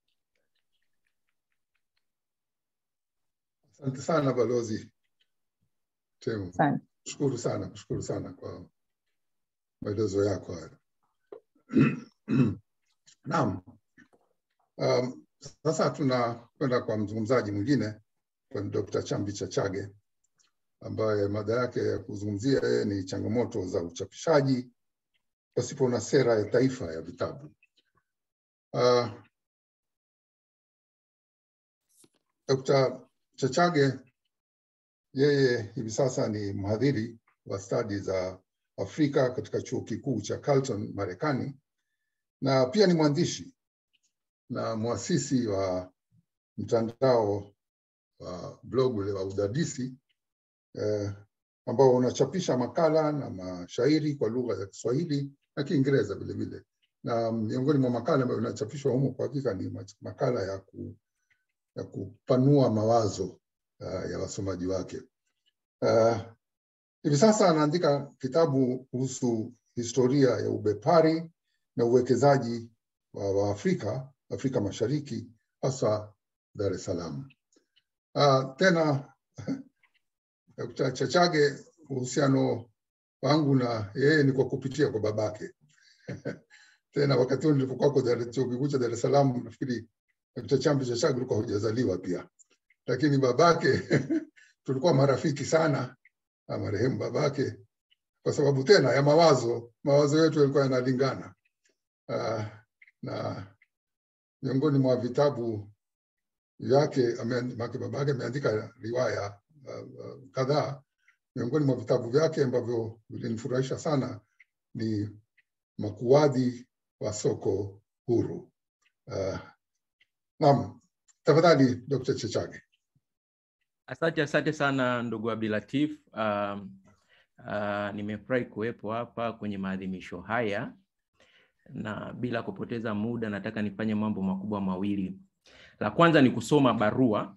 Asante sana balozi Temu, asante shukuru sana, kushukuru sana kwa maelezo yako hayo. Naam, um, sasa tunakwenda kwa mzungumzaji mwingine kwa Dr. Chambi Chachage ambaye mada yake ya kuzungumzia yeye ni changamoto za uchapishaji pasipo na sera ya taifa ya vitabu. Uh, Dr. Chachage yeye hivi sasa ni mhadhiri wa stadi za Afrika katika chuo kikuu cha Carleton Marekani, na pia ni mwandishi na mwasisi wa mtandao wa blog ule wa udadisi eh, ambao unachapisha makala na mashairi kwa lugha ya Kiswahili na Kiingereza vile vile, na miongoni mwa makala ambayo inachapishwa humo kwa hakika ni makala ya, ku, ya kupanua mawazo uh, ya wasomaji wake. Uh, hivi sasa anaandika kitabu kuhusu historia ya ubepari na uwekezaji wa Waafrika Afrika Mashariki, hasa Dar es Salaam. Uh, tena Dkt. Chachage, uhusiano wangu na yeye ni kwa kupitia kwa babake tena wakati huo nilipokuwa kwa chuo kikuu cha Dar es Salaam, nafikiri Dkt. Chambi Chachage ulikuwa hujazaliwa pia, lakini babake tulikuwa marafiki sana na marehemu babake, kwa sababu tena ya mawazo, mawazo yetu yalikuwa yanalingana. Uh, na miongoni mwa vitabu vyake babake ameandika riwaya uh, uh, kadhaa. Miongoni mwa vitabu vyake ambavyo vilinifurahisha sana ni Makuwadhi wa Soko Huru. Uh, naam, tafadhali Dr. Chechage. Asante, asante sana ndugu Abdulatif. Uh, uh, nimefurahi kuwepo hapa kwenye maadhimisho haya na bila kupoteza muda nataka nifanye mambo makubwa mawili. La kwanza ni kusoma barua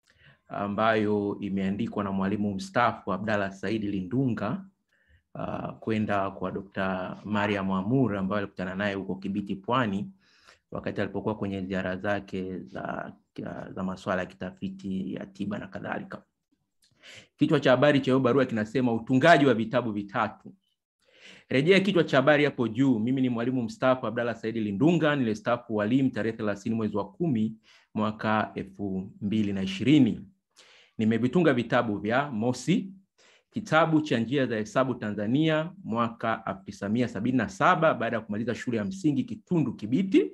ambayo imeandikwa na mwalimu mstaafu Abdalla Saidi Lindunga uh, kwenda kwa Dr. Mariam Amur ambayo alikutana naye huko Kibiti Pwani wakati alipokuwa kwenye ziara zake za, za masuala ya kitafiti ya tiba na kadhalika. Kichwa cha habari cha hiyo barua kinasema utungaji wa vitabu vitatu. Rejea kichwa cha habari hapo juu. Mimi ni mwalimu mstaafu Abdalla Saidi Lindunga, nilistaafu walimu tarehe thelathini mwezi wa kumi mwaka elfu mbili na ishirini. Nimevitunga vitabu vya mosi, kitabu cha njia za hesabu Tanzania mwaka elfu tisa mia sabini na saba baada ya kumaliza shule ya msingi Kitundu Kibiti.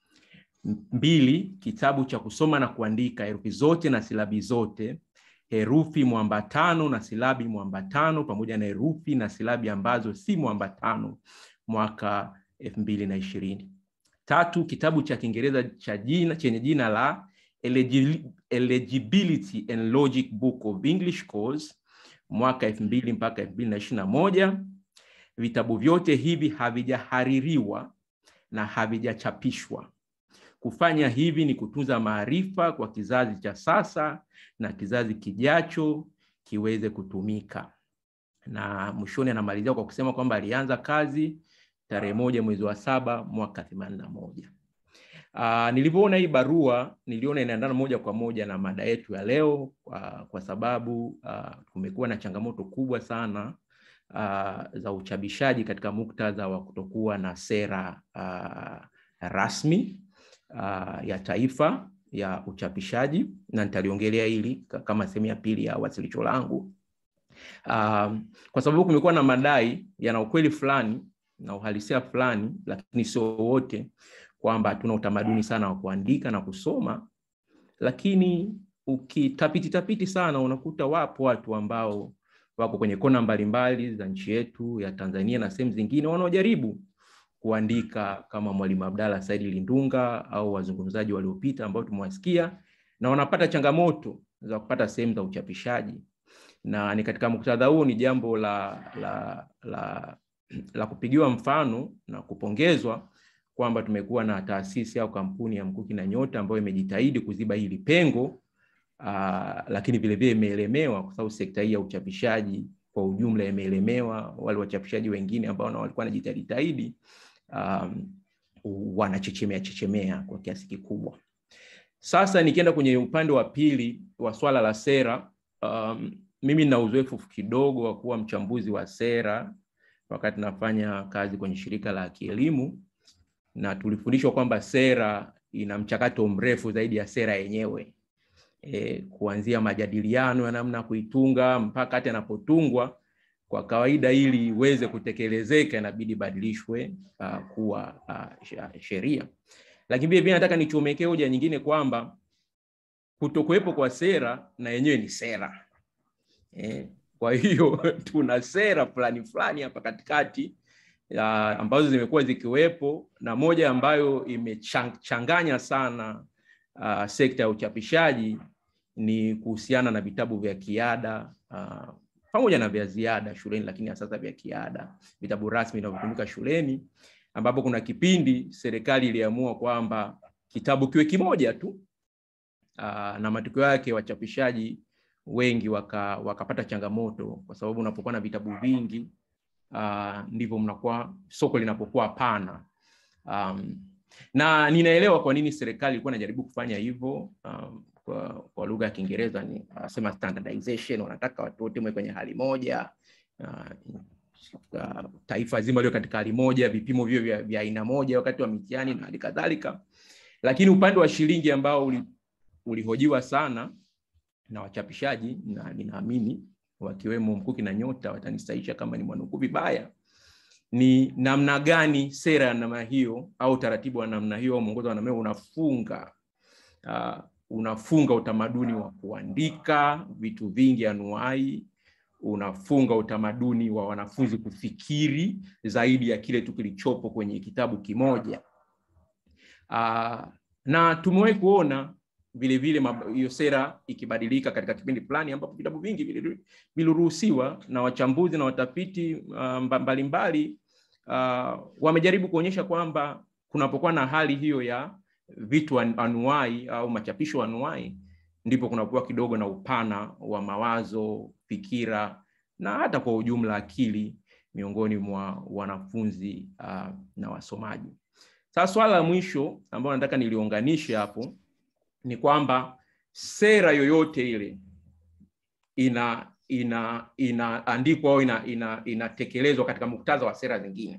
Mbili, kitabu cha kusoma na kuandika herufi zote na silabi zote herufi mwambatano na silabi mwambatano pamoja na herufi na silabi ambazo si mwambatano mwaka elfu mbili na ishirini. Tatu, kitabu cha Kiingereza cha jina chenye jina la Eligi- Eligibility and Logic Book of English Course mwaka elfu mbili mpaka elfu mbili na ishirini na moja. Vitabu vyote hivi havijahaririwa na havijachapishwa. Kufanya hivi ni kutunza maarifa kwa kizazi cha sasa na kizazi kijacho kiweze kutumika. Na mwishoni anamalizia kwa kusema kwamba alianza kazi tarehe moja mwezi wa saba mwaka themanini na moja. Uh, nilivyoona hii barua niliona inaendana moja kwa moja na mada yetu ya leo uh, kwa sababu uh, kumekuwa na changamoto kubwa sana uh, za uchapishaji katika muktadha wa kutokuwa na sera uh, rasmi uh, ya taifa ya uchapishaji, na nitaliongelea hili ka- kama sehemu ya pili ya wasilisho langu. Um, kwa sababu kumekuwa na madai yana ukweli fulani na uhalisia fulani, lakini sio wote, kwamba hatuna utamaduni sana wa kuandika na kusoma, lakini ukitapiti tapiti sana unakuta wapo watu ambao wako kwenye kona mbalimbali za nchi yetu ya Tanzania na sehemu zingine wanaojaribu kuandika kama Mwalimu Abdalla Said Lindunga au wazungumzaji waliopita ambao tumewasikia, na wanapata changamoto za kupata sehemu za uchapishaji, na ni katika muktadha huu ni jambo la, la, la, la kupigiwa mfano na kupongezwa kwamba tumekuwa na taasisi au kampuni ya Mkuki na Nyota ambayo imejitahidi kuziba hili pengo uh, lakini vilevile imeelemewa kwa sababu sekta hii ya uchapishaji kwa ujumla imeelemewa. Wale wachapishaji wengine ambao na walikuwa wanajitahidi um, wanachechemea chechemea kwa kiasi kikubwa. Sasa nikienda kwenye upande wa pili wa swala la sera, um, mimi nina uzoefu kidogo wa kuwa mchambuzi wa sera wakati nafanya kazi kwenye shirika la kielimu, na tulifundishwa kwamba sera ina mchakato mrefu zaidi ya sera yenyewe e, kuanzia majadiliano ya namna ya kuitunga mpaka hata yanapotungwa kwa kawaida, ili iweze kutekelezeka inabidi ibadilishwe uh, kuwa uh, sheria. Lakini pia pia nataka nichomekee hoja nyingine kwamba kutokuwepo kwa sera na yenyewe ni sera e, kwa hiyo tuna sera fulani fulani hapa katikati ya ambazo zimekuwa zikiwepo na moja ambayo imechanganya sana uh, sekta ya uchapishaji ni kuhusiana na vitabu vya kiada uh, pamoja na vya ziada shuleni, lakini sasa vya kiada, vitabu rasmi vinavyotumika shuleni, ambapo kuna kipindi serikali iliamua kwamba kitabu kiwe kimoja tu uh, na matokeo yake wachapishaji wengi waka, wakapata changamoto kwa sababu unapokuwa na vitabu vingi uh, ndivyo mnakuwa soko linapokuwa pana um, na ninaelewa kwa nini serikali ilikuwa inajaribu kufanya hivyo um, kwa, kwa lugha ya Kiingereza ni wanasema standardization, wanataka watu wote mwe kwenye hali moja uh, uh, taifa zima lio katika hali moja, vipimo vio vya, vya aina moja wakati wa mitihani na hali kadhalika. Lakini upande wa shilingi ambao uli, ulihojiwa sana na wachapishaji na ninaamini wakiwemo Mkuki na Nyota watanisaisha kama ni mwanukuu vibaya, ni namna gani sera ya namna hiyo au taratibu wa namna hiyo au mwongozo wa namna hiyo unafunga uh, unafunga utamaduni wa kuandika vitu vingi anuai, unafunga utamaduni wa wanafunzi kufikiri zaidi ya kile tu kilichopo kwenye kitabu kimoja. Uh, na tumewahi kuona vile vile hiyo sera ikibadilika katika kipindi fulani ambapo vitabu vingi viliruhusiwa na wachambuzi na watafiti uh, mbalimbali uh, wamejaribu kuonyesha kwamba kunapokuwa na hali hiyo ya vitu anuai au machapisho anuai, ndipo kunakuwa kidogo na upana wa mawazo, fikira na hata kwa ujumla akili miongoni mwa wanafunzi uh, na wasomaji. Sasa swala la mwisho ambalo nataka niliunganishe hapo ni kwamba sera yoyote ile ina ina inaandikwa au ina, ina, inatekelezwa katika muktadha wa sera zingine.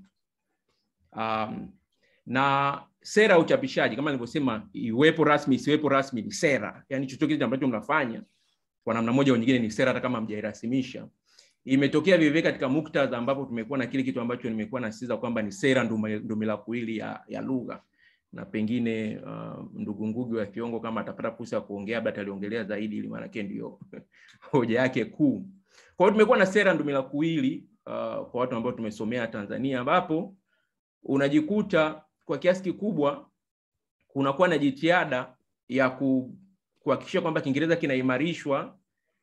Um, na sera ya uchapishaji kama nilivyosema, iwepo rasmi isiwepo rasmi ni sera, yaani chochote kile ambacho mnafanya kwa namna moja au nyingine ni sera, hata kama mjairasimisha. Imetokea vivyo katika muktadha ambapo tumekuwa na kile kitu ambacho nimekuwa nasisitiza kwamba ni sera ndumila kuwili ya, ya lugha na pengine uh, ndugu Ngugi wa Thiong'o kama atapata fursa ya kuongea labda ataliongelea zaidi, ili maanake ndio hoja yake kuu. Kwa hiyo tumekuwa na sera ndumila kuwili uh, kwa watu ambao tumesomea Tanzania, ambapo unajikuta kwa kiasi kikubwa kunakuwa na jitihada ya ku, kuhakikisha kwamba Kiingereza kinaimarishwa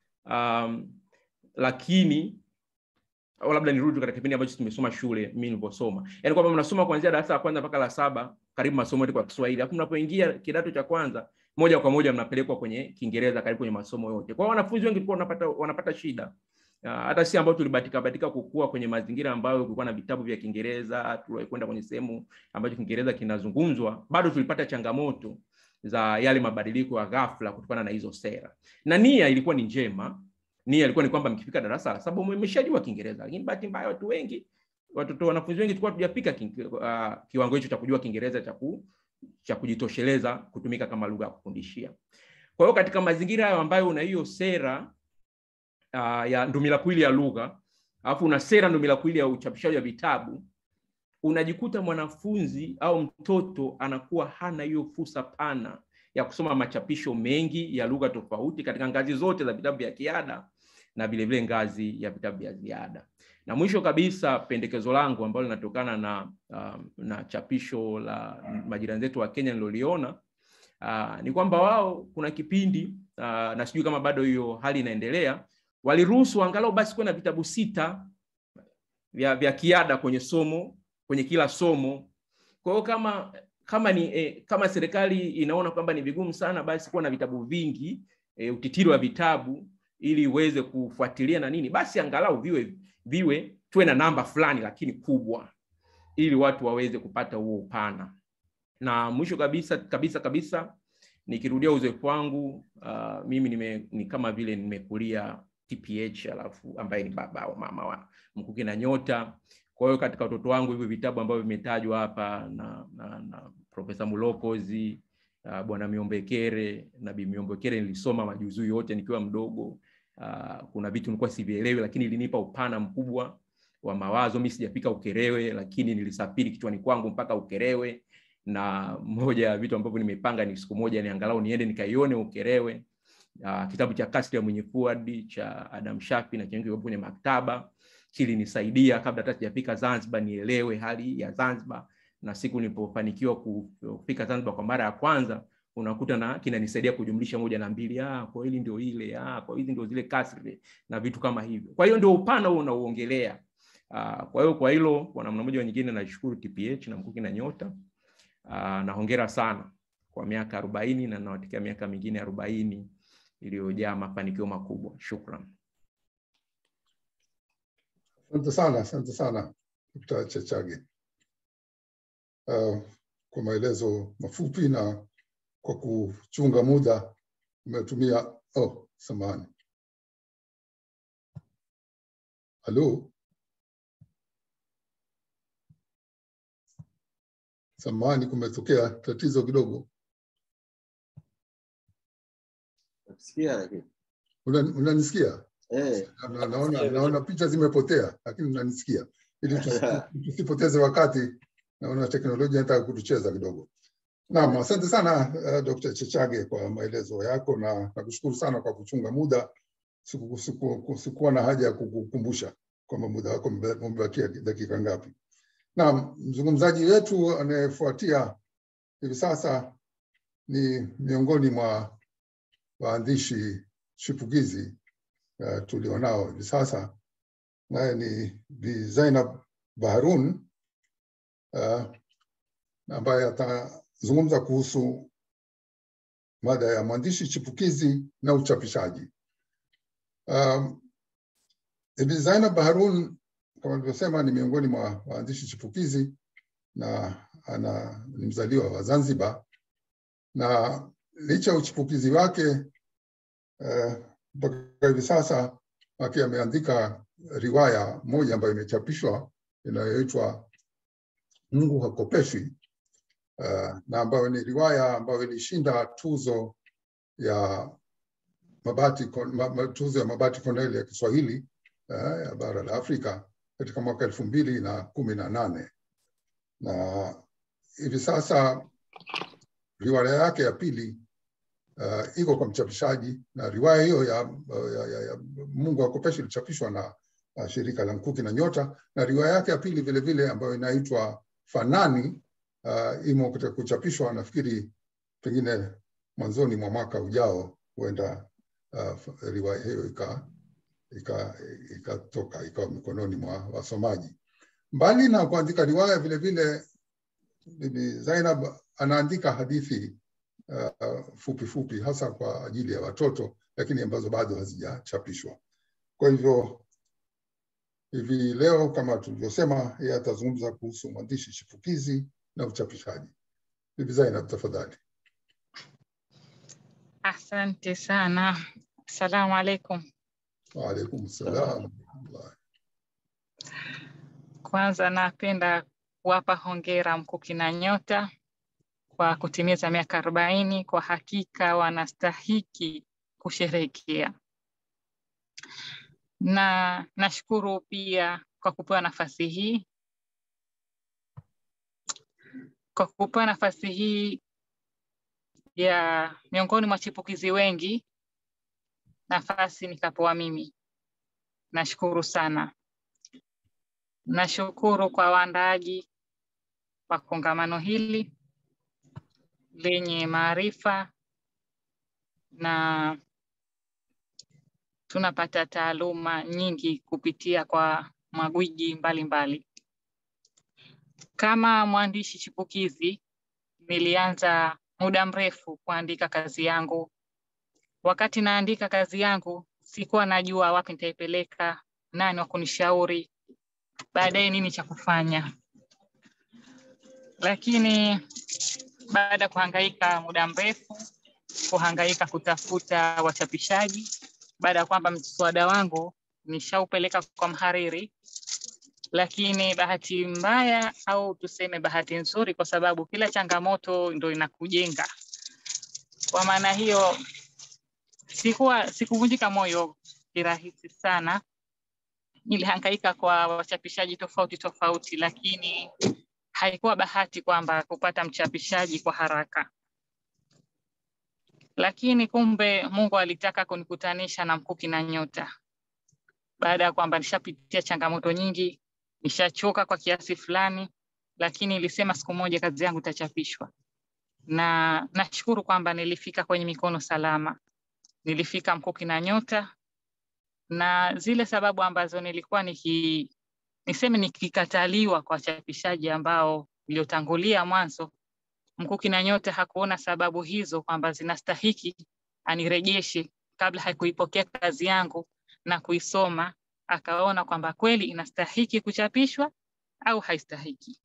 um, lakini au labda nirudi katika kipindi ambacho tumesoma shule mimi nilivyosoma, yaani kwamba mnasoma kuanzia darasa la kwanza mpaka la saba karibu masomo yote kwa Kiswahili, alafu mnapoingia kidato cha kwanza moja kwa moja mnapelekwa kwenye Kiingereza karibu kwenye masomo yote. Kwa hiyo wanafunzi wengi walikuwa wanapata wanapata shida Uh, hata si ambao tulibahatika bahatika kukua kwenye mazingira ambayo kulikuwa na vitabu vya Kiingereza, tulikwenda kwenye sehemu ambacho Kiingereza kinazungumzwa, bado tulipata changamoto za yale mabadiliko ya ghafla kutokana na hizo sera, na nia ilikuwa ni njema. Nia ilikuwa ni kwamba mkifika darasa la saba mmeshajua Kiingereza, lakini bahati mbaya watu wengi, watoto wanafunzi wengi tulikuwa tujafika uh, kiwango hicho cha kujua Kiingereza cha ku, cha kujitosheleza kutumika kama lugha ya kufundishia. Kwa hiyo katika mazingira hayo ambayo una hiyo sera uh, ya ndumila kuili ya lugha alafu una sera ndumila kuili ya uchapishaji wa vitabu, unajikuta mwanafunzi au mtoto anakuwa hana hiyo fursa pana ya kusoma machapisho mengi ya lugha tofauti katika ngazi zote za vitabu vya kiada na vile vile ngazi ya vitabu vya ziada. Na mwisho kabisa, pendekezo langu ambalo linatokana na um, na chapisho la majirani zetu wa Kenya niloliona uh, ni kwamba wao kuna kipindi uh, na sijui kama bado hiyo hali inaendelea waliruhusu angalau basi kuwe na vitabu sita vya, vya kiada kwenye somo kwenye kila somo. Kwa hiyo kama kama ni eh, kama serikali inaona kwamba ni vigumu sana basi kuwa na vitabu vingi eh, utitiri wa vitabu ili iweze kufuatilia na nini, basi angalau viwe viwe tuwe na namba fulani lakini kubwa, ili watu waweze kupata huo upana. Na mwisho kabisa kabisa kabisa nikirudia uzoefu wangu uh, mimi nime, ni kama vile nimekulia TPH alafu ambaye ni baba au mama wa Mkuki na Nyota. Kwa hiyo katika utoto wangu hivi vitabu ambavyo vimetajwa hapa na, na, na Profesa Mulokozi uh, Bwana Miombekere na Bi Miombekere nilisoma majuzu yote nikiwa mdogo. Uh, kuna vitu nilikuwa sivielewi, lakini ilinipa upana mkubwa wa mawazo. Mimi sijafika Ukerewe, lakini nilisafiri kichwani kwangu mpaka Ukerewe, na moja ya vitu ambavyo nimepanga ni siku moja ni angalau niende nikaione Ukerewe. Uh, kitabu cha Kasri ya Mwenye Fuadi cha Adam Shafi na chenye kwenye maktaba kilinisaidia kabla hata sijafika Zanzibar nielewe hali ya Zanzibar, na siku nilipofanikiwa kufika Zanzibar kwa mara ya kwanza unakuta na kinanisaidia kujumlisha moja na mbili, ah, kwa hili ndio ile, ah, kwa hizi ndio zile kasri na vitu kama hivyo. Kwa hiyo ndio upana huo unaoongelea. Uh, kwa hiyo kwa hilo kwa namna moja nyingine nashukuru TPH na Mkuki na Nyota. Uh, na hongera sana kwa miaka arobaini na nawatakia miaka mingine arobaini iliyojaa mafanikio makubwa. Shukran. Asante sana, asante sana Dkt. Chachage uh, kwa maelezo mafupi na kwa kuchunga muda umetumia. Oh, samahani. Halo, samahani, kumetokea tatizo kidogo. Nakusikia lakini. Una- Unanisikia? Eh, Na- naona, naona picha zimepotea, lakini unanisikia. Ili tusi- tusipoteze wakati, naona teknolojia inataka kutucheza kidogo. Naam, asante sana uh, Dr. Chechage kwa maelezo yako na nakushukuru sana kwa kuchunga muda. Siku- siku- Sikuwa na haja ya kukukumbusha kwamba muda wako ume- umebakia dakika ngapi. Naam, mzungumzaji wetu anayefuatia hivi sasa ni miongoni mwa waandishi chipukizi uh, tulionao hivi sasa, naye ni Bi Zainab Baharun uh, ambaye atazungumza kuhusu mada ya mwandishi chipukizi na uchapishaji. Um, Bi Zainab Baharun kama nilivyosema ni miongoni mwa waandishi chipukizi na ana ni mzaliwa wa Zanzibar, na licha ya uchipukizi wake eh, mpaka hivi sasa akiwa ameandika riwaya moja ambayo imechapishwa inayoitwa Mungu hakopeshwi uh, na ambayo ni riwaya ambayo ilishinda tuzo ya Mabati, Kon- ma, ma, tuzo ya Mabati Cornell ya Kiswahili uh, ya bara la Afrika katika mwaka elfu mbili na kumi na nane na hivi sasa riwaya yake ya pili uh, iko kwa mchapishaji na riwaya hiyo ya, ya, ya, ya Mungu hakopeshi ilichapishwa na uh, shirika la Mkuki na Nyota, na riwaya yake ya pili vile vile ambayo inaitwa fanani uh, imo katika kuchapishwa. Nafikiri pengine mwanzoni mwa mwaka ujao huenda uh, riwaya hiyo ika ikatoka ika ikawa mikononi mwa wasomaji. Mbali na kuandika riwaya, vile vile Bibi Zainab anaandika hadithi uh, fupi fupi hasa kwa ajili ya watoto, lakini ambazo bado hazijachapishwa. Kwa hivyo hivi leo kama tulivyosema, yeye atazungumza kuhusu mwandishi chipukizi na uchapishaji. Bibi Zainab, tafadhali. Asante sana. Assalamu alaikum. Waalaikum salam. Kwanza napenda kuwapa hongera Mkuki na Nyota kwa kutimiza miaka arobaini. Kwa hakika wanastahiki kusherehekea, na nashukuru pia kwa kupewa nafasi hii kwa kupewa nafasi hii ya miongoni mwa chipukizi wengi, nafasi nikapewa mimi. Nashukuru sana. Nashukuru kwa waandaaji wa kongamano hili lenye maarifa na tunapata taaluma nyingi kupitia kwa magwiji mbalimbali. Kama mwandishi chipukizi, nilianza muda mrefu kuandika kazi yangu. Wakati naandika kazi yangu, sikuwa najua wapi nitaipeleka, nani wa kunishauri, baadaye nini cha kufanya. Lakini baada ya kuhangaika muda mrefu, kuhangaika kutafuta wachapishaji, baada ya kwamba mswada wangu nishaupeleka kwa mhariri, lakini bahati mbaya au tuseme bahati nzuri, kwa sababu kila changamoto ndo inakujenga. Kwa maana hiyo, sikuwa sikuvunjika moyo kirahisi sana. Nilihangaika kwa wachapishaji tofauti tofauti, lakini haikuwa bahati kwamba kupata mchapishaji kwa haraka. Lakini kumbe Mungu alitaka kunikutanisha na Mkuki na Nyota baada ya kwamba nishapitia changamoto nyingi, nishachoka kwa kiasi fulani, lakini ilisema siku moja kazi yangu itachapishwa, na nashukuru kwamba nilifika kwenye mikono salama. Nilifika Mkuki na Nyota, na zile sababu ambazo nilikuwa niki niseme nikikataliwa kwa wachapishaji ambao iliotangulia mwanzo, Mkuki na Nyota hakuona sababu hizo kwamba zinastahiki anirejeshe kabla hakuipokea kazi yangu na kuisoma, akaona kwamba kweli inastahiki kuchapishwa au haistahiki,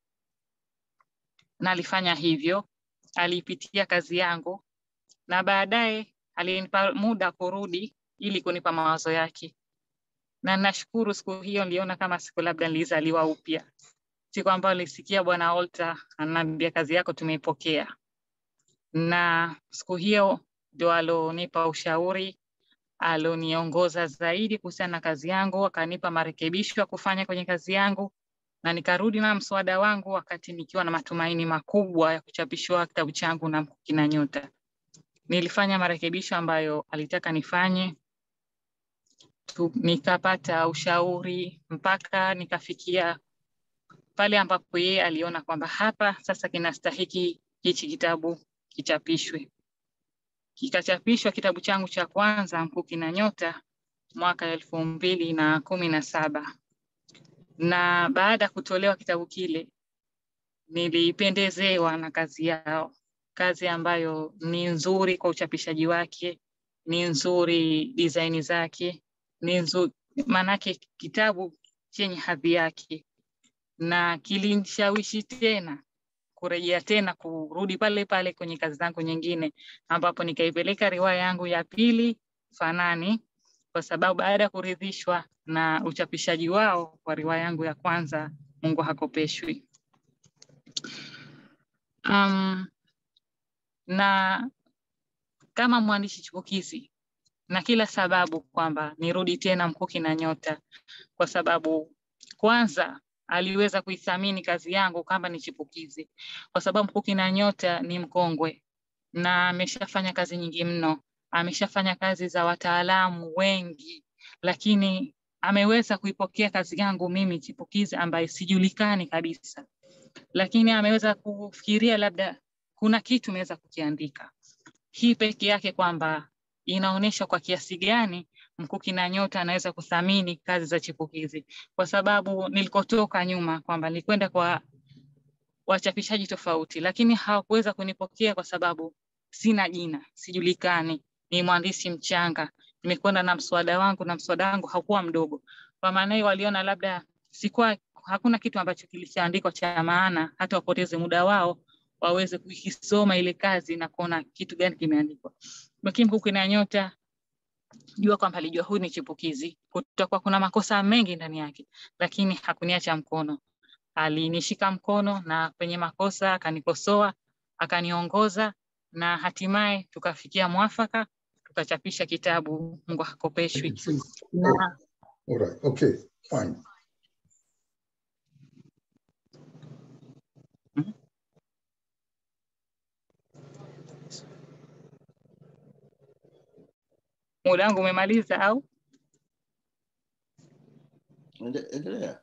na alifanya hivyo. Aliipitia kazi yangu na baadaye alinipa muda kurudi ili kunipa mawazo yake, na nashukuru siku hiyo niliona kama siku labda nilizaliwa upya, siku ambayo nilisikia Bwana Olta ananiambia kazi yako tumeipokea, na siku hiyo ndio alonipa ushauri alioniongoza zaidi kuhusiana na kazi yangu, akanipa marekebisho ya kufanya kwenye kazi yangu, na nikarudi na mswada wangu wakati nikiwa na matumaini makubwa ya kuchapishwa kitabu changu na Mkuki na Nyota. Nilifanya marekebisho ambayo alitaka nifanye tu, nikapata ushauri mpaka nikafikia pale ambapo yeye aliona kwamba hapa sasa kinastahiki hichi kitabu kichapishwe kikachapishwa kitabu changu cha kwanza Mkuki na Nyota mwaka elfu mbili na kumi na saba na baada ya kutolewa kitabu kile nilipendezewa na kazi yao, kazi ambayo ni nzuri kwa uchapishaji wake, ni nzuri design zake, ni nzuri maanake kitabu chenye hadhi yake, na kilinishawishi tena kurejea tena kurudi pale pale kwenye kazi zangu nyingine, ambapo nikaipeleka riwaya yangu ya pili Fanani, kwa sababu baada ya kuridhishwa na uchapishaji wao wa riwaya yangu ya kwanza Mungu hakopeshwi. Um, na kama mwandishi chipukizi na kila sababu kwamba nirudi tena Mkuki na Nyota, kwa sababu kwanza aliweza kuithamini kazi yangu kama ni chipukizi, kwa sababu Mkuki na Nyota ni mkongwe na ameshafanya kazi nyingi mno, ameshafanya kazi za wataalamu wengi, lakini ameweza kuipokea kazi yangu mimi chipukizi ambaye sijulikani kabisa, lakini ameweza kufikiria labda kuna kitu imeweza kukiandika. Hii peke yake kwamba inaonyesha kwa kiasi gani Mkuki na Nyota anaweza kuthamini kazi za chipukizi, kwa sababu nilikotoka nyuma kwamba nilikwenda kwa wachapishaji tofauti, lakini hawakuweza kunipokea kwa sababu sina jina, sijulikani, ni mwandishi mchanga, nimekwenda na mswada wangu na mswada wangu haukuwa mdogo. Kwa maana hiyo waliona labda sikuwa, hakuna kitu ambacho kilichoandikwa cha maana, hata wapoteze muda wao waweze kukisoma ile kazi na kuona kitu gani kimeandikwa. Lakini Mkuki na Nyota jua kwamba alijua huyu ni chipukizi, kutakuwa kuna makosa mengi ndani yake, lakini hakuniacha mkono. Alinishika mkono na kwenye makosa akanikosoa, akaniongoza na hatimaye tukafikia mwafaka, tukachapisha kitabu Mungu hakopeshwi. Na Alright, okay, fine. muda wangu umemaliza au? Ende- Endelea.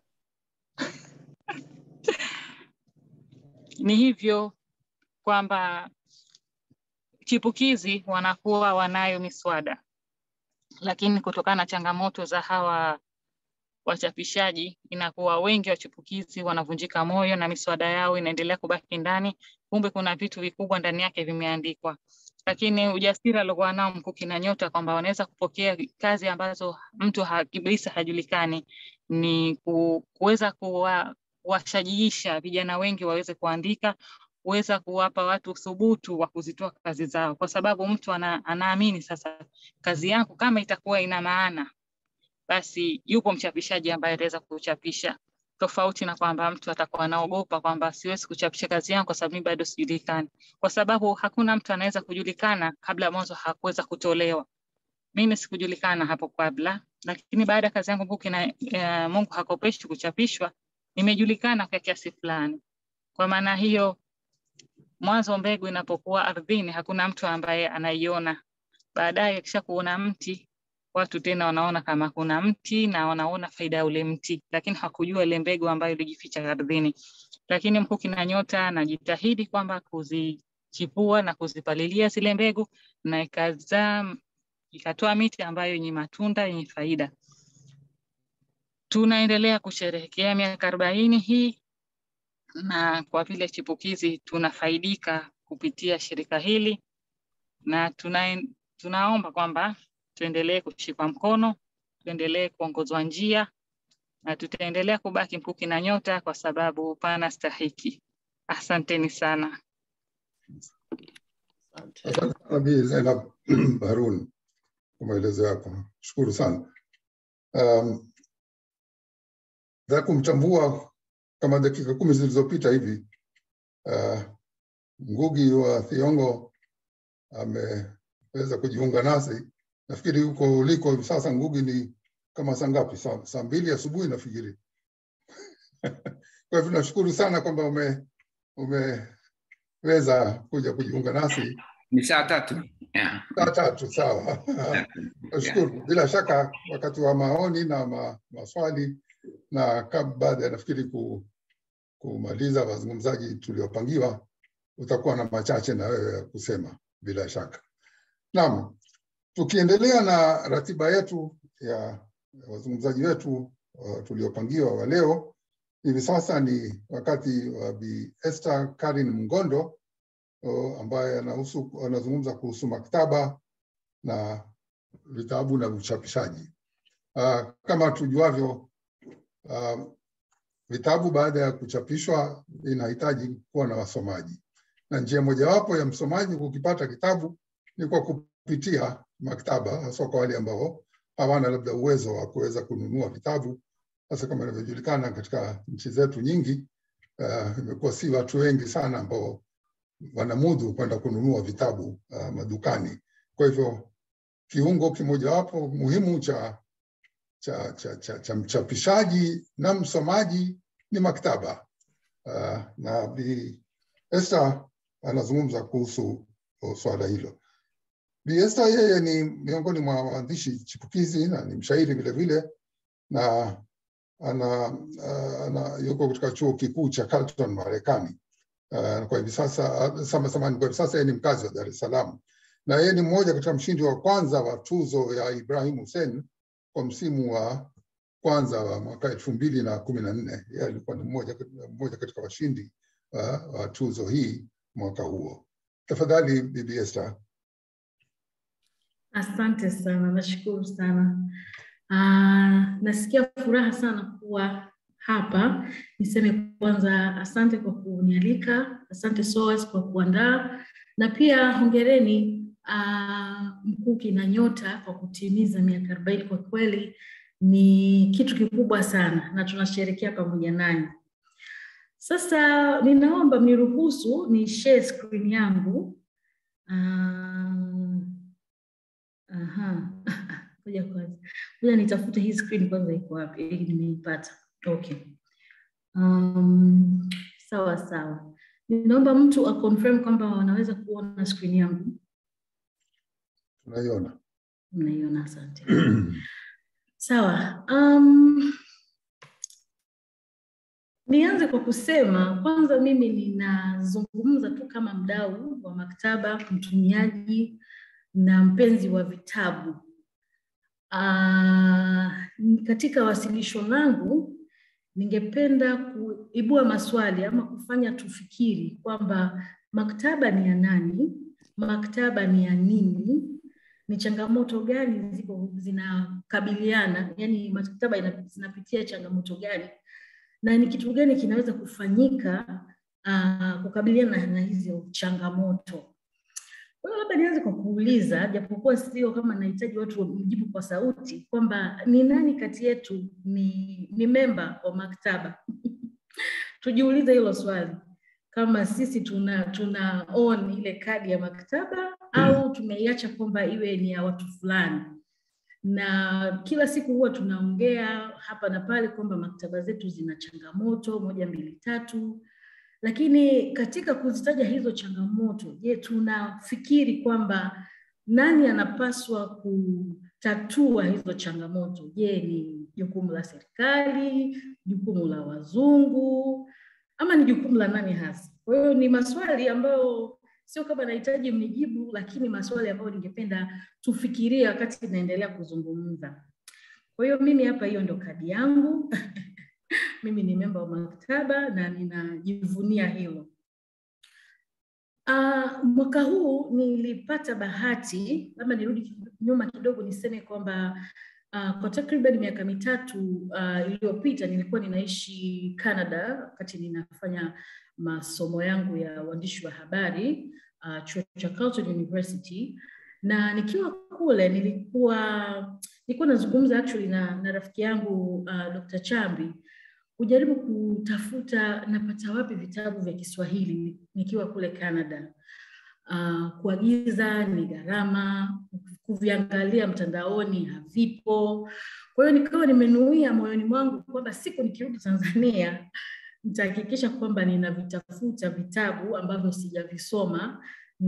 Ni hivyo kwamba chipukizi wanakuwa wanayo miswada, lakini kutokana na changamoto za hawa wachapishaji inakuwa wengi wachipukizi wanavunjika moyo na miswada yao inaendelea kubaki ndani, kumbe kuna vitu vikubwa ndani yake vimeandikwa. Lakini ujasiri aliokuwa nao Mkuki na Nyota kwamba wanaweza kupokea kazi ambazo mtu ha- kabisa hajulikani ni ku- kuweza kuwa kuwashajiisha vijana wengi waweze kuandika, kuweza kuwapa watu thubutu wa kuzitoa kazi zao, kwa sababu mtu ana, anaamini sasa kazi yangu kama itakuwa ina maana basi yupo mchapishaji ambaye ataweza kuchapisha, tofauti na kwamba mtu atakuwa anaogopa kwamba siwezi kuchapisha kazi yangu kwa sababu mimi bado sijulikani, kwa sababu hakuna mtu anaweza kujulikana kabla mwanzo hakuweza kutolewa. Mimi sikujulikana hapo kabla, lakini baada ya kazi yangu Mkuki na uh, Mungu hakopeshi kuchapishwa, nimejulikana kwa kiasi fulani. Kwa maana hiyo, mwanzo mbegu inapokuwa ardhini, hakuna mtu ambaye anaiona. Baadaye akisha kuona mti watu tena wanaona kama kuna mti na wanaona faida ya ule mti, lakini hakujua ile mbegu ambayo ilijificha ardhini. Lakini Mkuki na Nyota anajitahidi kwamba kuzichipua na kuzipalilia zile mbegu na ikazaa ikatoa miti ambayo yenye matunda yenye faida. Tunaendelea kusherehekea miaka arobaini hii na kwa vile chipukizi tunafaidika kupitia shirika hili na tuna, tunaomba kwamba tuendelee kushikwa mkono, tuendelee kuongozwa njia na tutaendelea kubaki Mkuki na Nyota kwa sababu pana stahiki. Asanteni sana. Asante. Asante sana Bi Zainab Harun kwa maelezo yako, shukuru sana. Um, za kumchambua kama dakika kumi zilizopita hivi uh, Ngugi wa Thiong'o ameweza kujiunga nasi. Nafikiri huko uliko hivi sasa Ngugi ni kama saa ngapi? Saa, saa mbili asubuhi nafikiri. Kwa hivyo nashukuru sana kwamba ume umeweza kuja kujiunga nasi Ni saa tatu. Yeah. saa tatu. Sawa, nashukuru. Bila shaka wakati wa maoni na ma, maswali na kab- baada ya nafikiri ku, kumaliza wazungumzaji tuliopangiwa, utakuwa na machache na wewe ya kusema bila shaka. Naam, tukiendelea na ratiba yetu ya wazungumzaji wetu uh, tuliopangiwa wa leo, hivi sasa ni wakati wa Bi Esther Karin Mgondo uh, ambaye anahusu anazungumza kuhusu maktaba na vitabu na uchapishaji. Uh, kama tujuavyo uh, vitabu baada ya kuchapishwa inahitaji kuwa na wasomaji, na njia mojawapo ya msomaji kukipata kitabu ni kwa kupitia maktaba, hasa kwa wale ambao hawana labda uwezo wa kuweza kununua vitabu. Sasa kama inavyojulikana katika nchi zetu nyingi, uh, imekuwa si watu wengi sana ambao wanamudu kwenda kununua vitabu uh, madukani. Kwa hivyo kiungo kimojawapo muhimu cha cha, cha, cha, cha mchapishaji na msomaji ni maktaba. Uh, na Bi Esther anazungumza kuhusu uh, swala hilo. Bi Esther yeye ni miongoni mwa waandishi chipukizi na ni mshairi vile vile, na ana, uh, ana yuko katika chuo kikuu cha Carleton Marekani. Uh, kwa hivi sasa uh, sama samani, kwa hivi sasa yeye ni mkazi wa Dar es Salaam na yeye ni mmoja katika mshindi wa kwanza wa tuzo ya Ibrahim Hussein kwa msimu wa kwanza wa mwaka elfu mbili na kumi na nne. Yeye alikuwa ni mmoja, mmoja katika washindi uh, wa tuzo hii mwaka huo. Tafadhali Bibi Esther. Asante sana, nashukuru sana. Uh, nasikia furaha sana kuwa hapa. Niseme kwanza asante kwa kunialika, asante SOAS kwa kuandaa, na pia hongereni uh, Mkuki na Nyota kwa kutimiza miaka arobaini. Kwa kweli ni kitu kikubwa sana na tunasherehekea pamoja nanyi. Sasa ninaomba mniruhusu ni share screen yangu. Uh, aha. Ngoja kwanza. Ngoja nitafute hii screen kwanza iko wapi ili nimeipata. Okay. Um, sawa sawa. Ninaomba mtu aconfirm kwamba wanaweza kuona screen yangu. Tunaiona. Mnaiona, asante. Sawa. Um, nianze kwa kusema kwanza, mimi ninazungumza tu kama mdau wa maktaba, mtumiaji na mpenzi wa vitabu. Uh, katika wasilisho langu ningependa kuibua maswali ama kufanya tufikiri kwamba maktaba ni ya nani, maktaba ni ya nini, ni changamoto gani ziko zinakabiliana, yani maktaba ina- zinapitia changamoto gani na ni kitu gani kinaweza kufanyika uh, kukabiliana na hizo changamoto. Kwa hiyo labda nianze kwa kuuliza, japokuwa sio kama nahitaji watu mjibu kwa sauti, kwamba ni nani kati yetu ni, ni memba wa maktaba? Tujiulize hilo swali, kama sisi tuna tuna own ile kadi ya maktaba au tumeiacha kwamba iwe ni ya watu fulani na kila siku huwa tunaongea hapa na pale kwamba maktaba zetu zina changamoto moja mbili tatu, lakini katika kuzitaja hizo changamoto, je, tunafikiri kwamba nani anapaswa kutatua hizo changamoto? Je, ni jukumu la serikali, jukumu la wazungu, ama ni jukumu la nani hasa? Kwa hiyo ni maswali ambayo sio kama nahitaji mnijibu, lakini maswali ambayo ningependa tufikirie wakati tunaendelea kuzungumza. Kwa hiyo mimi hapa, hiyo ndo kadi yangu mimi ni memba wa maktaba na ninajivunia hilo. Uh, mwaka huu nilipata bahati, labda nirudi nyuma kidogo niseme kwamba uh, kwa takriban miaka mitatu uh, iliyopita nilikuwa ninaishi Canada wakati ninafanya masomo yangu ya uandishi wa habari uh, chuo cha Carleton University, na nikiwa kule nilikuwa nilikuwa nazungumza actually na, na rafiki yangu uh, Dr. Chambi kujaribu kutafuta napata wapi vitabu vya Kiswahili nikiwa kule Canada. Uh, kuagiza ni gharama, kuviangalia mtandaoni havipo. Kwa hiyo nikawa nimenuia moyoni mwangu kwamba siku nikirudi Tanzania nitahakikisha kwamba ninavitafuta vitabu ambavyo sijavisoma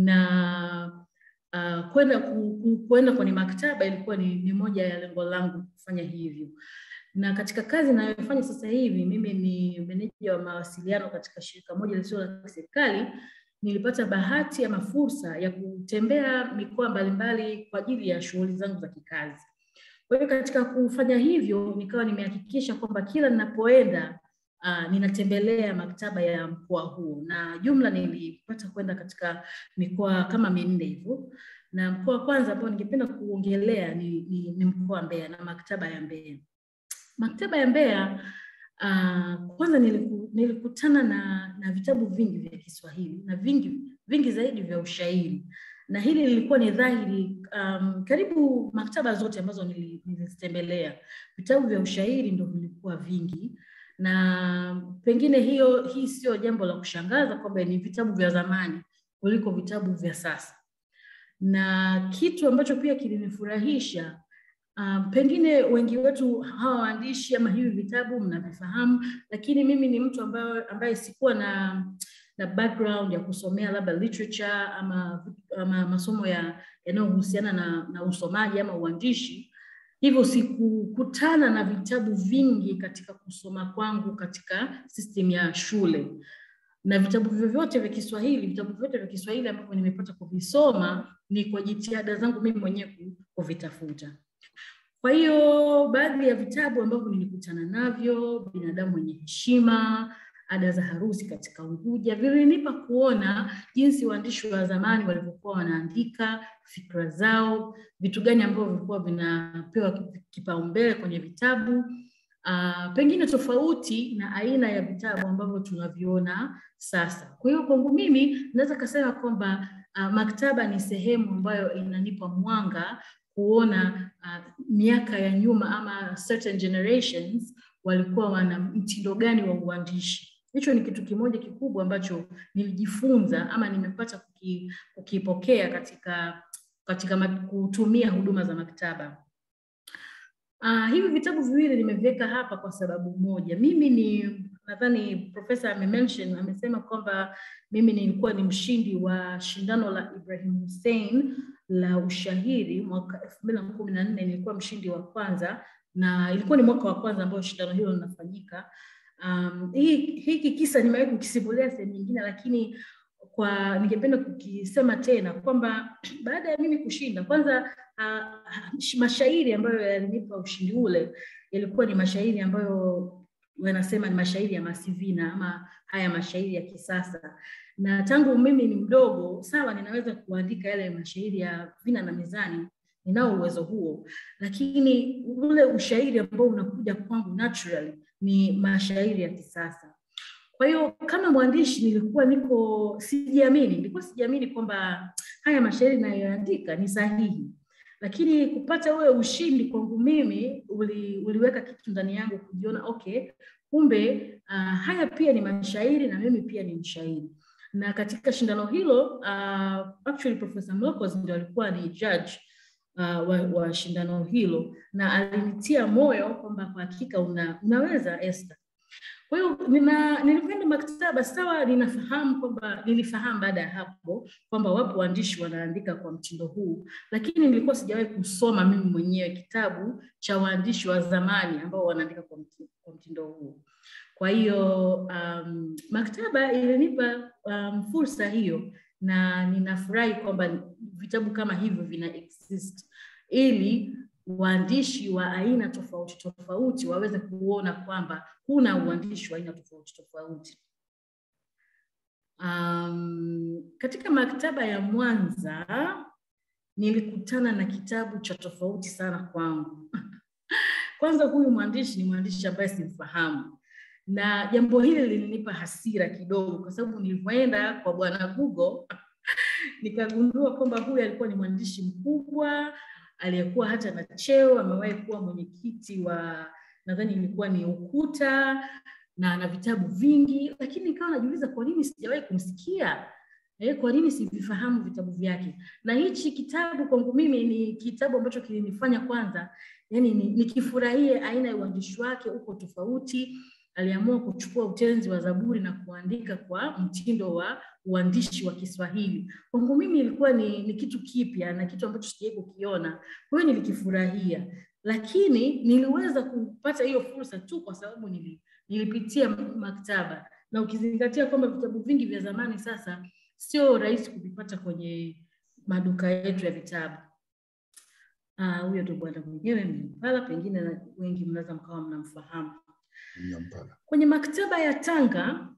na uh, kwenda ku, ku, kwenda kwenye maktaba ilikuwa ni, ni moja ya lengo langu kufanya hivyo na katika kazi ninayofanya sasa hivi, mimi ni meneja wa mawasiliano katika shirika moja lisilo la serikali. Nilipata bahati ama fursa ya kutembea mikoa mbalimbali kwa ajili ya shughuli zangu za kikazi. Kwa hiyo katika kufanya hivyo, nikawa nimehakikisha kwamba kila ninapoenda uh, ninatembelea maktaba ya mkoa huo, na jumla nilipata kwenda katika mikoa kama minne hivyo, na mkoa wa kwanza ambao ningependa kuongelea ni, ni, ni mkoa wa Mbeya na maktaba ya Mbeya. Maktaba ya Mbeya uh, kwanza niliku, nilikutana na, na vitabu vingi vya Kiswahili na vingi vingi zaidi vya ushairi, na hili lilikuwa ni dhahiri um, karibu maktaba zote ambazo nilizitembelea vitabu vya ushairi ndo vilikuwa vingi, na pengine hiyo hii sio jambo la kushangaza kwamba ni vitabu vya zamani kuliko vitabu vya sasa, na kitu ambacho pia kilinifurahisha Uh, pengine wengi wetu hawa waandishi ama hivi vitabu mnavifahamu, lakini mimi ni mtu ambaye, ambaye sikuwa na na background ya kusomea labda literature ama, ama masomo ya yanayohusiana na, na usomaji ama uandishi, hivyo sikukutana na vitabu vingi katika kusoma kwangu katika system ya shule na vitabu vyovyote vya Kiswahili, vitabu vyote vya Kiswahili ambavyo nimepata kuvisoma ni kwa jitihada zangu mimi mwenyewe ku- kuvitafuta. Kwa hiyo baadhi ya vitabu ambavyo nilikutana navyo, binadamu mwenye heshima, ada za harusi katika Unguja, vilinipa kuona jinsi waandishi wa zamani walivyokuwa wanaandika fikra zao, vitu gani ambavyo vilikuwa vinapewa kipa- kipaumbele kwenye vitabu uh, pengine tofauti na aina ya vitabu ambavyo tunaviona sasa. Kwa hiyo kwangu mimi naweza kasema kwamba uh, maktaba ni sehemu ambayo inanipa mwanga kuona uh, miaka ya nyuma ama certain generations walikuwa wana mtindo gani wa uandishi. Hicho ni kitu kimoja kikubwa ambacho nilijifunza ama nimepata kuki, kukipokea katika katika ma- kutumia huduma za maktaba. Uh, hivi vitabu viwili nimeviweka hapa kwa sababu moja. Mimi ni nadhani profesa amemention amesema kwamba mimi nilikuwa ni mshindi wa shindano la Ibrahim Hussein la ushahiri mwaka elfu mbili na kumi na nne nilikuwa mshindi wa kwanza na ilikuwa ni mwaka wa kwanza ambao shindano hilo linafanyika. Um, hii hiki kisa nimewahi kukisimulia sehemu nyingine, lakini kwa ningependa kukisema tena kwamba baada ya mimi kushinda, kwanza uh, mashairi ambayo yalinipa ushindi ule yalikuwa ni mashairi ambayo wanasema ni mashairi ya Masivina ama haya mashairi ya kisasa, na tangu mimi ni mdogo, sawa, ninaweza kuandika yale mashairi ya vina na mizani, ninao uwezo huo, lakini ule ushairi ambao unakuja kwangu naturally ni mashairi ya kisasa. Kwa hiyo kama mwandishi nilikuwa niko sijiamini, nilikuwa sijiamini kwamba haya mashairi ninayoandika ni sahihi, lakini kupata ule ushindi kwangu mimi uli, uliweka kitu ndani yangu kujiona okay, kumbe uh, haya pia ni mashairi na mimi pia ni mshairi. Na katika shindano hilo uh, actually Professor Mlokos ndio alikuwa ni judge uh, wa, wa shindano hilo na alinitia moyo kwamba kwa hakika una, unaweza Esther. Kwa hiyo nina nilikwenda maktaba sawa, ninafahamu kwamba nilifahamu baada ya hapo kwamba wapo waandishi wanaandika kwa mtindo huu, lakini nilikuwa sijawahi kusoma mimi mwenyewe kitabu cha waandishi wa zamani ambao wanaandika kwa mtindo, kwa mtindo huu. Kwa hiyo um, maktaba ilinipa um, fursa hiyo na ninafurahi kwamba vitabu kama hivyo vina exist ili waandishi wa aina tofauti tofauti waweze kuona kwamba kuna uandishi wa aina tofauti tofauti. Um, katika maktaba ya Mwanza nilikutana na kitabu cha tofauti sana kwangu. Kwanza, huyu mwandishi ni mwandishi ambaye simfahamu, na jambo hili lilinipa hasira kidogo, kwa sababu nilivyoenda kwa bwana Google nikagundua kwamba huyu alikuwa ni mwandishi mkubwa aliyekuwa hata na cheo, amewahi kuwa mwenyekiti wa nadhani ilikuwa ni Ukuta na ana vitabu vingi, lakini nikawa najiuliza kwa nini sijawahi kumsikia eh, kwa nini sivifahamu vitabu vyake? Na hichi kitabu kwangu mimi ni kitabu ambacho kilinifanya kwanza, yani nikifurahie aina ya uandishi wake, uko tofauti. Aliamua kuchukua utenzi wa Zaburi na kuandika kwa mtindo wa uandishi wa Kiswahili. Kwangu mimi ilikuwa ni, ni kitu kipya na kitu ambacho sijawahi kukiona, kwa hiyo nilikifurahia, lakini niliweza kupata hiyo fursa tu kwa sababu nili, nilipitia maktaba, na ukizingatia kwamba vitabu vingi vya zamani sasa sio rahisi kuvipata kwenye maduka yetu ya vitabu. Huyo ndo bwana mwenyewe Mnyampala, pengine na wengi mnaweza mkawa mnamfahamu. Mnyampala. Kwenye maktaba ya Tanga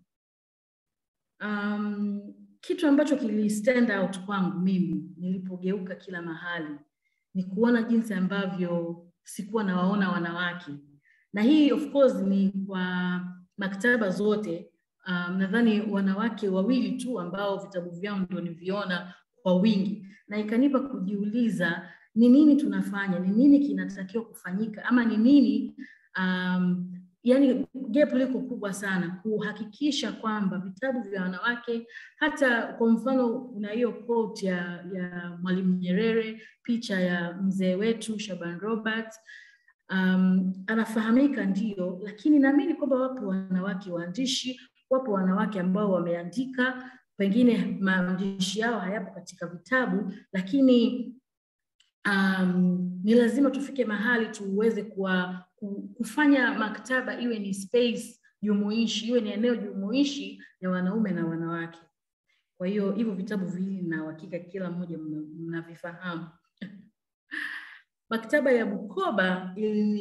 um, kitu ambacho kili stand out kwangu mimi nilipogeuka kila mahali ni kuona jinsi ambavyo sikuwa nawaona wanawake, na hii of course ni kwa maktaba zote. Um, nadhani wanawake wawili tu ambao vitabu vyao ndio niviona kwa wingi, na ikanipa kujiuliza ni nini tunafanya, ni nini kinatakiwa kufanyika, ama ni nini um, yani gap liko kubwa sana kuhakikisha kwamba vitabu vya wanawake, hata kwa mfano kuna hiyo quote ya, ya Mwalimu Nyerere, picha ya mzee wetu Shaban Robert um, anafahamika ndio, lakini naamini kwamba wapo wanawake waandishi, wapo wanawake ambao wameandika, pengine maandishi yao hayapo katika vitabu, lakini um, ni lazima tufike mahali tuweze kuwa, ku- kufanya maktaba iwe ni space jumuishi, iwe ni eneo jumuishi ya wanaume na wanawake. Kwa hiyo hivyo vitabu viwili na uhakika kila mmoja mna- mnavifahamu. Maktaba ya Bukoba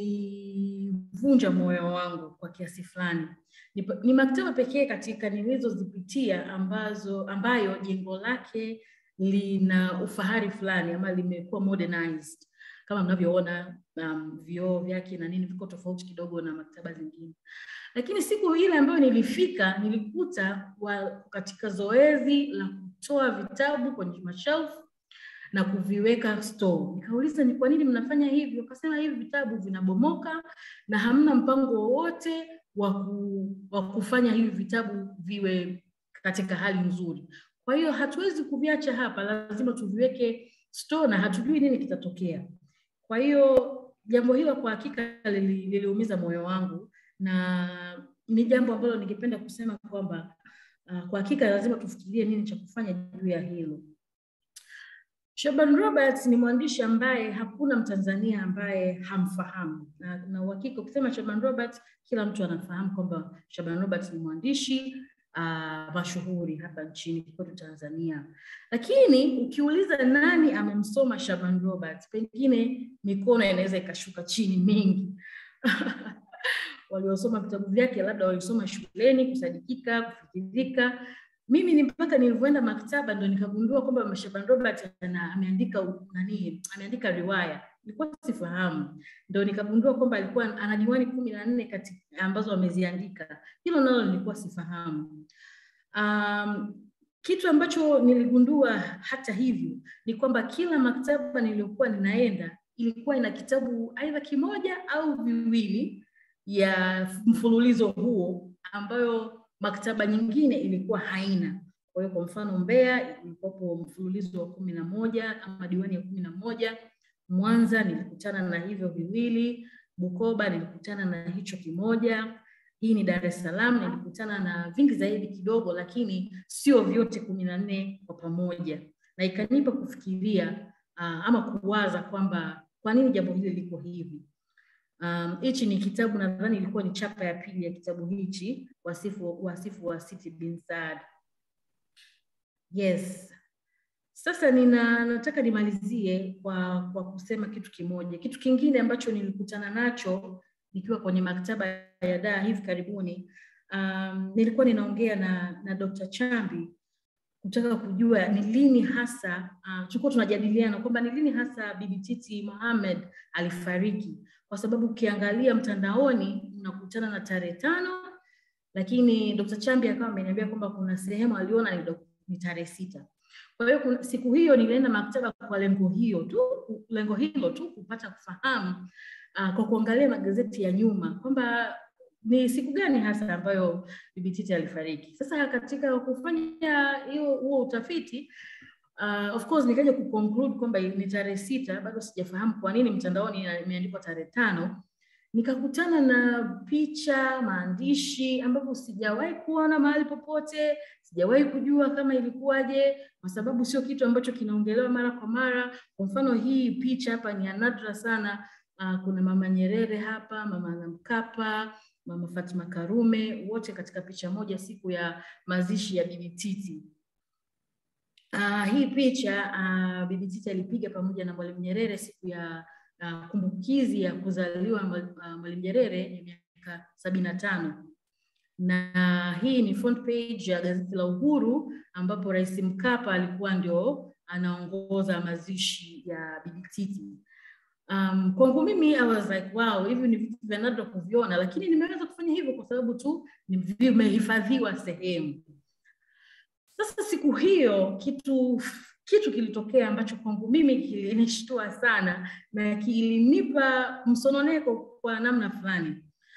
ilivunja moyo wangu kwa kiasi fulani. Ni, pa- ni maktaba pekee katika nilizozipitia ambazo ambayo jengo lake lina ufahari fulani ama limekuwa modernized kama mnavyoona um, vioo vyake na nini viko tofauti kidogo na maktaba zingine. Lakini siku ile ambayo nilifika nilikuta wa, katika zoezi la kutoa vitabu kwenye mashelf na kuviweka store. Nikauliza ni kwa nini mnafanya hivyo? Akasema hivi vitabu vinabomoka na hamna mpango wowote wa ku, wa kufanya hivi vitabu viwe katika hali nzuri. Kwa hiyo hatuwezi kuviacha hapa, lazima tuviweke store na hatujui nini kitatokea. Kwa hiyo jambo hilo kwa hakika lili- liliumiza moyo wangu na ni jambo ambalo ningependa kusema kwamba uh, kwa hakika lazima tufikirie nini cha kufanya juu ya hilo. Shaban Roberts ni mwandishi ambaye hakuna Mtanzania ambaye hamfahamu, na na uhakika ukisema Shaban Roberts kila mtu anafahamu kwamba Shaban Roberts ni mwandishi uh, mashuhuri hapa nchini kwetu Tanzania. Lakini ukiuliza nani amemsoma Shaban Roberts, pengine mikono inaweza ikashuka chini mingi waliosoma vitabu vyake labda walisoma shuleni, kusadikika, kufikirika. Mimi ni mpaka nilivyoenda maktaba ndo nikagundua kwamba Shaban Robert ana, ameandika u- nani, ameandika riwaya. Nilikuwa sifahamu, ndo nikagundua kwamba alikuwa ana diwani kumi na nne kati ambazo ameziandika. Hilo nalo nilikuwa sifahamu. Um, kitu ambacho niligundua hata hivyo ni kwamba kila maktaba niliyokuwa ninaenda ilikuwa ina kitabu aidha kimoja au viwili ya mfululizo huo ambayo maktaba nyingine ilikuwa haina. Kwa hiyo kwa mfano Mbeya ilikuwapo mfululizo wa kumi na moja ama diwani ya kumi na moja. Mwanza nilikutana na hivyo viwili, Bukoba nilikutana na hicho kimoja. Hii ni Dar es Salaam nilikutana na vingi zaidi kidogo, lakini sio vyote kumi na nne kwa pamoja, na ikanipa kufikiria uh, ama kuwaza kwamba kwa nini jambo hili liko hivi. Um, hichi ni kitabu nadhani ilikuwa ni chapa ya pili ya kitabu hichi, wasifu wasifu wa Siti bin Saad. Yes. Sasa nina nataka nimalizie kwa kwa kusema kitu kimoja. Kitu kingine ambacho nilikutana nacho nikiwa kwenye maktaba ya Dar hivi karibuni, um, nilikuwa ninaongea na na Dr. Chambi kutaka kujua ni lini hasa uh, tulikuwa tunajadiliana kwamba ni lini hasa Bibi Titi Mohamed alifariki, kwa sababu ukiangalia mtandaoni unakutana na tarehe tano, lakini Dr. Chambi akawa ameniambia kwamba kuna sehemu aliona ni, do- ni tarehe sita. Kwa hiyo kuna- siku hiyo nilienda maktaba kwa lengo hiyo tu, lengo hilo tu kupata kufahamu uh, kwa kuangalia magazeti ya nyuma kwamba ni siku gani hasa ambayo Bibi Titi alifariki. Sasa katika kufanya hiyo huo utafiti uh, of course nikaja kuconclude kwamba ni tarehe sita, bado sijafahamu kwa nini mtandaoni imeandikwa tarehe tano. Nikakutana na picha, maandishi ambavyo sijawahi kuona mahali popote, sijawahi kujua kama ilikuwaje, kwa sababu sio kitu ambacho kinaongelewa mara kwa mara. Kwa mfano hii picha hapa ni ya nadra sana. Uh, kuna mama Nyerere hapa, mama na Mkapa, mama Fatima Karume, wote katika picha moja siku ya mazishi ya Bibi Titi. Uh, hii picha uh, Bibi Titi alipiga pamoja na Mwalimu Nyerere siku ya uh, kumbukizi ya kuzaliwa Mwal- uh, Mwalimu Nyerere ya miaka sabini na tano na hii ni front page ya gazeti la Uhuru ambapo Rais Mkapa alikuwa ndio anaongoza mazishi ya Bibi Titi. Um, kwangu mimi I was like wow, hivi ni vitu vya nadra kuviona, lakini nimeweza kufanya hivyo kwa sababu tu ni vimehifadhiwa sehemu. Sasa siku hiyo kitu kitu kilitokea ambacho kwangu mimi kilinishtua sana na kilinipa msononeko kwa namna fulani.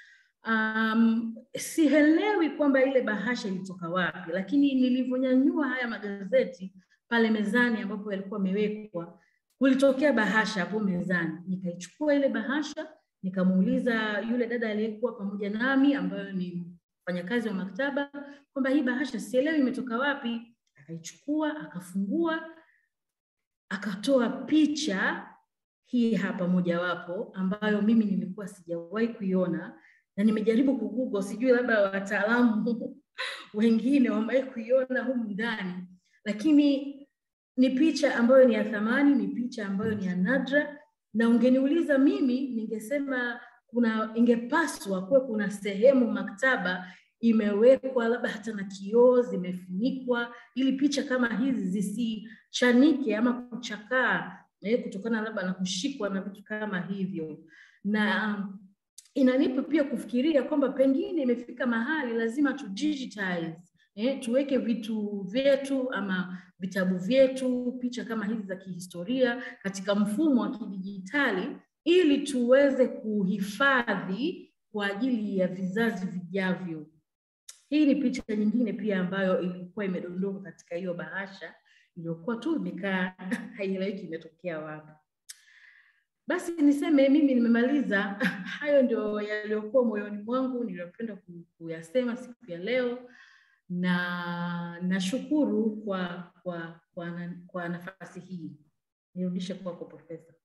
Um, sielewi kwamba ile bahasha ilitoka wapi, lakini nilivyonyanyua haya magazeti pale mezani ambapo yalikuwa yamewekwa, kulitokea bahasha hapo mezani. Nikaichukua ile bahasha, nikamuuliza yule dada aliyekuwa pamoja nami ambayo ni mfanyakazi wa maktaba kwamba hii bahasha sielewi imetoka wapi. Akaichukua, akafungua, akatoa picha hii hapa mojawapo ambayo mimi nilikuwa sijawahi kuiona na nimejaribu kugoogle, sijui labda wataalamu wengine wamewahi kuiona humu ndani, lakini ni picha ambayo ni ya thamani, ni picha ambayo ni ya nadra, na ungeniuliza mimi, ningesema kuna ingepaswa kuwe kuna sehemu maktaba imewekwa labda hata na kioo zimefunikwa, ili picha kama hizi zisichanike ama kuchakaa eh, kutokana labda na kushikwa na vitu kama hivyo na um, inanipa pia kufikiria kwamba pengine imefika mahali lazima tu digitize eh, tuweke vitu vyetu ama vitabu vyetu, picha kama hizi za kihistoria katika mfumo wa kidijitali ili tuweze kuhifadhi kwa ajili ya vizazi vijavyo. Hii ni picha nyingine pia ambayo ilikuwa imedondoka katika hiyo bahasha iliyokuwa tu imekaa haieleweki imetokea wapi. Basi niseme mimi nimemaliza. Hayo ndio yaliyokuwa moyoni mwangu niliyopenda ku- kuyasema siku ya leo, na nashukuru kwa kwa kwa, na, kwa nafasi hii. Nirudishe kwako Profesa.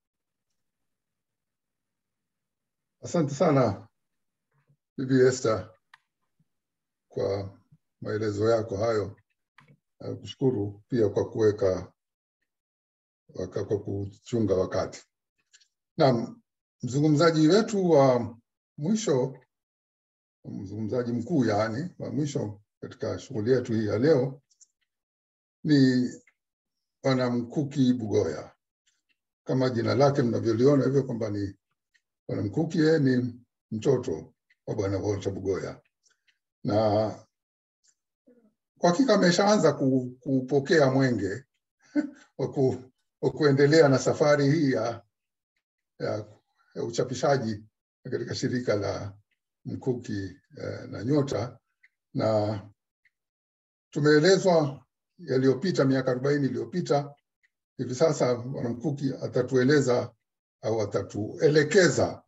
Asante sana Bibi Esther kwa maelezo yako hayo. Na kushukuru pia kwa kuweka waka- kwa kuchunga wakati. Naam, mzungumzaji wetu wa mwisho, mzungumzaji mkuu yaani wa mwisho katika shughuli yetu hii ya leo ni Bwana Mkuki Bugoya. Kama jina lake mnavyoliona hivyo kwamba ni Bwana Mkuki, yeye ni mtoto wa Bwana Walter Bugoya na kwa hakika ameshaanza ku- kupokea mwenge wa ku- wa kuendelea na safari hii ya, ya, ya uchapishaji katika shirika la Mkuki eh, na Nyota, na tumeelezwa yaliyopita miaka arobaini iliyopita. Hivi sasa Bwana Mkuki atatueleza au atatuelekeza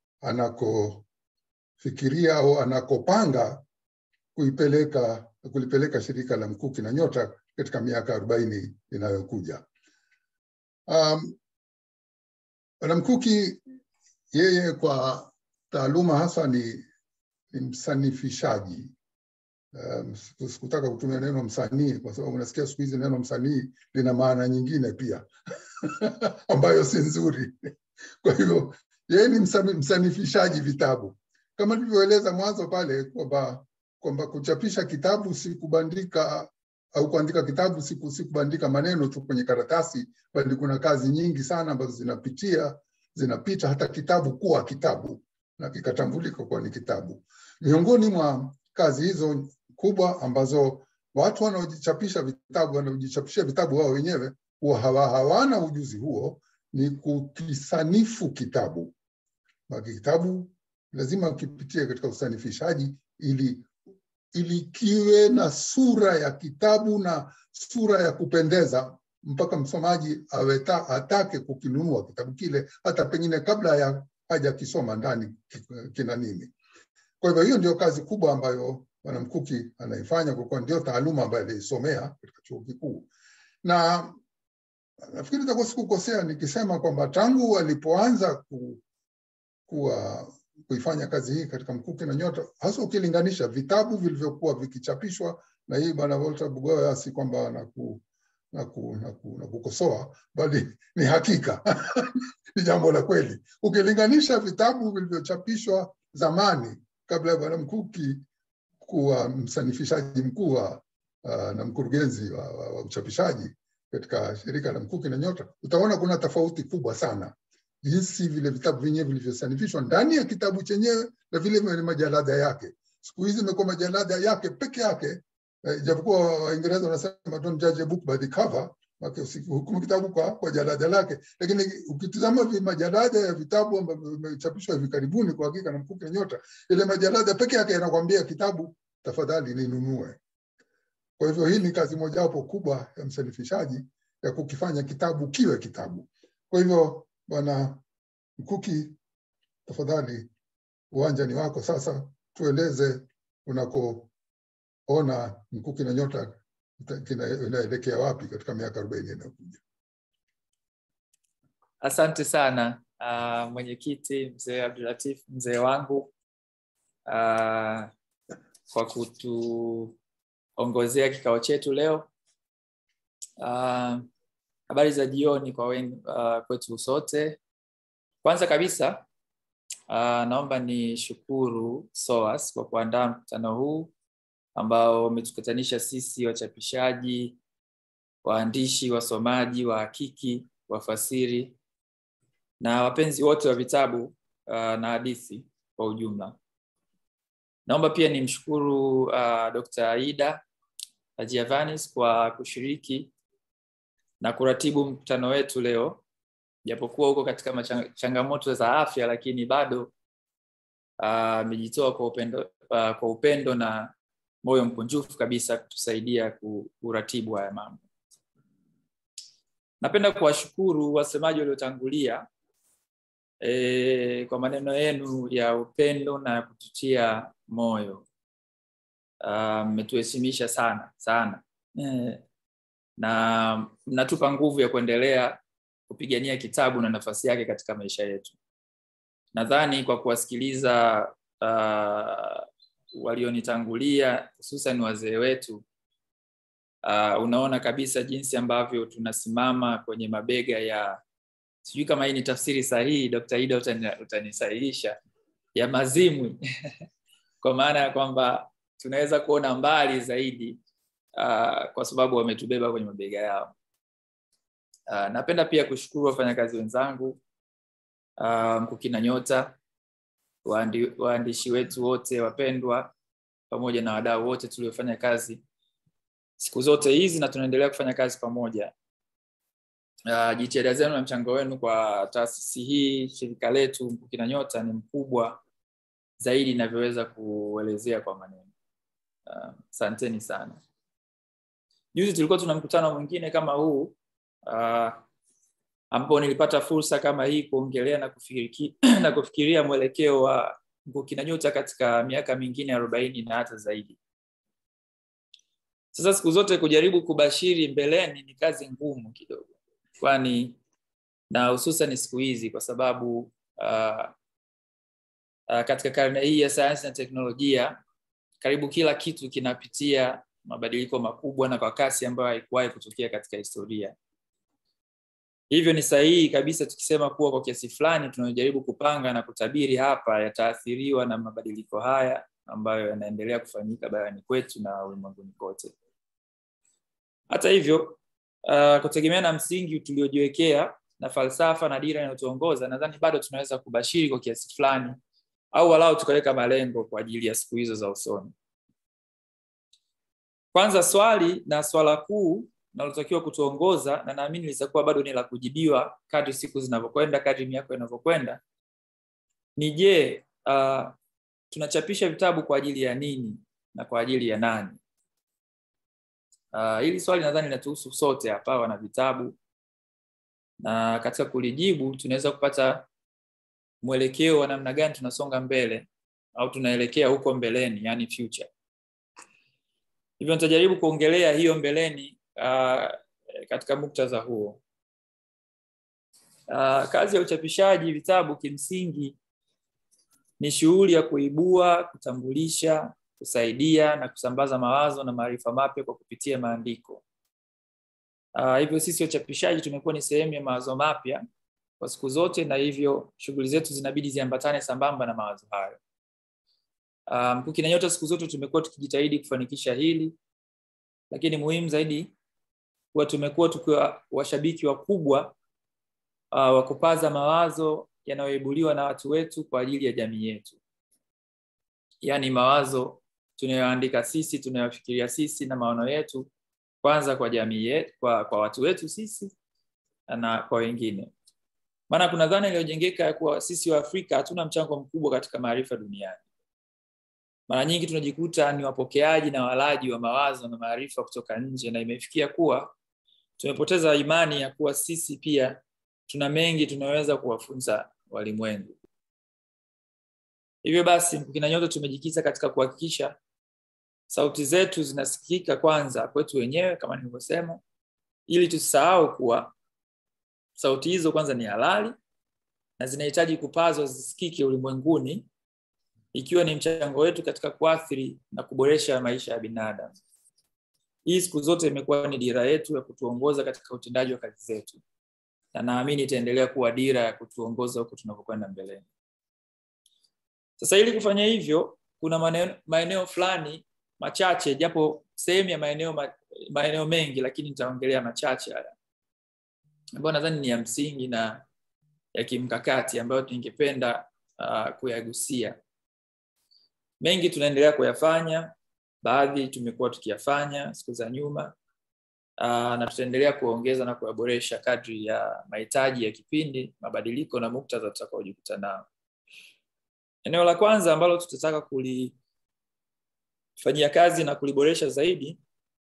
anakofikiria au anakopanga kuipeleka kulipeleka shirika la Mkuki na Nyota katika miaka arobaini inayokuja. Um, Bwana Mkuki yeye kwa taaluma hasa ni, ni msanifishaji. Um, sikutaka kutumia neno msanii kwa sababu unasikia siku hizi neno msanii lina maana nyingine pia ambayo si nzuri. Kwa hivyo yeye ni msani- msanifishaji vitabu kama nilivyoeleza mwanzo pale kwamba kwamba kuchapisha kitabu si kubandika au kuandika kitabu si ku- si kubandika maneno tu kwenye karatasi, bali kuna kazi nyingi sana ambazo zinapitia zinapita hata kitabu kuwa kitabu na kikatambulika kuwa ni kitabu. Miongoni mwa kazi hizo kubwa ambazo watu wanaojichapisha vitabu wanaojichapishia vitabu wao wenyewe huwa hawa, hawana ujuzi huo ni kukisanifu kitabu. Maki kitabu lazima kipitie katika usanifishaji ili ili kiwe na sura ya kitabu na sura ya kupendeza mpaka msomaji aweta, atake kukinunua kitabu kile hata pengine kabla ya hajakisoma ndani ki- kina nini. Kwa hivyo hiyo ndio kazi kubwa ambayo Bwana Mkuki anaifanya kwa kuwa ndio taaluma ambayo aliisomea katika chuo kikuu, na nafikiri nitakuwa sikukosea nikisema kwamba tangu alipoanza ku, kuwa kuifanya kazi hii katika Mkuki na Nyota, hasa ukilinganisha vitabu vilivyokuwa vikichapishwa na hii bwana Walter Bugoya, si kwamba na ku, na, ku, na, ku, na kukosoa, bali ni hakika ni jambo la kweli. Ukilinganisha vitabu vilivyochapishwa zamani kabla ya bwana Mkuki kuwa msanifishaji mkuu wa uh, na mkurugenzi wa, wa, wa uchapishaji katika shirika la Mkuki na Nyota, utaona kuna tofauti kubwa sana jinsi vile vitabu vyenyewe vilivyosanifishwa ndani ya kitabu chenyewe na vile vile majalada yake. Siku hizi imekuwa majalada yake peke yake, eh, ijapokuwa Waingereza wanasema don't judge a book by the cover, maana usihukumu kitabu kwa, kwa jalada lake, lakini ukitizama vi majalada ya vitabu ambavyo vimechapishwa hivi karibuni, kwa hakika na Mkuki na Nyota, ile majalada peke yake yanakwambia kitabu, tafadhali ninunue. Kwa hivyo hii ni kazi mojawapo kubwa ya msanifishaji ya kukifanya kitabu kiwe kitabu. Kwa hivyo Bwana Mkuki, tafadhali uwanja ni wako sasa, tueleze unakoona Mkuki na Nyota ita- kina- inaelekea wapi katika miaka arobaini inayokuja. Asante sana uh, mwenyekiti mzee Abdulatif, mzee wangu uh, kwa kutuongozea kikao chetu leo. Uh, habari za jioni kwa wen, uh, kwetu sote. Kwanza kabisa uh, naomba ni shukuru SOAS kwa kuandaa mkutano huu ambao umetukutanisha sisi wachapishaji, waandishi, wasomaji, wahakiki, wafasiri na wapenzi wote wa vitabu uh, na hadithi kwa ujumla. Naomba pia nimshukuru uh, Dr. Aida Ajiavanis kwa kushiriki na kuratibu mkutano wetu leo, japokuwa huko katika machang- changamoto za afya, lakini bado amejitoa uh, kwa upendo, uh, kwa upendo na moyo mkunjufu kabisa kutusaidia ku- kuratibu haya mambo. Napenda kuwashukuru wasemaji waliotangulia e, kwa maneno yenu ya upendo na kututia moyo. Ah, Mmetuheshimisha sana sana e, na mnatupa nguvu ya kuendelea kupigania kitabu na nafasi yake katika maisha yetu. Nadhani kwa kuwasikiliza uh, walionitangulia hususan wazee wetu uh, unaona kabisa jinsi ambavyo tunasimama kwenye mabega ya sijui kama hii ni tafsiri sahihi Dr. Ida utani, utanisahihisha ya mazimwi kwa maana ya kwamba tunaweza kuona mbali zaidi uh, kwa sababu wametubeba kwenye mabega yao. Uh, napenda pia kushukuru wafanyakazi wenzangu uh, Mkuki na Nyota, waandi, waandishi wetu wote wapendwa, pamoja na wadau wote tuliofanya kazi siku zote hizi na tunaendelea kufanya kazi pamoja. Uh, jitihada zenu na mchango wenu kwa taasisi hii, shirika letu Mkuki na Nyota ni mkubwa zaidi inavyoweza kuelezea kwa maneno. Asanteni uh, sana. Juzi tulikuwa tuna mkutano mwingine kama huu uh, ambapo nilipata fursa kama hii kuongelea na kufikiri, na kufikiria mwelekeo wa Mkuki na Nyota katika miaka mingine arobaini na hata zaidi. Sasa siku zote kujaribu kubashiri mbeleni ni kazi ngumu kidogo, kwani na hususan siku hizi kwa sababu uh, uh, katika karne hii ya sayansi na teknolojia karibu kila kitu kinapitia mabadiliko makubwa na kwa kasi ambayo haikuwahi kutokea katika historia. Hivyo ni sahihi kabisa tukisema kuwa kwa kiasi fulani tunajaribu kupanga na kutabiri hapa yataathiriwa na mabadiliko haya ambayo yanaendelea kufanyika barani kwetu na ulimwenguni kote. Hata hivyo, uh, kutegemea na msingi tuliojiwekea na falsafa na dira inayotuongoza, nadhani bado tunaweza kubashiri kwa kiasi fulani au walau tukaweka malengo kwa ajili ya siku hizo za usoni. Kwanza swali na swala kuu linalotakiwa kutuongoza na naamini litakuwa bado ni la kujibiwa kadri siku zinavyokwenda, kadri miaka inavyokwenda, ni je, uh, tunachapisha vitabu kwa ajili ya nini na kwa ajili ya nani? Uh, hili swali nadhani linatuhusu sote hapa wana vitabu, na katika kulijibu tunaweza kupata mwelekeo wa namna gani tunasonga mbele au tunaelekea huko mbeleni, yani future. Hivyo nitajaribu kuongelea hiyo mbeleni uh, katika muktadha huo. Uh, kazi ya uchapishaji vitabu kimsingi ni shughuli ya kuibua, kutambulisha, kusaidia na kusambaza mawazo na maarifa mapya kwa kupitia maandiko. Uh, hivyo sisi wachapishaji tumekuwa ni sehemu ya mawazo mapya kwa siku zote, na hivyo shughuli zetu zinabidi ziambatane sambamba na mawazo hayo. Uh, Mkuki na Nyota siku zote tumekuwa tukijitahidi kufanikisha hili, lakini muhimu zaidi kuwa tumekuwa tukiwa washabiki wakubwa uh, wa kupaza mawazo yanayoibuliwa na watu wetu kwa ajili ya jamii yetu, yaani mawazo tunayoandika sisi, tunayofikiria sisi na maono yetu, kwanza kwa jamii yetu, kwa, kwa watu wetu sisi na kwa wengine. Maana kuna dhana iliyojengeka ya kuwa sisi wa Afrika hatuna mchango mkubwa katika maarifa duniani. Mara nyingi tunajikuta ni wapokeaji na walaji wa mawazo na maarifa kutoka nje, na imefikia kuwa tumepoteza imani ya kuwa sisi pia tuna mengi tunaweza kuwafunza walimwengu. Hivyo basi, Mkuki na Nyota tumejikita katika kuhakikisha sauti zetu zinasikika kwanza kwetu wenyewe kama nilivyosema, ili tusisahau kuwa sauti hizo kwanza ni halali na zinahitaji kupazwa zisikike ulimwenguni ikiwa ni mchango wetu katika kuathiri na kuboresha maisha ya binadamu hii siku zote imekuwa ni dira yetu ya kutuongoza katika utendaji wa kazi zetu na naamini itaendelea kuwa dira ya kutuongoza huku tunavyokwenda mbeleni sasa ili kufanya hivyo kuna maeneo, maeneo fulani machache japo sehemu ya maeneo ma, maeneo mengi lakini nitaongelea machache haya ambayo nadhani ni ya msingi na ya kimkakati ambayo ningependa uh, kuyagusia mengi tunaendelea kuyafanya baadhi tumekuwa tukiyafanya siku za nyuma uh, na tutaendelea kuongeza na kuyaboresha kadri ya mahitaji ya kipindi mabadiliko na muktadha tutakaojikuta nao eneo la kwanza ambalo tutataka kulifanyia kazi na kuliboresha zaidi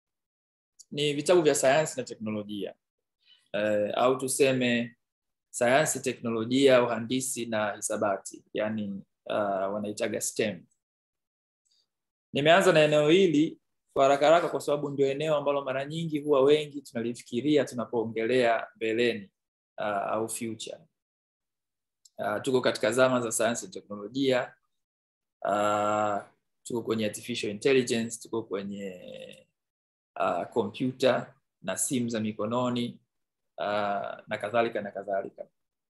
ni vitabu vya sayansi na teknolojia uh, au tuseme sayansi teknolojia uhandisi na hisabati yani uh, wanaitaga stem nimeanza na eneo hili kwa haraka haraka kwa sababu ndio eneo ambalo mara nyingi huwa wengi tunalifikiria tunapoongelea mbeleni uh, au future uh, tuko katika zama za sayansi na teknolojia uh, tuko kwenye artificial intelligence tuko kwenye kompyuta uh, na simu za mikononi uh, na kadhalika na kadhalika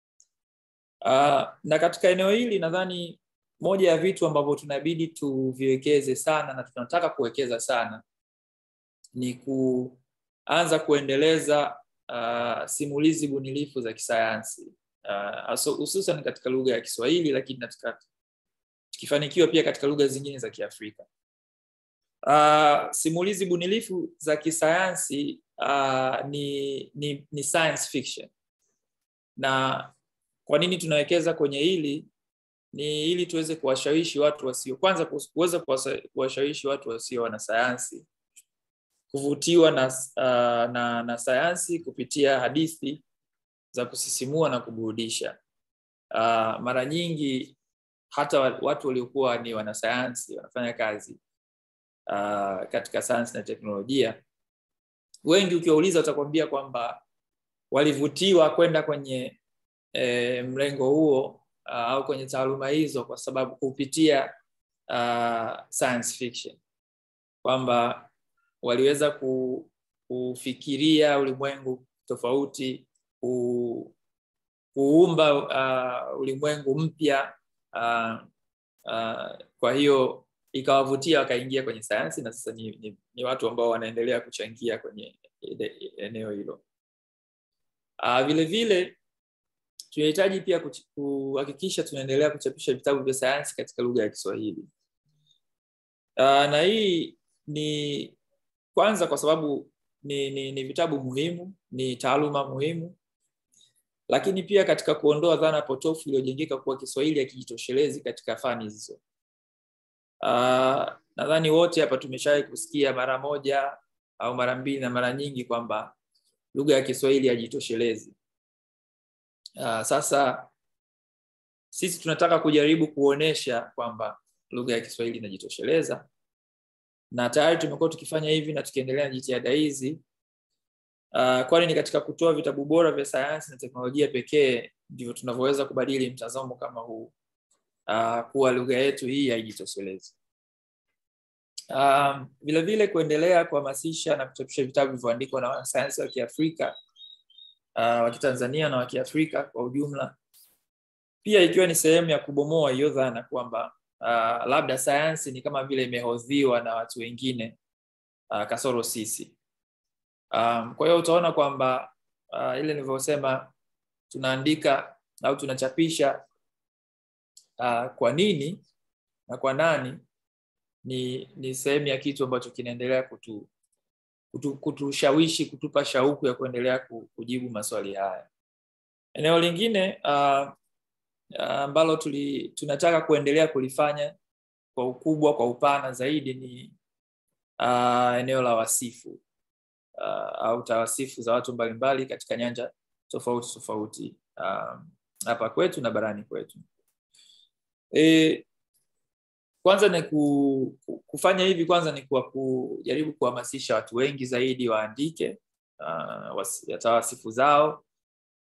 uh, na katika eneo hili nadhani moja ya vitu ambavyo tunabidi tuviwekeze sana na tunataka kuwekeza sana ni kuanza kuendeleza uh, simulizi bunilifu za kisayansi hususan uh, katika lugha ya kiswahili lakini katika tukifanikiwa pia katika lugha zingine za kiafrika uh, simulizi bunilifu za kisayansi uh, ni, ni, ni science fiction na kwa nini tunawekeza kwenye hili ni ili tuweze kuwashawishi watu wasio kwanza kuweza kuwashawishi watu wasio wanasayansi kuvutiwa na, uh, na, na sayansi kupitia hadithi za kusisimua na kuburudisha uh, mara nyingi hata watu waliokuwa ni wanasayansi wanafanya kazi uh, katika sayansi na teknolojia wengi ukiwauliza watakwambia kwamba walivutiwa kwenda kwenye e, mlengo huo uh, au kwenye taaluma hizo kwa sababu kupitia uh, science fiction kwamba waliweza ku, kufikiria ulimwengu tofauti ku, kuumba uh, ulimwengu mpya uh, uh, kwa hiyo ikawavutia wakaingia kwenye sayansi na sasa ni, ni, ni watu ambao wanaendelea kuchangia kwenye eneo hilo uh, vile vile tunahitaji pia kuhakikisha tunaendelea kuchapisha vitabu vya sayansi katika lugha ya kiswahili uh, na hii ni kwanza kwa sababu ni, ni, ni vitabu muhimu ni taaluma muhimu lakini pia katika kuondoa dhana potofu iliyojengeka kuwa kiswahili hakijitoshelezi katika fani hizo uh, nadhani wote hapa tumeshawahi kusikia mara moja au mara mbili na mara nyingi kwamba lugha ya kiswahili hajitoshelezi uh, sasa sisi tunataka kujaribu kuonesha kwamba lugha ya kiswahili inajitosheleza na tayari tumekuwa tukifanya hivi na tukiendelea na jitihada hizi uh, kwani ni katika kutoa vitabu bora vya sayansi na teknolojia pekee ndivyo tunavyoweza kubadili mtazamo kama huu uh, kuwa lugha yetu hii haijitoshelezi um, vile vile kuendelea kuhamasisha na kuchapisha vitabu vilivyoandikwa na wanasayansi wa kiafrika uh, wa kitanzania na wa kiafrika kwa ujumla pia ikiwa ni sehemu ya kubomoa hiyo dhana kwamba uh, labda sayansi ni kama vile imehodhiwa na watu wengine uh, kasoro sisi um, kwa hiyo utaona kwamba uh, ile nilivyosema tunaandika au tunachapisha uh, kwa nini na kwa nani ni ni sehemu ya kitu ambacho kinaendelea kutu kutushawishi kutu kutupa shauku ya kuendelea kujibu maswali haya eneo lingine ambalo uh, uh, tunataka kuendelea kulifanya kwa ukubwa kwa upana zaidi ni uh, eneo la wasifu uh, au tawasifu za watu mbalimbali katika nyanja tofauti tofauti hapa uh, kwetu na barani kwetu e, kwanza ni ku, kufanya hivi kwanza ni kwa kujaribu kuhamasisha watu wengi zaidi waandike uh, tawasifu zao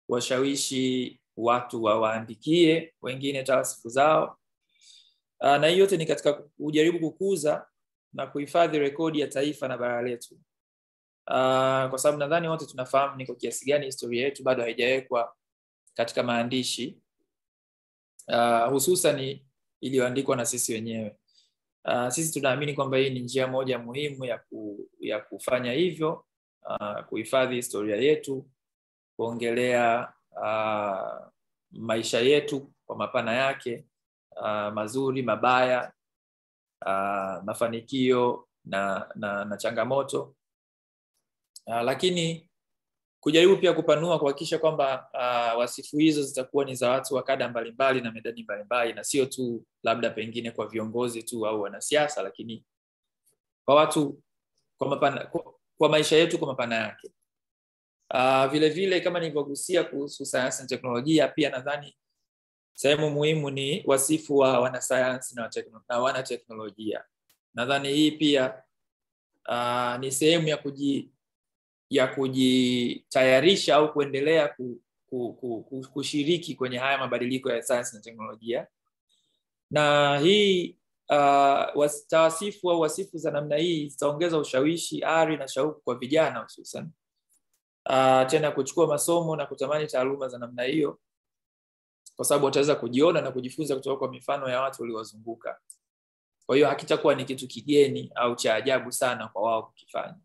kuwashawishi watu wawaandikie wengine tawasifu zao uh, na hii yote ni katika kujaribu kukuza na kuhifadhi rekodi ya taifa na bara letu uh, kwa sababu nadhani wote tunafahamu ni kwa kiasi gani historia yetu bado haijawekwa katika maandishi uh, hususan iliyoandikwa na sisi wenyewe uh, sisi tunaamini kwamba hii ni njia moja muhimu ya, ku, ya kufanya hivyo uh, kuhifadhi historia yetu kuongelea uh, maisha yetu kwa mapana yake uh, mazuri mabaya uh, mafanikio na, na, na changamoto uh, lakini kujaribu pia kupanua kuhakikisha kwamba uh, wasifu hizo zitakuwa ni za watu wa kada mbalimbali na medani mbalimbali na sio tu labda pengine kwa viongozi tu au wanasiasa lakini kwa watu kwa, mapana, kwa, kwa maisha yetu kwa mapana yake uh, vile vile kama nilivyogusia kuhusu sayansi na teknolojia pia nadhani sehemu muhimu ni wasifu wa wanasayansi na, tekno, na wanateknolojia nadhani hii pia uh, ni sehemu ya kuji ya kujitayarisha au kuendelea ku, ku, ku, ku, kushiriki kwenye haya mabadiliko ya sayansi na teknolojia na hii uh, tawasifu au wasifu za namna hii zitaongeza ushawishi ari na shauku kwa vijana hususan uh, tena kuchukua masomo na kutamani taaluma za namna hiyo kwa sababu wataweza kujiona na kujifunza kutoka kwa mifano ya watu waliowazunguka kwa hiyo hakitakuwa ni kitu kigeni au cha ajabu sana kwa wao kukifanya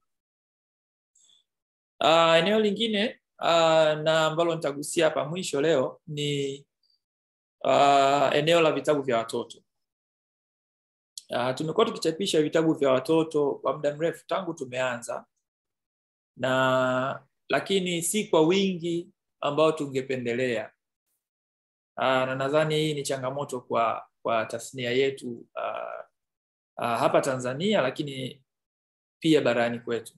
uh, eneo lingine uh, na ambalo nitagusia hapa mwisho leo ni uh, eneo la vitabu vya watoto uh, tumekuwa tukichapisha vitabu vya watoto kwa muda mrefu tangu tumeanza na lakini si kwa wingi ambao tungependelea uh, na nadhani hii ni changamoto kwa kwa tasnia yetu uh, uh, hapa tanzania lakini pia barani kwetu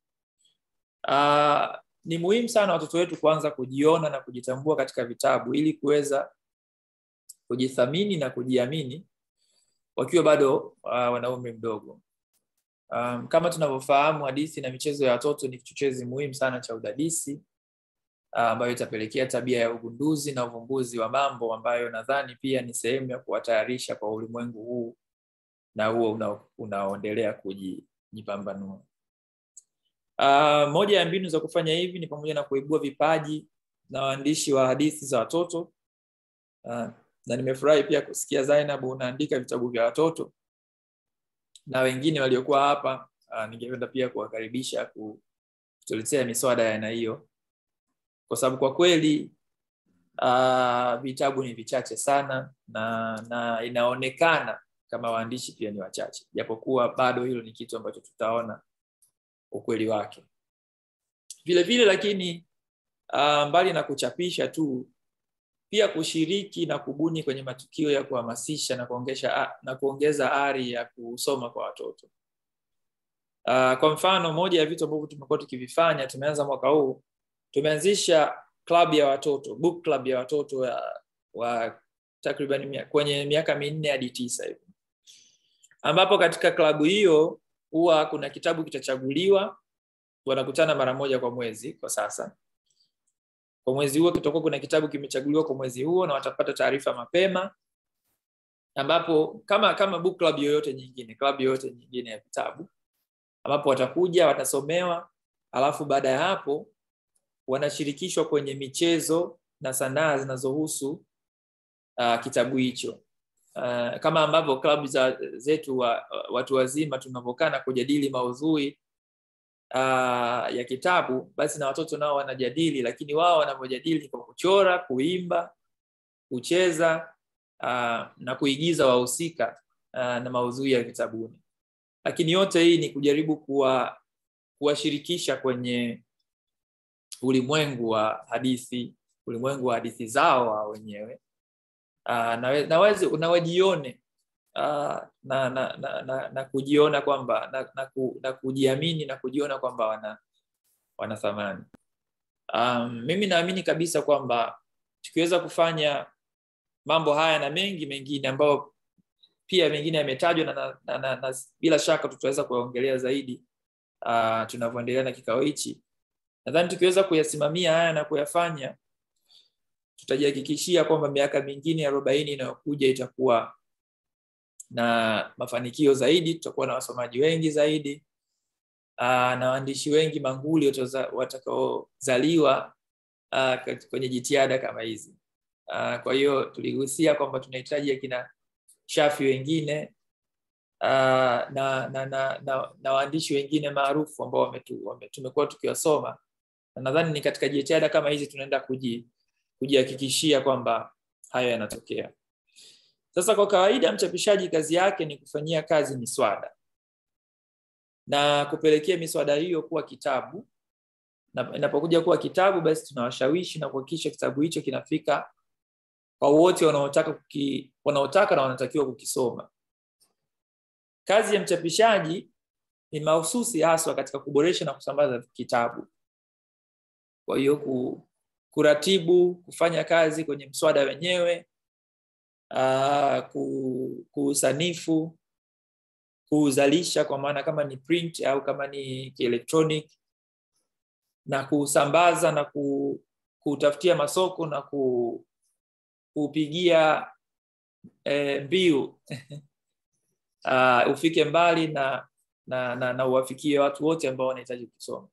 uh, ni muhimu sana watoto wetu kuanza kujiona na kujitambua katika vitabu ili kuweza kujithamini na kujiamini wakiwa bado uh, wana umri mdogo um, kama tunavyofahamu hadithi na michezo ya watoto ni kichochezi muhimu sana cha udadisi ambayo uh, itapelekea tabia ya ugunduzi na uvumbuzi wa mambo ambayo nadhani pia ni sehemu ya kuwatayarisha kwa ulimwengu huu na huo unaoendelea kujipambanua Uh, moja ya mbinu za kufanya hivi ni pamoja na kuibua vipaji na waandishi wa hadithi za watoto uh, na nimefurahi pia kusikia Zainab unaandika vitabu vya watoto na wengine waliokuwa hapa uh, ningependa pia kuwakaribisha kutuletea miswada ya aina hiyo kwa sababu kwa kweli uh, vitabu ni vichache sana na na inaonekana kama waandishi pia ni wachache japokuwa bado hilo ni kitu ambacho tutaona ukweli wake vile vile lakini uh, mbali na kuchapisha tu pia kushiriki na kubuni kwenye matukio ya kuhamasisha na kuongesha na kuongeza ari ya kusoma kwa watoto uh, kwa mfano moja ya vitu ambavyo tumekuwa tukivifanya tumeanza mwaka huu tumeanzisha club ya watoto book club ya watoto wa, wa takriban mia, kwenye miaka minne hadi tisa hivi ambapo katika klabu hiyo huwa kuna kitabu kitachaguliwa wanakutana mara moja kwa mwezi kwa sasa kwa mwezi huo kitakuwa kuna kitabu kimechaguliwa kwa mwezi huo na watapata taarifa mapema ambapo kama kama book club yoyote nyingine club yoyote nyingine ya vitabu ambapo watakuja watasomewa alafu baada ya hapo wanashirikishwa kwenye michezo na sanaa zinazohusu uh, kitabu hicho uh, kama ambavyo klabu za zetu wa, watu wazima tunavyokaa na kujadili maudhui uh, ya kitabu basi na watoto nao wanajadili lakini wao wanavyojadili kwa kuchora kuimba kucheza uh, na kuigiza wahusika uh, na maudhui ya vitabuni lakini yote hii ni kujaribu kuwa kuwashirikisha kwenye ulimwengu wa hadithi ulimwengu wa hadithi zao wao wenyewe uh, na, na, wezi, na wajione uh, na, na, na, na, na kujiona kwamba na, na, ku, na kujiamini na kujiona kwamba wana wana thamani um, mimi naamini kabisa kwamba tukiweza kufanya mambo haya na mengi mengine ambayo pia mengine yametajwa na, na, na, na, na bila shaka tutaweza kuyaongelea zaidi uh, tunavyoendelea na kikao hichi nadhani tukiweza kuyasimamia haya na kuyafanya tutajihakikishia kwamba miaka mingine arobaini inayokuja itakuwa na mafanikio zaidi, tutakuwa na wasomaji wengi zaidi aa, na waandishi wengi manguli wataza- watakaozaliwa aa, kat- kwenye jitihada kama hizi. Aa, Kwa hiyo tuligusia kwamba tunahitaji akina Shafi wengine aa, na, na, na, na, na waandishi wengine maarufu ambao wametu- wame- tumekuwa tukiwasoma na nadhani ni katika jitihada kama hizi tunaenda kuji kujihakikishia kwamba hayo yanatokea. Sasa kwa kawaida mchapishaji kazi yake ni kufanyia kazi miswada na kupelekea miswada hiyo kuwa kitabu, na inapokuja kuwa kitabu, basi tunawashawishi na kuhakikisha kitabu hicho kinafika kwa wote wanaotaka kuki, wanaotaka na wanatakiwa kukisoma. Kazi ya mchapishaji ni mahususi haswa katika kuboresha na kusambaza kitabu. Kwa hiyo ku, kuratibu, kufanya kazi kwenye mswada wenyewe, uh, ku, kuusanifu, kuuzalisha kwa maana kama ni print au kama ni kielektronic na kuusambaza na ku, kuutafutia masoko na ku, kuupigia eh, mbiu uh, ufike mbali na na, na, na uwafikie watu wote ambao wanahitaji kusoma.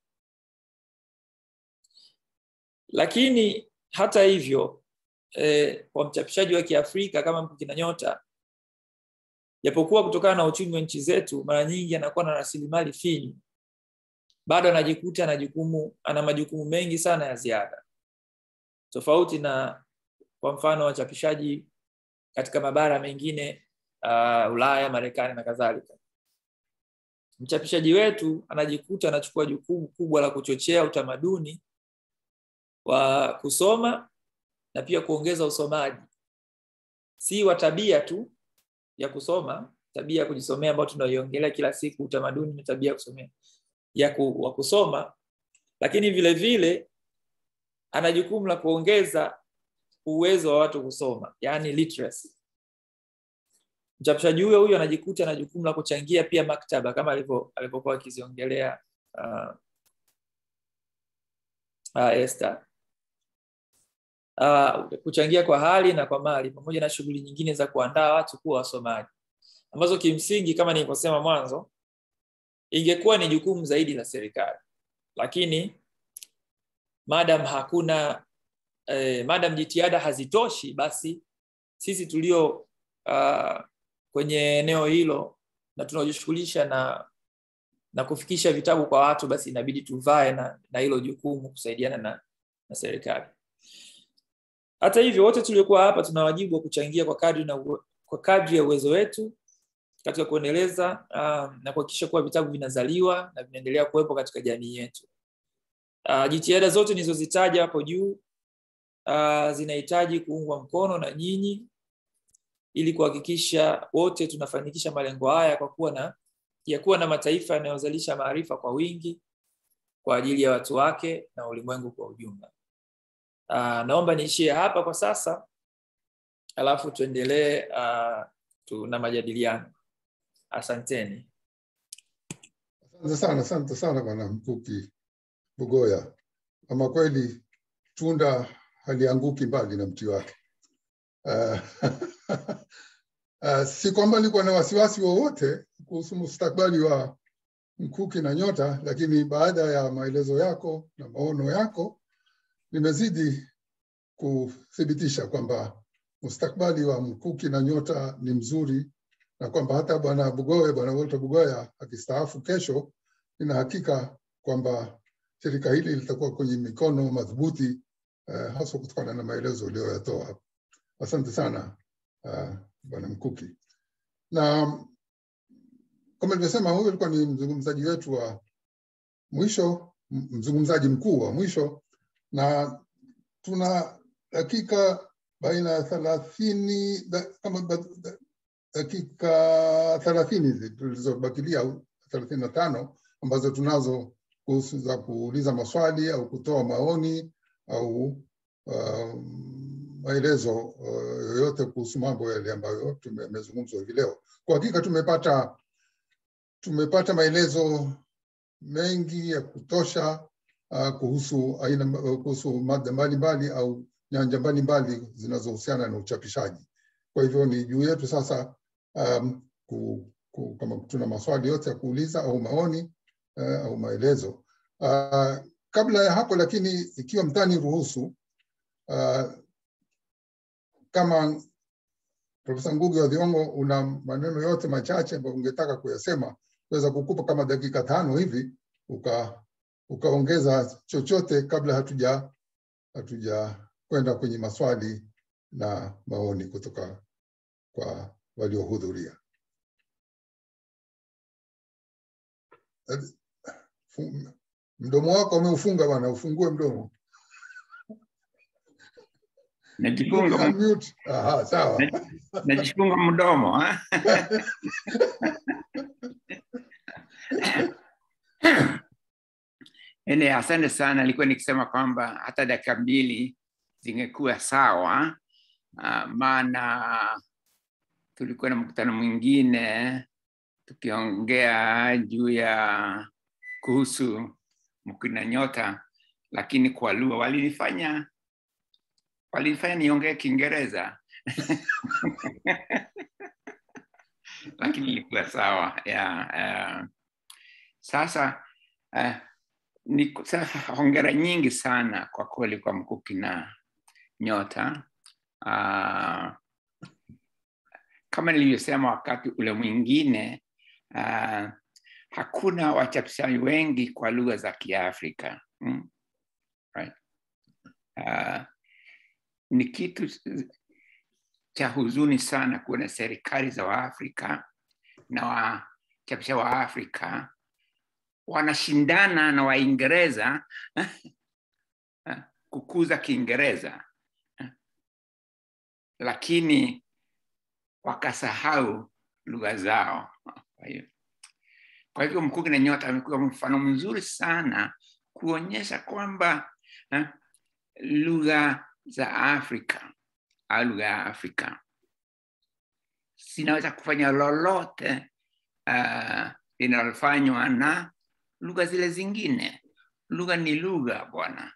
Lakini hata hivyo eh, kwa mchapishaji wa Kiafrika kama Mkuki Nyota, japokuwa kutokana na uchumi wa nchi zetu mara nyingi anakuwa na rasilimali finyu, bado anajikuta ana jukumu ana majukumu mengi sana ya ziada, tofauti na kwa mfano wachapishaji katika mabara mengine uh, Ulaya, Marekani na kadhalika. Mchapishaji wetu anajikuta anachukua jukumu kubwa la kuchochea utamaduni wa kusoma na pia kuongeza usomaji, si wa tabia tu ya kusoma, tabia ya kujisomea ambayo tunaiongelea kila siku, utamaduni na tabia ya kusomea ya ku, wa kusoma, lakini vile vile ana jukumu la kuongeza uwezo wa watu kusoma, yani literacy. Mchapishaji huyo huyo anajikuta na jukumu la kuchangia pia maktaba kama alivyo alivyokuwa akiziongelea uh, uh, Esther uh, kuchangia kwa hali na kwa mali pamoja na shughuli nyingine za kuandaa watu kuwa wasomaji ambazo kimsingi kama nilivyosema mwanzo ingekuwa ni jukumu zaidi la serikali, lakini madam hakuna eh, madam jitihada hazitoshi, basi sisi tulio uh, kwenye eneo hilo na tunaojishughulisha na na kufikisha vitabu kwa watu, basi inabidi tuvae na na hilo jukumu kusaidiana na, na serikali. Hata hivyo, wote tuliokuwa hapa tuna wajibu wa kuchangia kwa kadri na uwe- kwa kadri ya uwezo wetu katika kuendeleza uh, na kuhakikisha kuwa vitabu vinazaliwa na vinaendelea kuwepo katika jamii yetu. Uh, jitihada zote nilizozitaja hapo juu uh, zinahitaji kuungwa mkono na nyinyi ili kuhakikisha wote tunafanikisha malengo haya kwa kuwa na ya kuwa na mataifa yanayozalisha maarifa kwa wingi kwa ajili ya watu wake na ulimwengu kwa ujumla. Uh, naomba niishie hapa kwa sasa, alafu tuendelee uh, tu, na majadiliano. Asanteni. Asante sana, asante sana bwana Mkuki Bugoya. Ama kweli tunda halianguki mbali na mti wake. Uh, uh, si kwamba nilikuwa na wasiwasi wowote kuhusu mustakabali wa Mkuki na Nyota, lakini baada ya maelezo yako na maono yako nimezidi kuthibitisha kwamba mustakabali wa Mkuki na Nyota ni mzuri na kwamba hata bwana Bugoya, bwana Walter Bugoya akistaafu kesho, nina hakika kwamba shirika hili litakuwa kwenye mikono madhubuti uh, haswa kutokana na maelezo uliyoyatoa hapa. Asante sana uh, bwana Mkuki. Na kama nilivyosema, huyu alikuwa ni mzungumzaji wetu wa mwisho, m- mzungumzaji mkuu wa mwisho, na tuna dakika baina ya thelathini da, kama ba- da, dakika thelathini hizi tulizobakilia au thelathini na tano ambazo tunazo kuhusu za kuuliza maswali au kutoa maoni au uh, maelezo uh, yoyote kuhusu mambo yale ambayo tumezungumzwa hivi leo. Kwa hakika tumepata tumepata maelezo mengi ya kutosha uh, kuhusu aina kuhusu mada mbalimbali au nyanja mbalimbali zinazohusiana na uchapishaji. Kwa hivyo ni juu yetu sasa um, ku, ku, kama tuna maswali yote ya kuuliza au maoni uh, au maelezo uh, kabla ya hapo lakini ikiwa mtani ruhusu uh, kama Profesa Ngugi wa Thiong'o una maneno yote machache ambayo ungetaka kuyasema, naweza kukupa kama dakika tano hivi uka ukaongeza chochote kabla hatuja hatuja kwenda kwenye maswali na maoni kutoka kwa waliohudhuria. Mdomo wako umeufunga bwana, ufungue mdomo. Najifunga Unmute. Aha, sawa. najifunga mdomo ha? Ene, asante sana. Nilikuwa nikisema kwamba hata dakika mbili zingekuwa sawa, uh, maana tulikuwa na mkutano mwingine tukiongea juu ya kuhusu mkina nyota, lakini kwa lugha walinifanya walinifanya niongee Kiingereza lakini ilikuwa sawa yeah, uh, sasa uh, ni sasa hongera nyingi sana kwa kweli kwa Mkuki na Nyota. Uh, kama nilivyosema wakati ule mwingine uh, hakuna wachapishaji wengi kwa lugha za Kiafrika mm? right. uh, ni kitu cha huzuni sana kuona serikali za Waafrika na wachapisha wa Afrika wanashindana na Waingereza kukuza Kiingereza, lakini wakasahau lugha zao. Kwa hiyo kwa hivyo Mkuki na Nyota amekuwa mfano mzuri sana kuonyesha kwamba lugha za Afrika au lugha ya Afrika zinaweza kufanya lolote uh, linalofanywa na lugha zile zingine. Lugha ni lugha bwana.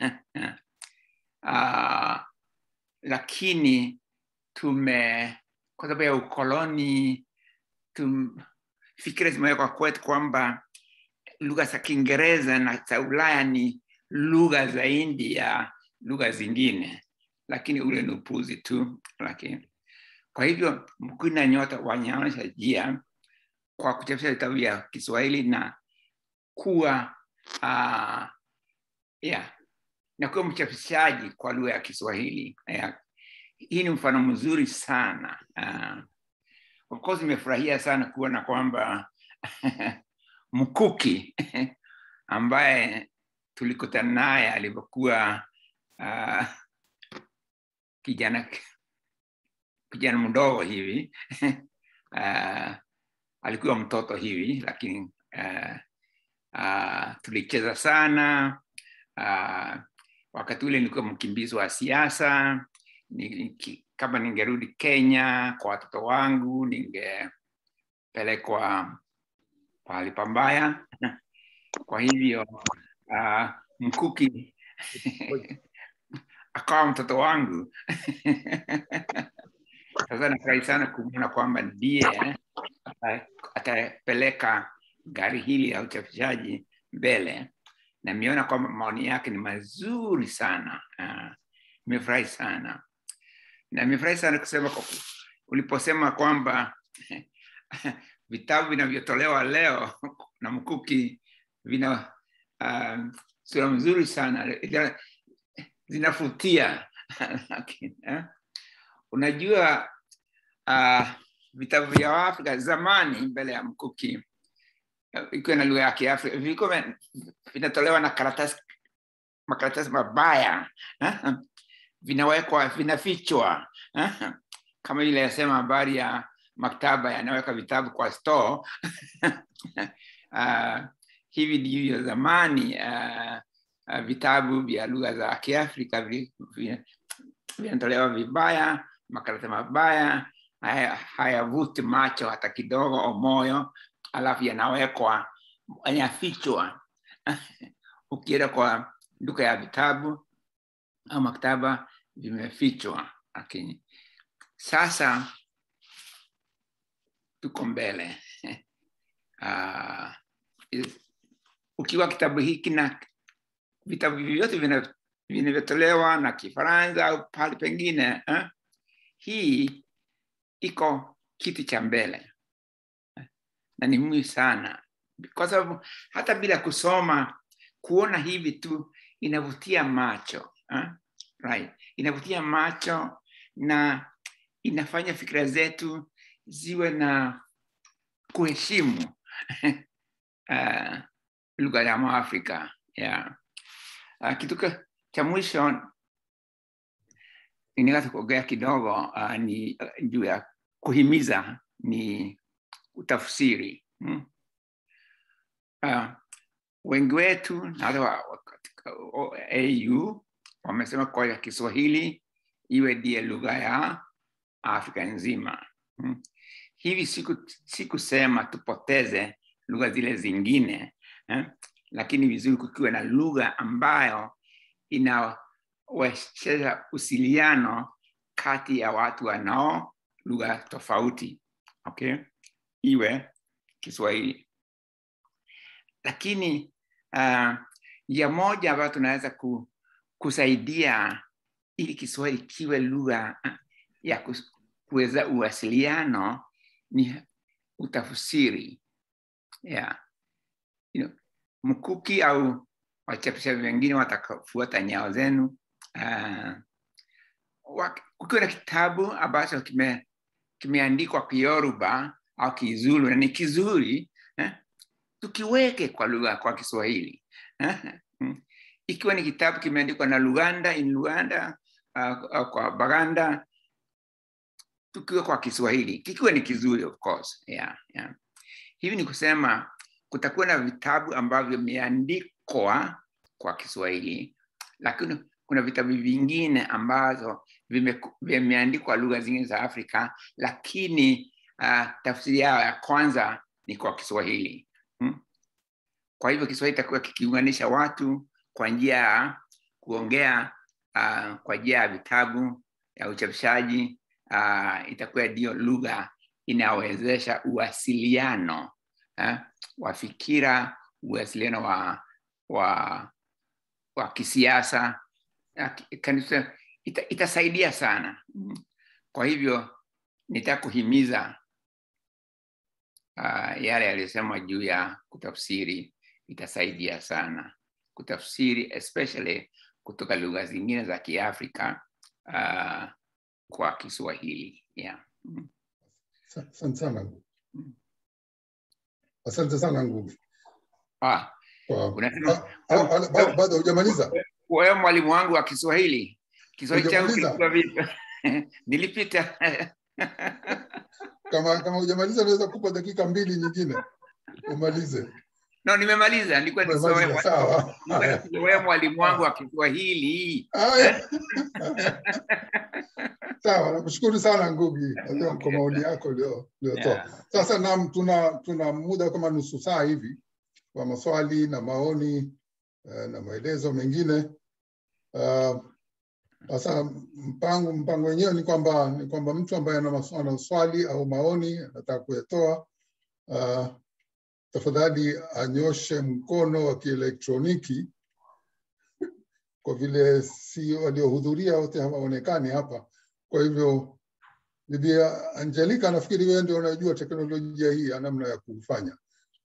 uh, lakini tume kwa sababu ya ukoloni tum, fikira zimewekwa kwetu kwamba lugha za Kiingereza na za Ulaya ni lugha zaidi ya lugha zingine, lakini ule ni upuzi tu. Lakini kwa hivyo Mkuki na Nyota wanaonyesha njia kwa kuchapisha vitabu vya Kiswahili na kuwa uh, yeah, na kuwa mchapishaji kwa lugha ya Kiswahili yeah. Hii ni mfano mzuri sana uh, of course nimefurahia sana kuona kwamba Mkuki ambaye tulikutana naye alivyokuwa uh, kijana kijana mdogo hivi uh, alikuwa mtoto hivi lakini uh, uh, tulicheza sana uh, wakati ule nilikuwa mkimbizi wa siasa ni, kama ningerudi Kenya kwa watoto wangu ningepelekwa pahali pambaya kwa hivyo uh, Mkuki akawa mtoto wangu sasa nafurahi sana kumwona kwamba ndiye atapeleka gari hili la uchapishaji mbele na nimeona kwamba maoni yake ni mazuri sana nimefurahi uh, sana na nimefurahi sana kusema kwa uliposema kwamba vitabu vinavyotolewa leo na Mkuki vina uh, sura mzuri sana zinafutia uh, unajua uh, vitabu vya Afrika zamani mbele ya Mkuki ikiwa na lugha ya Kiafrika vilikuwa vinatolewa na karatasi makaratasi mabaya uh, vinawekwa vinafichwa uh, kama ile yasema habari ya maktaba yanaweka vitabu kwa store uh, hivi ndivyo zamani uh, uh, vitabu vya lugha za Kiafrika vinatolewa vibaya, makarata mabaya, hayavuti haya macho hata kidogo o moyo, alafu yanawekwa yanafichwa. Ukienda kwa duka ya vitabu au maktaba vimefichwa lakini sasa tuko mbele uh, ukiwa kitabu hiki na vitabu vyote vina- vinavyotolewa na kifaransa au pahali pengine eh? hii iko kiti cha mbele na ni muhimu sana kwa sababu hata bila kusoma kuona hivi tu inavutia macho eh? right. inavutia macho na inafanya fikira zetu ziwe na kuheshimu uh, lugha ya Mwafrika yeah. Uh, kitu ka- cha mwisho ninaweza kuongea kidogo uh, ni uh, juu ya kuhimiza ni utafsiri hmm? uh, wengi wetu na hata wa- wa- katika o- au wamesema kwa ya Kiswahili iwe ndiye lugha ya Afrika nzima hmm? hivi siku si kusema tupoteze lugha zile zingine eh? lakini vizuri kukiwa na lugha ambayo inawezesha usiliano kati ya watu wanao lugha tofauti okay? iwe Kiswahili lakini uh, njia moja ambayo tunaweza ku, kusaidia ili Kiswahili kiwe lugha uh, ya kus- kuweza uwasiliano ni utafsiri yeah. you know, mkuki au wachapishaji wengine watafuata nyao zenu uh, wak- kukiwa na kitabu ambacho kime, kimeandikwa Kiyoruba au Kizulu na ni kizuri eh, tukiweke kwa lugha kwa Kiswahili eh, mm. ikiwa ni kitabu kimeandikwa na Luganda in Luganda uh, uh, kwa Baganda tukiwa kwa Kiswahili kikiwa ni kizuri of course yeah, yeah. Hivi ni kusema kutakuwa na vitabu ambavyo vimeandikwa kwa Kiswahili, lakini kuna vitabu vingine ambazo vime- vimeandikwa lugha zingine za Afrika, lakini uh, tafsiri yao ya kwanza ni kwa Kiswahili hmm? Kwa hivyo Kiswahili itakuwa kikiunganisha watu kwa njia ya kuongea uh, kwa njia ya vitabu ya uchapishaji uh, itakuwa ndiyo lugha inayowezesha uwasiliano eh, wa fikira, uwasiliano wa, wa, wa kisiasa na ki- kanisa, ita, itasaidia sana. Mm. Kwa hivyo nitaka kuhimiza uh, yale yaliyosemwa juu ya kutafsiri, itasaidia sana kutafsiri especially kutoka lugha zingine za Kiafrika uh, kwa Kiswahili yeah. Mm. Asante sana Ngugi. Asante sana Ngugi. Ah, Kwa- unasema Ah, ah, ah, ba- Bado hujamaliza? wewe mwalimu wangu wa Kiswahili, Kiswahili changu Hujamaliza? kilikuwa vipi? Nilipita Kama kama hujamaliza naweza kupa dakika mbili nyingine umalize. no, nimemaliza. Nilikuwa nisome Umemaliza, sawa. Haya. wewe mwalimu wangu wa Kiswahili. Haya. Sawa, nakushukuru sana Ngugi Nasema kwa maoni yako ulio- uliotoa. Yeah. Sasa nam, tuna tuna muda kama nusu saa hivi wa maswali na maoni eh, na maelezo mengine. Ah, Sasa mpango mpango wenyewe ni kwamba ni kwamba mtu ambaye ana maswa- ana swali au maoni anataka kuyatoa ah, tafadhali anyoshe mkono wa kielektroniki kwa vile si waliohudhuria wote hawaonekani hapa. Kwa hivyo Bibi Angelica, nafikiri wewe ndio unajua teknolojia hii ya namna ya kufanya.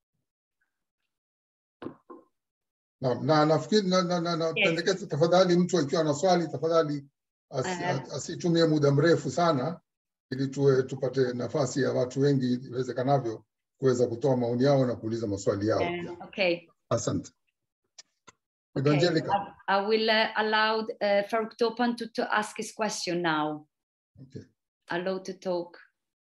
Na, na nafikiri na, na, na, na Yes. pendekeza tafadhali, mtu akiwa na swali tafadhali as, Uh, asitumie muda mrefu sana, ili tuwe tupate nafasi ya watu wengi iwezekanavyo kuweza kutoa maoni yao na kuuliza maswali yao. um, okay. Asante. Bibi Okay. Angelica. I, I will uh, allow uh, Farouk Topan to, to ask his question now. Okay. Allow to talk.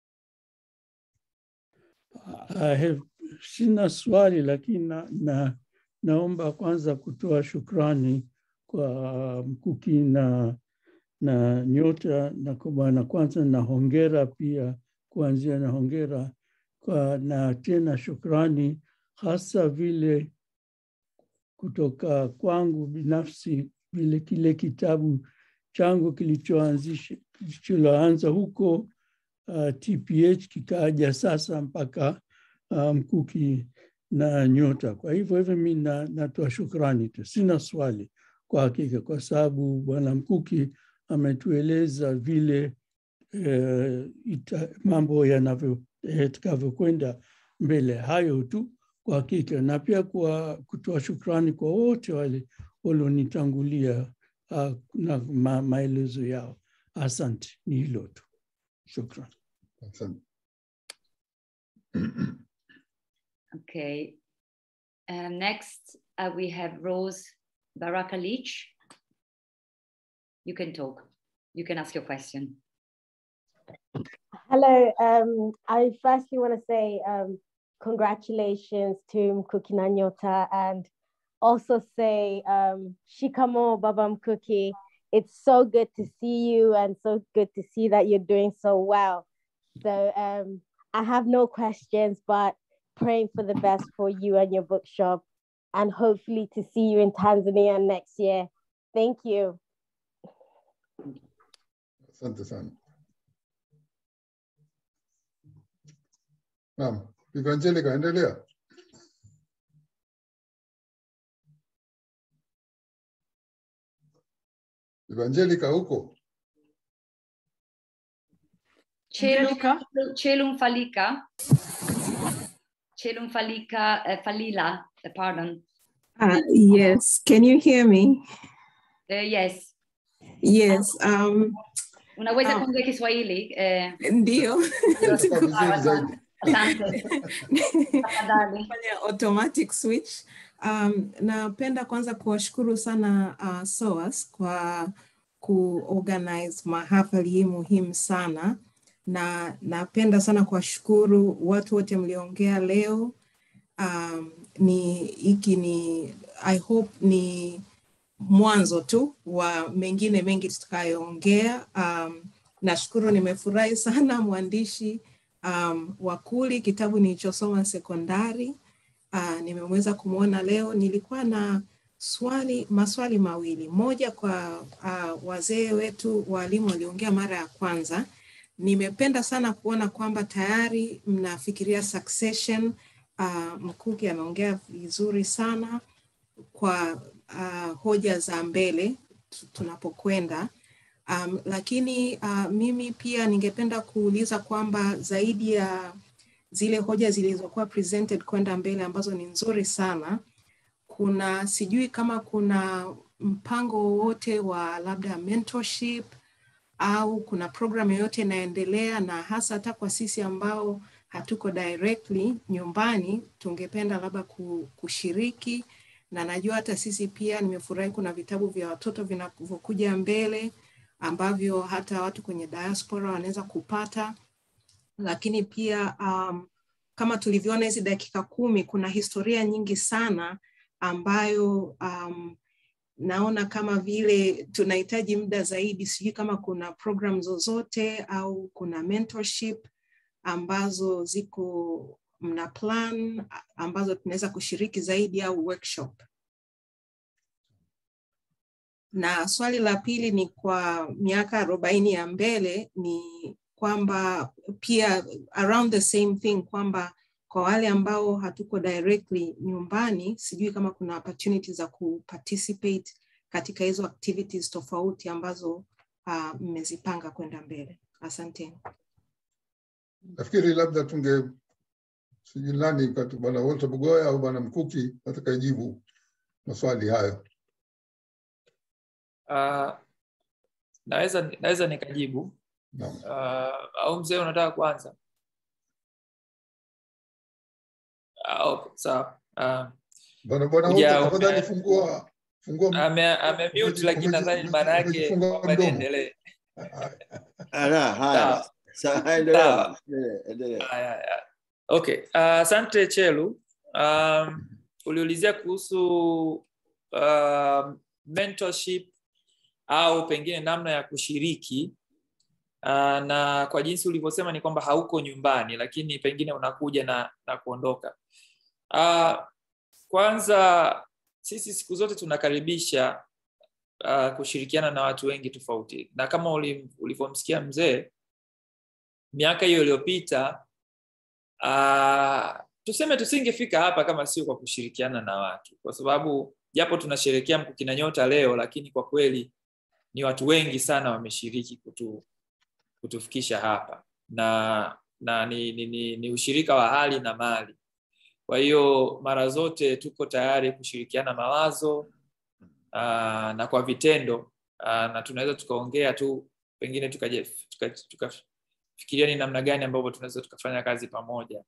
I have, sina swali lakini na, na, naomba kwanza kutoa shukrani kwa Mkuki na, na Nyota na kwa bwana kwanza na hongera pia kuanzia na hongera kwa, na tena shukrani hasa vile kutoka kwangu binafsi vile kile kitabu chango kilichoanzisha kilichoanza huko uh, TPH kikaja sasa mpaka uh, Mkuki na Nyota. Kwa hivyo hivyo mi na, natoa shukrani tu, sina swali kwa hakika, kwa sababu Bwana Mkuki ametueleza vile eh, ita, mambo yanavyo yatakavyokwenda mbele. Hayo tu kwa hakika, na pia kwa kutoa shukrani kwa wote wale walionitangulia uh, na ma, maelezo yao. Asante, ni hilo tu, shukran. Asante. Okay. Um, next, uh, we have Rose Baraka Leach. You can talk. You can ask your question. Hello. Um, I firstly want to say um, congratulations to Mkuki Nanyota and also say um, Shikamo Baba Mkuki. It's so good to see you and so good to see that you're doing so well. So um, I have no questions, but praying for the best for you and your bookshop and hopefully to see you in Tanzania next year. Thank you. Asante sana. Naam, Bibi Angelica, endelea. Bibi Angelica huko? Chelum, Chelum Falika. Chelum Falika, uh, Falila, uh, pardon. Uh, yes, can you hear me? Uh, yes. Yes. Um, Unaweza Ah. kuongea Kiswahili? Eh, ndio. sawa, sawa. Asante. Tafadhali. Fanya automatic switch. Um, napenda kwanza kuwashukuru sana uh, SOAS kwa kuorganize mahafali hii muhimu sana na napenda sana kuwashukuru watu wote mliongea leo. Um, ni hiki ni I hope ni mwanzo tu wa mengine mengi tutakayoongea. Um, nashukuru, nimefurahi sana mwandishi um, Wakuli, kitabu nilichosoma sekondari uh, nimeweza kumwona leo. Nilikuwa na swali maswali mawili, moja kwa uh, wazee wetu walimu waliongea mara ya kwanza. Nimependa sana kuona kwamba tayari mnafikiria succession. Uh, Mkuki ameongea vizuri sana kwa uh, hoja za mbele tu- tunapokwenda. Um, lakini uh, mimi pia ningependa kuuliza kwamba zaidi ya zile hoja zilizokuwa presented kwenda mbele ambazo ni nzuri sana, kuna sijui kama kuna mpango wowote wa labda mentorship au kuna program yoyote inaendelea, na hasa hata kwa sisi ambao hatuko directly nyumbani, tungependa labda ku- kushiriki na najua hata sisi pia, nimefurahi kuna vitabu vya watoto vinavyokuja mbele ambavyo hata watu kwenye diaspora wanaweza kupata, lakini pia um, kama tulivyoona hizi dakika kumi, kuna historia nyingi sana ambayo um, naona kama vile tunahitaji muda zaidi. Sijui kama kuna program zozote au kuna mentorship ambazo ziko mna plan ambazo tunaweza kushiriki zaidi au workshop. Na swali la pili ni kwa miaka arobaini ya mbele, ni kwamba pia around the same thing kwamba kwa wale ambao hatuko directly nyumbani, sijui kama kuna opportunity za kuparticipate katika hizo activities tofauti ambazo uh, mmezipanga kwenda mbele. Asanteni. Nafikiri labda tunge sijui nani kati bwana Walter Bugoya au bwana Mkuki atakayejibu maswali hayo. Uh, naweza naweza nikajibu Naam. uh, au mzee unataka kuanza? Uh, okay, sawa. Uh, Bwana bwana Uja- Walter, tafadhali ume- fungua fungua ame ame mute lakini umeji- nadhani maana yake umejifunga kwamba mdomo. niendelee. Ala, haya. Sawa. Sawa, endelea. Sawa. Endelea, endelea. Haya, haya. Okay, uh, asante Chelu. Um, uliulizia kuhusu uh, mentorship au pengine namna ya kushiriki uh, na kwa jinsi ulivyosema ni kwamba hauko nyumbani, lakini pengine unakuja na, na kuondoka. Uh, kwanza sisi siku zote tunakaribisha uh, kushirikiana na watu wengi tofauti na kama uli- ulivyomsikia mzee miaka hiyo iliyopita uh, tuseme tusingefika hapa kama sio kwa kushirikiana na watu kwa sababu japo tunasherekea mkukina nyota leo lakini kwa kweli ni watu wengi sana wameshiriki kutu, kutufikisha hapa na na ni, ni, ni, ni ushirika wa hali na mali kwa hiyo mara zote tuko tayari kushirikiana mawazo uh, na kwa vitendo uh, na tunaweza tukaongea tu pengine tukafikiria tuka, tuka, tuka ni namna gani ambavyo tunaweza tukafanya kazi pamoja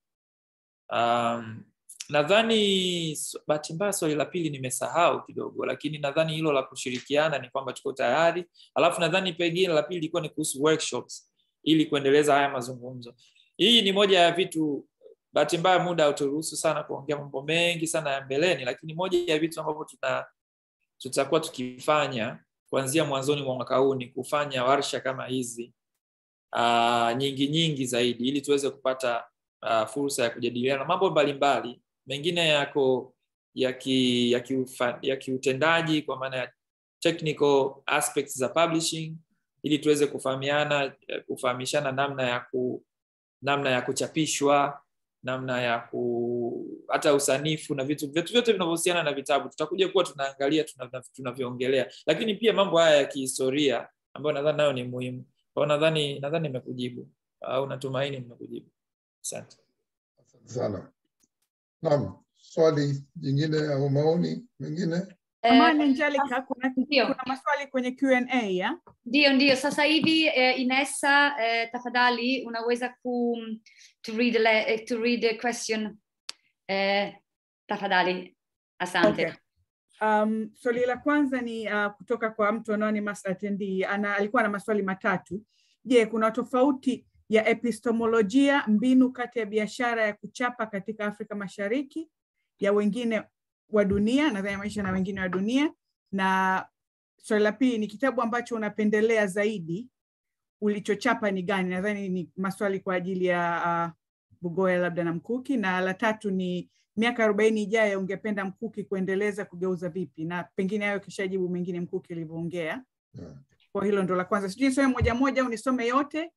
um, nadhani bahati mbaya swali la pili nimesahau kidogo lakini nadhani hilo la kushirikiana ni kwamba tuko tayari alafu nadhani pengine la pili ilikuwa ni kuhusu workshops ili kuendeleza haya mazungumzo hii ni moja ya vitu bahati mbaya muda hauturuhusu sana kuongea mambo mengi sana ya mbeleni lakini moja ya vitu ambavyo tuna tutakuwa tukifanya kuanzia mwanzoni mwa mwaka huu ni kufanya warsha kama hizi uh, nyingi nyingi zaidi ili tuweze kupata uh, fursa ya kujadiliana mambo mbalimbali mengine yako ya ki, ya, kiufa, ya kiutendaji kwa maana ya technical aspects za publishing ili tuweze kufahamiana kufahamishana namna ya ku, namna ya kuchapishwa namna ya ku hata usanifu na vitu vitu vyote vinavyohusiana na vitabu tutakuja kuwa tunaangalia tunavyoongelea tuna lakini pia mambo haya ya kihistoria ambayo nadhani nayo ni muhimu kwao nadhani nadhani nimekujibu au natumaini nimekujibu asante sana naam swali jingine au maoni mengine Amani Angelica, kuna, kuna maswali kwenye Q&A ya? Ndio, ndio. Sasa hivi eh, Inessa eh, tafadhali unaweza ku to read a, to read a question eh, tafadhali. Asante. Okay. Um, swali la kwanza ni uh, kutoka kwa mtu anonymous attendee. Ana, alikuwa na maswali matatu. Je, kuna tofauti ya epistemolojia, mbinu kati ya biashara ya kuchapa katika Afrika Mashariki ya wengine wa dunia nadhani maisha na wengine wa dunia na swali la pili ni kitabu ambacho unapendelea zaidi ulichochapa ni gani nadhani ni maswali kwa ajili ya uh, bugoya labda na mkuki na la tatu ni miaka arobaini ijayo ungependa mkuki kuendeleza kugeuza vipi na pengine hayo kishajibu mengine mkuki ilivyoongea yeah. kwa hilo ndo la kwanza sijui nisome moja moja au nisome yote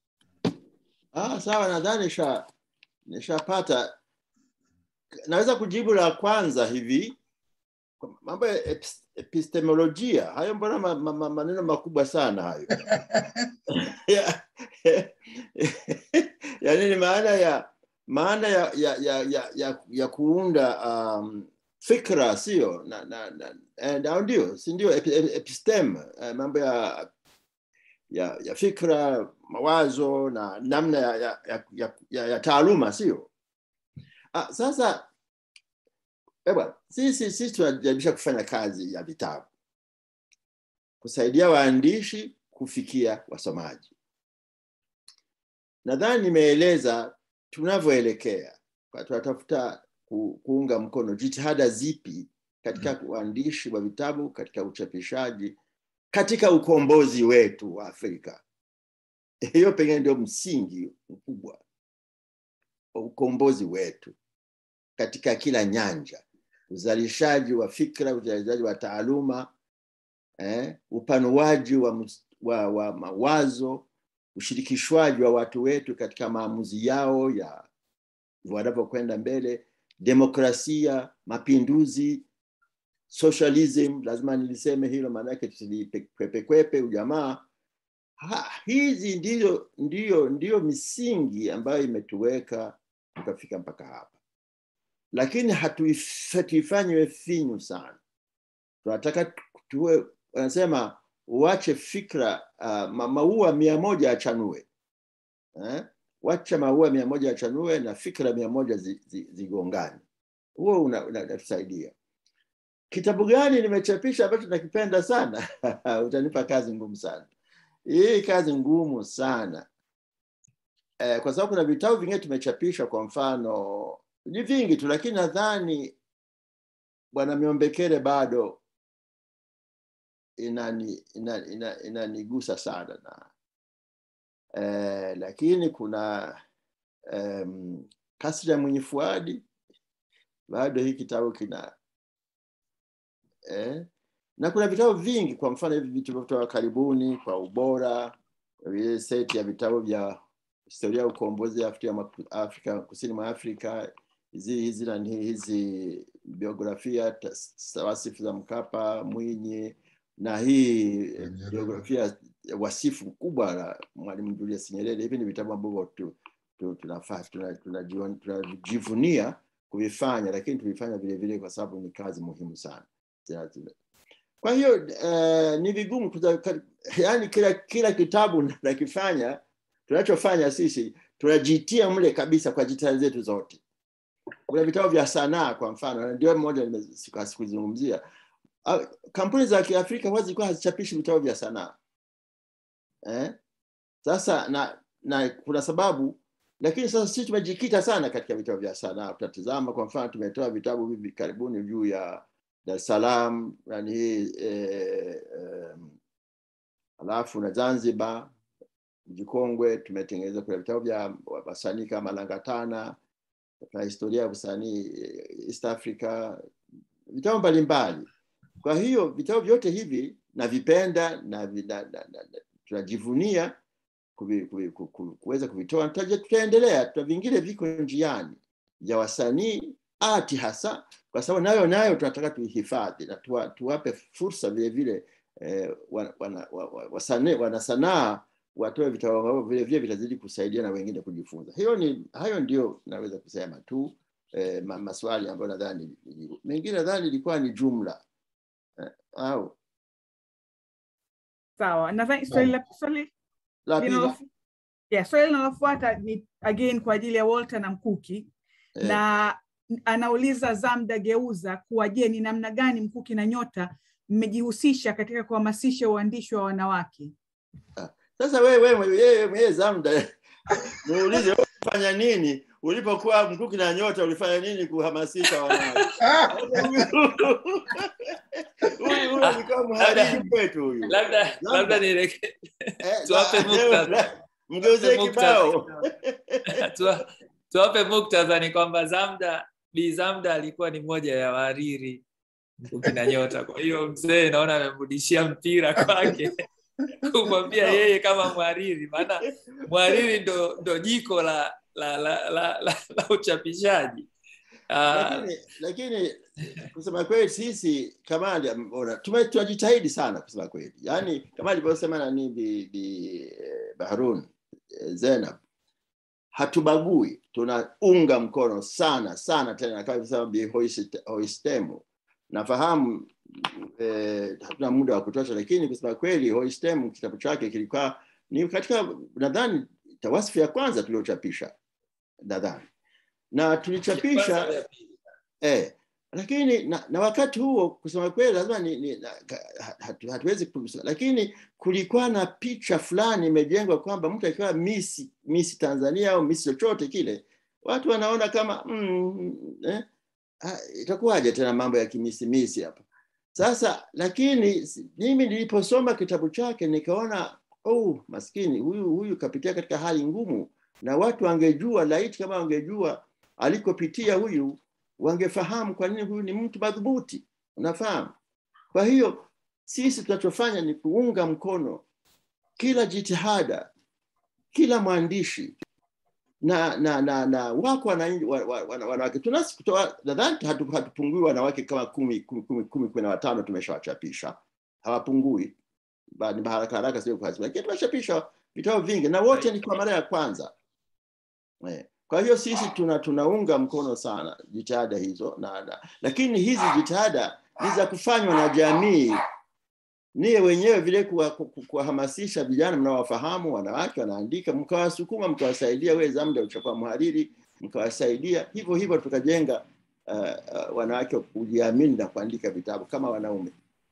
ah, sawa nadhani nisha nishapata naweza kujibu la kwanza hivi mambo ya epistemolojia hayo mbona ma, ma, ma, maneno makubwa sana hayo yaani ni maana ya maana ya ya, ya, ya, ya, ya kuunda um, fikra sio na, na, na, ndio si ndio epistem mambo ya ya, ya fikra mawazo na namna ya, ya, ya, ya, ya, ya taaluma sio Ah, sasa ewa, sisi sisi tunajaribisha kufanya kazi ya vitabu kusaidia waandishi kufikia wasomaji. Nadhani nimeeleza tunavyoelekea, tunatafuta ku, kuunga mkono jitihada zipi katika uandishi wa vitabu, katika uchapishaji, katika ukombozi wetu wa Afrika. Hiyo pengine ndio msingi mkubwa wa ukombozi wetu katika kila nyanja, uzalishaji wa fikra, uzalishaji wa taaluma, eh, upanuaji wa, wa, wa mawazo, ushirikishwaji wa watu wetu katika maamuzi yao ya wanavyokwenda mbele, demokrasia, mapinduzi, socialism, lazima niliseme hilo, maanake tusilipekepekwepe ujamaa. Ha, hizi ndiyo, ndiyo, ndiyo misingi ambayo imetuweka tukafika mpaka hapa lakini hatuifanywe finyu sana. Tunataka tuwe, wanasema uache fikra uh, maua mia moja achanue eh? Wacha maua mia moja achanue na fikra mia moja zigongane. Huo unatusaidia. Una, kitabu gani nimechapisha ambacho nakipenda sana? Utanipa kazi ngumu sana. Hii kazi ngumu sana eh, kwa sababu kuna vitabu vingine tumechapisha, kwa mfano ni vingi tu, lakini nadhani Bwana Miombekere bado inani inanigusa ina, ina sana na eh, lakini kuna um, Kasri ya Mwenye Fuadi bado hii kitabu kina eh, na kuna vitabu vingi kwa mfano hivi vitu vilivyotoka karibuni kwa ubora ile seti ya vitabu vya historia ya ukombozi ya Afrika, ma- Afrika kusini mwa Afrika hizi hizi nani hizi biografia ta- wasifu za Mkapa, Mwinyi na hii eh, biografia ya wasifu kubwa la Mwalimu Julius Nyerere. Hivi ni vitabu ambavyo tu, tu, tunafaa tunajivunia tuna, tuna, tunajivunia kuvifanya, lakini tulifanya vile vile kwa sababu ni kazi muhimu sana. Zina- zina- Kwa hiyo eh, ni vigumu kuza, ka- yani kila kila kitabu nakifanya tunachofanya sisi tunajitia mle kabisa kwa jitihada zetu zote. Kuna vitabu vya sanaa kwa mfano, na ndio mmoja nime- siku- sikuzungumzia. Ah, Kampuni za Kiafrika huwa zilikuwa hazichapishi vitabu vya sanaa eh? Sasa na na kuna sababu, lakini sasa sisi tumejikita sana katika vitabu vya sanaa. Tutatizama kwa mfano, tumetoa vitabu hivi karibuni juu ya Dar es Salaam, yani hii eh, eh, alafu na Zanzibar mji kongwe tumetengeneza kuna vitabu vya wasanii kama Langatana, kuna historia ya usanii eh, East Africa, vitabu mbalimbali. Kwa hiyo vitabu vyote hivi navipenda na, vi- na, na, na, na tunajivunia kuvi- kuvi- ku- ku- kuweza kuvitoa. Tutaje- Tutaendelea, tuta vingine viko njiani vya wasanii ati hasa, kwa sababu nayo nayo tunataka tuihifadhi na tuwa, tuwape fursa vile vile eh, wana, wana, wa- wa- wasane- wanasanaa watoe vitabu ambavyo vile vile vitazidi kusaidia na wengine kujifunza. Hiyo ni hayo ndio naweza kusema tu eh, ma, maswali ambayo nadhani nilijibu. mengine nadhani ilikuwa ni jumla eh, au Sawa, nadhani swali la swali la pili linalofu- yeah, swali linalofuata ni again kwa ajili ya Walter na Mkuki Eh. na anauliza Zamda Geuza kuwa je, ni namna gani Mkuki na Nyota mmejihusisha katika kuhamasisha uandishi wa wanawake? Sasa wewe wewe wewe wewe Zamda, muulize wewe ulifanya nini ulipokuwa Mkuki na Nyota, ulifanya nini kuhamasisha wanawake? Huyu huyu alikuwa mhariri kwetu huyu. labda labda nileke Eh, tuwape na- muktadha Mgeuzie Tuwape kibao. muktadha. Tuwa- tuwape muktadha ni kwamba Zamda Bi Zamda alikuwa ni moja ya wahariri ukina Nyota. Kwa hiyo mzee naona amemrudishia mpira kwake kumwambia yeye kama mhariri, maana mhariri ndo, ndo jiko la la, la, la, la, la uchapishaji. Ah, lakini lakini kusema kweli sisi Kamali ona, tume- tunajitahidi sana kusema kweli, yaani kama alivyosema nani bi, bi eh, Baharun eh, Zainab, hatubagui, tunaunga mkono sana sana tena, kama alivyosema bi Hoist- Hoistemu. Nafahamu eh, hatuna muda wa kutosha, lakini kusema kweli Hoistemu kitabu chake kilikuwa ni katika nadhani tawasifu ya kwanza tuliochapisha nadhani na tulichapisha eh, lakini na, na wakati huo kusema kweli lazima ni, ni, na, ka- hatu, hatuwezi kusema, lakini kulikuwa na picha fulani imejengwa kwamba mtu akiwa Miss Miss Tanzania au Miss chochote kile, watu wanaona kama mm, eh, ah, itakuwaje tena mambo ya kimisimisi hapa sasa. Lakini si- mimi niliposoma kitabu chake nikaona oh, maskini huyu huyu kapitia katika hali ngumu, na watu wangejua, laiti kama wangejua alikopitia huyu wangefahamu kwa nini huyu ni mtu madhubuti unafahamu kwa hiyo sisi tunachofanya ni kuunga mkono kila jitihada kila mwandishi na na na, na wako wananchi- wa- wa- wana- wanawake tunasi kutoa nadhani hatu- hatupungui wanawake kama kumi kumi kumi kumi kumi na watano tumeshawachapisha hawapungui Ba- ni haraka haraka sio kwa lakini tumeshapisha vitabu vingi na wote ni kwa mara ya kwanza Eh, Kwa hiyo sisi tuna tunaunga mkono sana jitihada hizo na, na lakini hizi jitihada ni za kufanywa na jamii niye wenyewe vile kuwa- ku- ku- kuwahamasisha vijana mnawafahamu wanawake wanaandika mkawasukuma mkawasaidia wewe zamda uchakuwa mhariri mkawasaidia hivyo hivyo tukajenga uh, uh, wanawake kujiamini na kuandika vitabu kama wanaume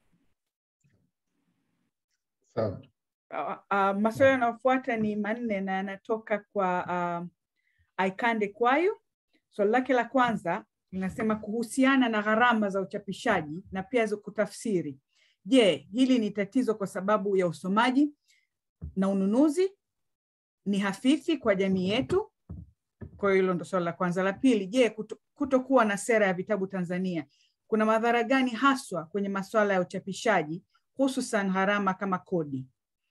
Sawa. Uh, uh, maswali yanayofuata ni manne na yanatoka kwa uh, Aikande Kwayo. Swali lake la kwanza linasema kuhusiana na gharama za uchapishaji na pia za kutafsiri. Je, hili ni tatizo kwa sababu ya usomaji na ununuzi ni hafifi kwa jamii yetu? Kwa hiyo hilo ndo swali la kwanza. La pili, je, kuto- kutokuwa na sera ya vitabu Tanzania kuna madhara gani haswa kwenye masuala ya uchapishaji hususan gharama kama kodi?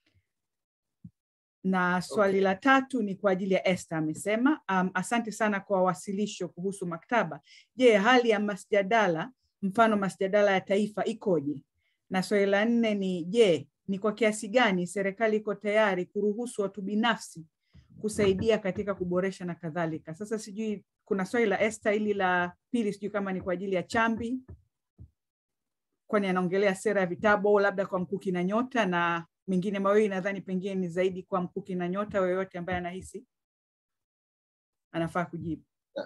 Na swali Okay. la tatu ni kwa ajili ya Esther amesema, um, asante sana kwa wasilisho kuhusu maktaba. Je, hali ya masjadala mfano masjadala ya taifa ikoje? Na swali la nne ni je, ni kwa kiasi gani serikali iko tayari kuruhusu watu binafsi kusaidia katika kuboresha na kadhalika. Sasa sijui kuna swali la Esther, hili la pili sijui kama ni kwa ajili ya Chambi, kwani anaongelea sera ya vitabu au labda kwa Mkuki na Nyota, na mengine mawili nadhani pengine ni zaidi kwa Mkuki na Nyota, yoyote ambaye anahisi anafaa kujibu.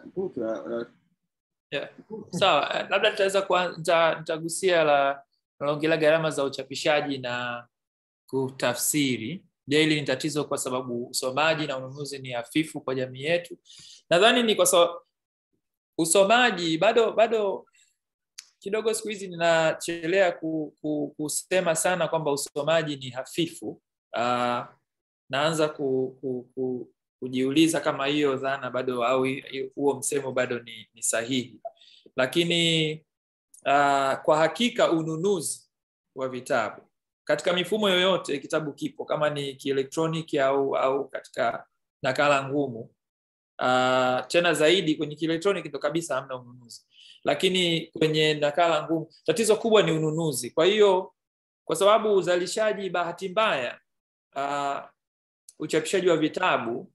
Yeah. Sawa, eh, labda tutaweza kuanza, nitagusia la naongelea gharama za uchapishaji na kutafsiri. Je, hili ni tatizo kwa sababu usomaji na ununuzi ni hafifu kwa jamii yetu? Nadhani ni kwa sababu usomaji bado bado kidogo siku hizi ninachelea ku, ku, kusema sana kwamba usomaji ni hafifu. Uh, naanza ku, ku, ku, kujiuliza kama hiyo dhana bado au hi- huo msemo bado ni, ni sahihi, lakini uh, kwa hakika ununuzi wa vitabu katika mifumo yoyote, kitabu kipo kama ni kielektroniki au au katika nakala ngumu. Uh, tena zaidi kwenye kielektroniki ndo kabisa hamna ununuzi, lakini kwenye nakala ngumu tatizo kubwa ni ununuzi. Kwa hiyo kwa sababu uzalishaji, bahati mbaya, uh, uchapishaji wa vitabu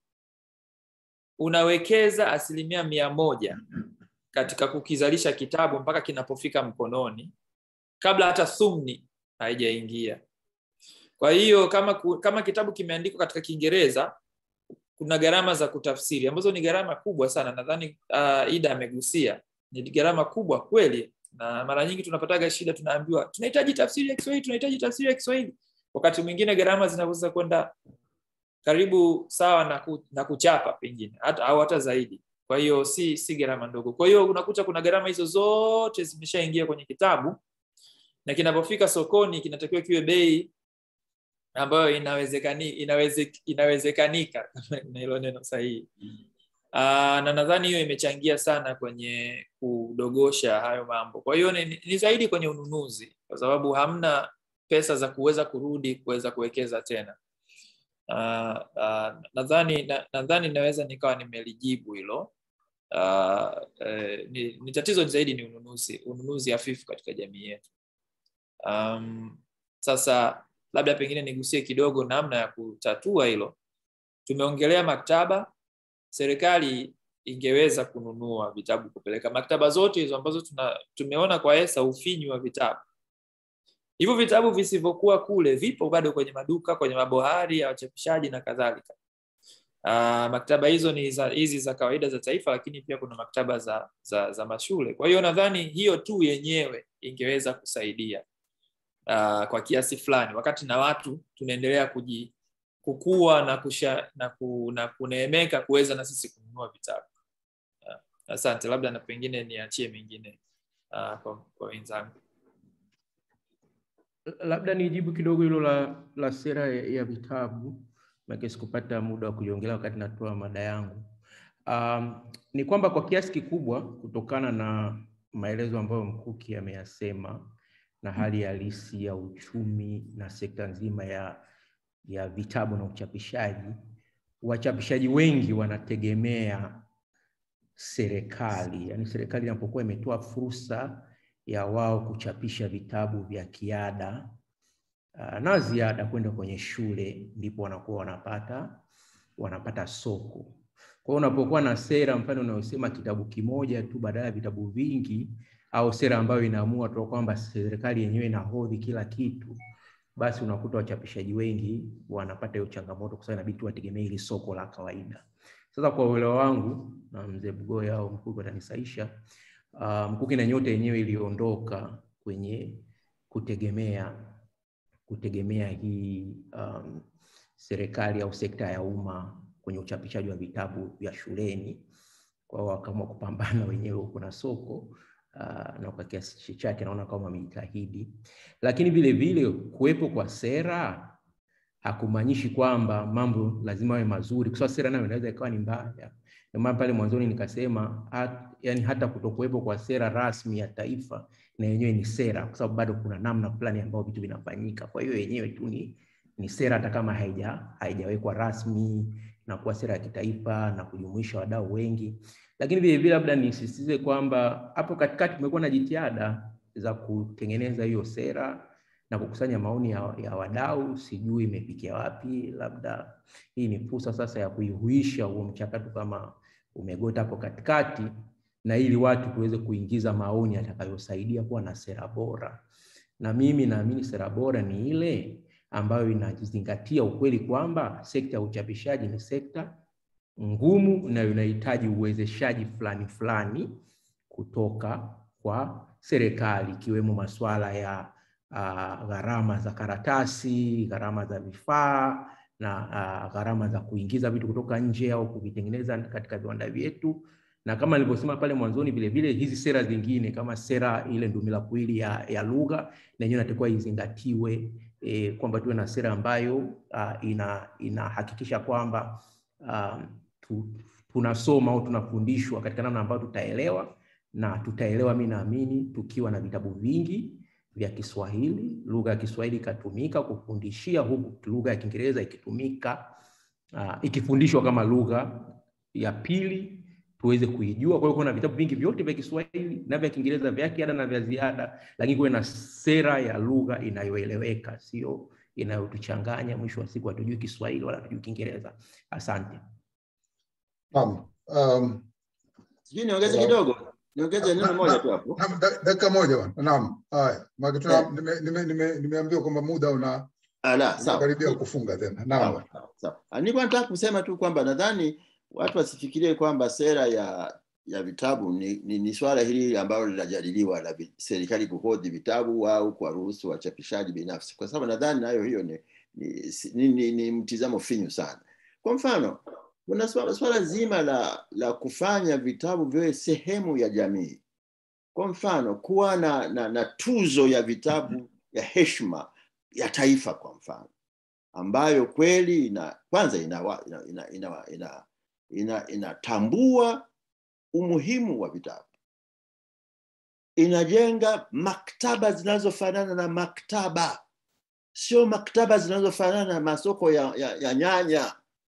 unawekeza asilimia mia moja katika kukizalisha kitabu mpaka kinapofika mkononi kabla hata thumni haijaingia. Kwa hiyo kama, ku- kama kitabu kimeandikwa katika Kiingereza kuna gharama za kutafsiri ambazo ni gharama kubwa sana. Nadhani uh, Ida amegusia ni gharama kubwa kweli, na mara nyingi tunapataga shida, tunaambiwa tunahitaji tafsiri ya Kiswahili, tunahitaji tafsiri ya Kiswahili. Wakati mwingine gharama zinaweza kwenda karibu sawa na, ku, na kuchapa pengine hata, au hata zaidi. Kwa hiyo si si gharama ndogo. Kwa hiyo unakuta kuna gharama hizo zote zimeshaingia kwenye kitabu na kinapofika sokoni kinatakiwa kiwe bei ambayo inawezekani, inaweze, inawezekanika na hilo neno sahihi. Uh, na nadhani hiyo imechangia sana kwenye kudogosha hayo mambo. Kwa hiyo ni, ni zaidi kwenye ununuzi, kwa sababu hamna pesa za kuweza kurudi kuweza kuwekeza tena. Uh, uh, nadhani na, nadhani naweza nikawa nimelijibu hilo. Uh, eh, ni, ni tatizo zaidi ni ununuzi, ununuzi hafifu katika jamii yetu. Um, sasa labda pengine nigusie kidogo namna ya kutatua hilo. Tumeongelea maktaba, serikali ingeweza kununua vitabu kupeleka maktaba zote hizo ambazo tuna, tumeona kwa ESA ufinyu wa vitabu. Hivyo vitabu visivyokuwa kule vipo bado kwenye maduka, kwenye mabohari ya wachapishaji na kadhalika. Uh, maktaba hizo ni za, hizi za kawaida za taifa, lakini pia kuna maktaba za, za, za mashule. Kwa hiyo nadhani hiyo tu yenyewe ingeweza kusaidia uh, kwa kiasi fulani, wakati na watu tunaendelea kuji kukua na, kusha, na, ku, na kuneemeka kuweza na sisi kununua vitabu. Uh, asante, labda na pengine niachie mengine uh, kwa, kwa wenzangu. labda nijibu kidogo hilo la, la sera ya, ya vitabu maana sikupata muda wa kuliongelea wakati natoa mada yangu. Um, ni kwamba kwa kiasi kikubwa kutokana na maelezo ambayo Mkuki ameyasema na hali halisi ya uchumi na sekta nzima ya, ya vitabu na uchapishaji, wachapishaji wengi wanategemea serikali, yaani serikali inapokuwa imetoa fursa ya wao kuchapisha vitabu vya kiada uh, na ziada kwenda kwenye shule, ndipo wanakuwa wanapata wanapata soko. Kwa hiyo unapokuwa na sera mfano unayosema kitabu kimoja tu badala ya vitabu vingi, au sera ambayo inaamua tu kwamba serikali yenyewe inahodhi kila kitu, basi unakuta wachapishaji wengi wanapata hiyo changamoto, kwa sababu inabidi wategemee hili soko la kawaida. Sasa kwa uelewa wangu na mzee Bugoya au Mkuki atanisaisha, uh, Mkuki na Nyota yenyewe iliondoka kwenye kutegemea kutegemea hii um, serikali au sekta ya umma kwenye uchapishaji wa vitabu vya shuleni. Kwa hiyo wakaamua kupambana wenyewe, kuna soko uh, na kwa kiasi chake naona kama wamejitahidi, lakini vile vile kuwepo kwa sera hakumaanishi kwamba mambo lazima yawe mazuri, kwa sababu sera nayo inaweza ikawa ni mbaya. Ndio maana pale mwanzoni nikasema hat, yani hata kutokuwepo kwa sera rasmi ya taifa na yenyewe ni sera, kwa sababu bado kuna namna fulani ambayo vitu vinafanyika. Kwa hiyo yenyewe tu ni, ni sera, hata kama haija haijawekwa rasmi na kuwa sera ya kitaifa na kujumuisha wadau wengi. Lakini vile vile labda nisisitize kwamba hapo katikati kumekuwa na jitihada za kutengeneza hiyo sera na kukusanya maoni ya, ya wadau, sijui imefikia wapi. Labda hii ni fursa sasa ya kuihuisha huo mchakato kama umegota hapo katikati, na ili watu tuweze kuingiza maoni yatakayosaidia kuwa na sera bora. Na mimi naamini sera bora ni ile ambayo inazingatia ukweli kwamba sekta ya uchapishaji ni sekta ngumu na inahitaji uwezeshaji fulani fulani kutoka kwa serikali, ikiwemo masuala ya uh, gharama za karatasi, gharama za vifaa na uh, gharama za kuingiza vitu kutoka nje au kuvitengeneza katika viwanda vyetu, na kama nilivyosema pale mwanzoni, vile vile hizi sera zingine kama sera ile ndumila kuili ya, ya lugha na yenyewe inatakiwa izingatiwe e, kwamba tuwe na sera ambayo uh, ina inahakikisha kwamba uh, tu, tunasoma au tunafundishwa katika namna ambayo tutaelewa na tutaelewa, mi naamini tukiwa na vitabu vingi vya Kiswahili, lugha ya Kiswahili ikatumika kufundishia, huku lugha ya Kiingereza ikitumika uh, ikifundishwa kama lugha ya pili tuweze kuijua. Kwa hiyo kuna vitabu vingi vyote vya Kiswahili na vya Kiingereza vya kiada na vya ziada, lakini kuwe na sera ya lugha inayoeleweka, sio inayotuchanganya. Mwisho wa siku hatujui Kiswahili wala hatujui Kiingereza. Asante. Naam. Um, Sijui niongeze kidogo, niongeze neno moja tu hapo. Naam, dak- dakika moja bwana. Naam. Haya. Maana tuna nime- nime- nime- nimeambiwa kwamba muda una Ala, sawa. unakaribia kufunga tena. Naam. Sawa, sawa, sawa. Ah, Nilikuwa nataka kusema tu kwamba nadhani watu wasifikirie kwamba sera ya ya vitabu ni, ni, ni swala hili ambalo linajadiliwa la vi- serikali kuhodhi vitabu au kuwaruhusu wachapishaji binafsi, kwa sababu nadhani nayo hiyo ni, ni, si- ni, ni, ni mtizamo finyu sana. Kwa mfano kuna swala, swala zima la, la kufanya vitabu viwe sehemu ya jamii. Kwa mfano kuwa na, na, na tuzo ya vitabu ya heshima ya taifa kwa mfano ambayo kweli ina kwanza inawa- ina, ina, ina, ina, ina, inatambua umuhimu wa vitabu, inajenga maktaba zinazofanana na maktaba, sio maktaba zinazofanana na masoko ya, ya, ya nyanya.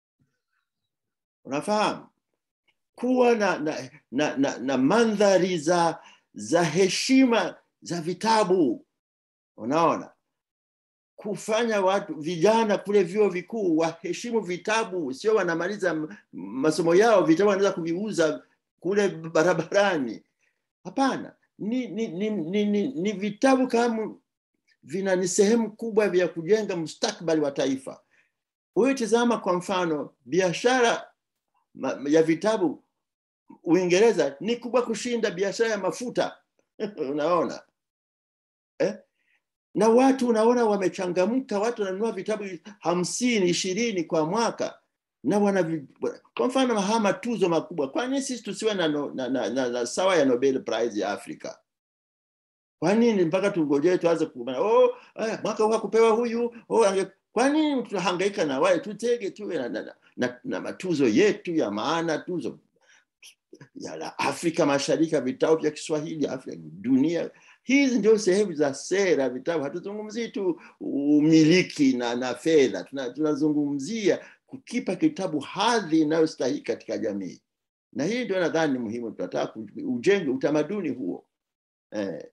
Unafahamu, kuwa na, na, na, na, na mandhari za za heshima za vitabu, unaona kufanya watu vijana kule vyuo vikuu waheshimu vitabu, sio wanamaliza m- masomo yao vitabu wanaweza kuviuza kule barabarani. Hapana, ni, ni, ni, ni, ni, ni vitabu kama vina ni sehemu kubwa vya kujenga mustakbali wa taifa. Huyu tizama kwa mfano biashara ma- ya vitabu Uingereza ni kubwa kushinda biashara ya mafuta unaona eh? na watu unaona wamechangamka, watu wananunua vitabu hamsini ishirini kwa mwaka na wana vi- kwa mfano haya matuzo makubwa. Kwa nini sisi tusiwe na, no, na, na, na, na sawa ya Nobel Prize ya Afrika? Kwa nini mpaka tungojee tuanze kuona oh, aya, mwaka huu hakupewa huyu oh, ange... kwa nini tunahangaika na wale? Tutege tuwe na, na, na, na, na matuzo yetu ya maana, tuzo ya la Afrika Mashariki, vitabu vya Kiswahili, Afrika, dunia. Hizi ndio sehemu za sera vitabu. Hatuzungumzii tu umiliki na, na fedha, Tuna- tunazungumzia kukipa kitabu hadhi inayostahili katika jamii, na hii ndio nadhani ni muhimu. Tunataka ku- ujenge utamaduni huo eh.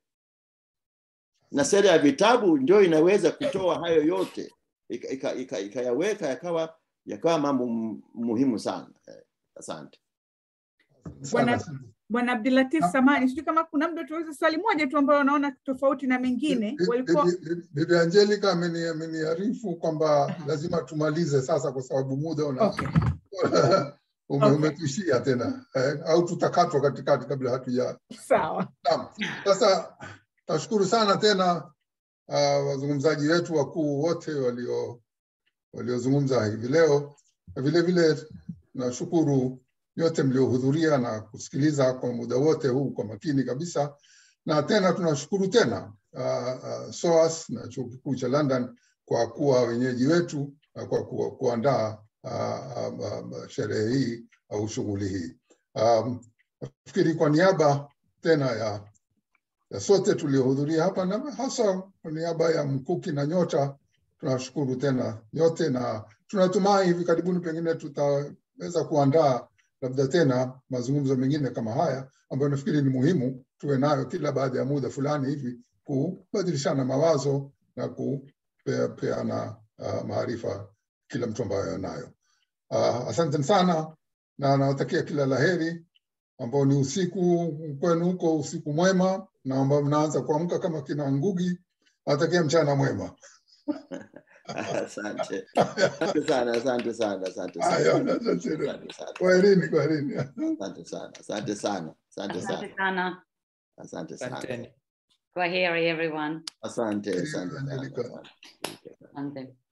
Na sera ya vitabu ndio inaweza kutoa hayo yote ikayaweka ika, ika, ikayaweka yakawa yakawa mambo mu- muhimu sana eh. Asante. Bwana Bwana Abdulatif Samani, sijui kama kuna mtu tuweze swali moja tu ambayo wanaona tofauti na mengine walikuwa Bibi- bibi- Bibi Angelica ameni- ameniarifu kwamba lazima tumalize sasa kwa sababu muda una Okay. ume, Okay. umetuishia tena eh, au tutakatwa katikati kabla hatuja sawa. Naam. Sasa tashukuru sana tena uh, wazungumzaji wetu wakuu wote walio waliozungumza hivi leo. Na Vile vile nashukuru nyote mliohudhuria na kusikiliza kwa muda wote huu kwa makini kabisa, na tena tunashukuru tena uh, uh, SOAS na chuo kikuu cha London kwa kuwa wenyeji wetu na kwa ku, kuandaa uh, uh, uh, sherehe hii au shughuli hii. Um, nafikiri kwa niaba tena ya ya sote tuliohudhuria hapa na hasa kwa niaba ya Mkuki na Nyota tunashukuru tena nyote, na tunatumai hivi karibuni pengine tutaweza kuandaa labda tena mazungumzo mengine kama haya ambayo nafikiri ni muhimu tuwe nayo kila baada ya muda fulani hivi kubadilishana mawazo na kupeana uh, maarifa kila mtu ambayo anayo. Uh, asante sana na nawatakia kila laheri ambao ni usiku kwenu huko, usiku mwema, na ambao mnaanza kuamka kama kina Ngugi, nawatakia mchana mwema. Asante. Asante sana, asante sana, asante sana. Haya, Asante asante. sana. Kwaherini, kwaherini. Asante sana, asante sana, asante Asante sana, sana. asante sana. Kwaheri everyone. Asante, asante sana. Angelica. asante. Asante.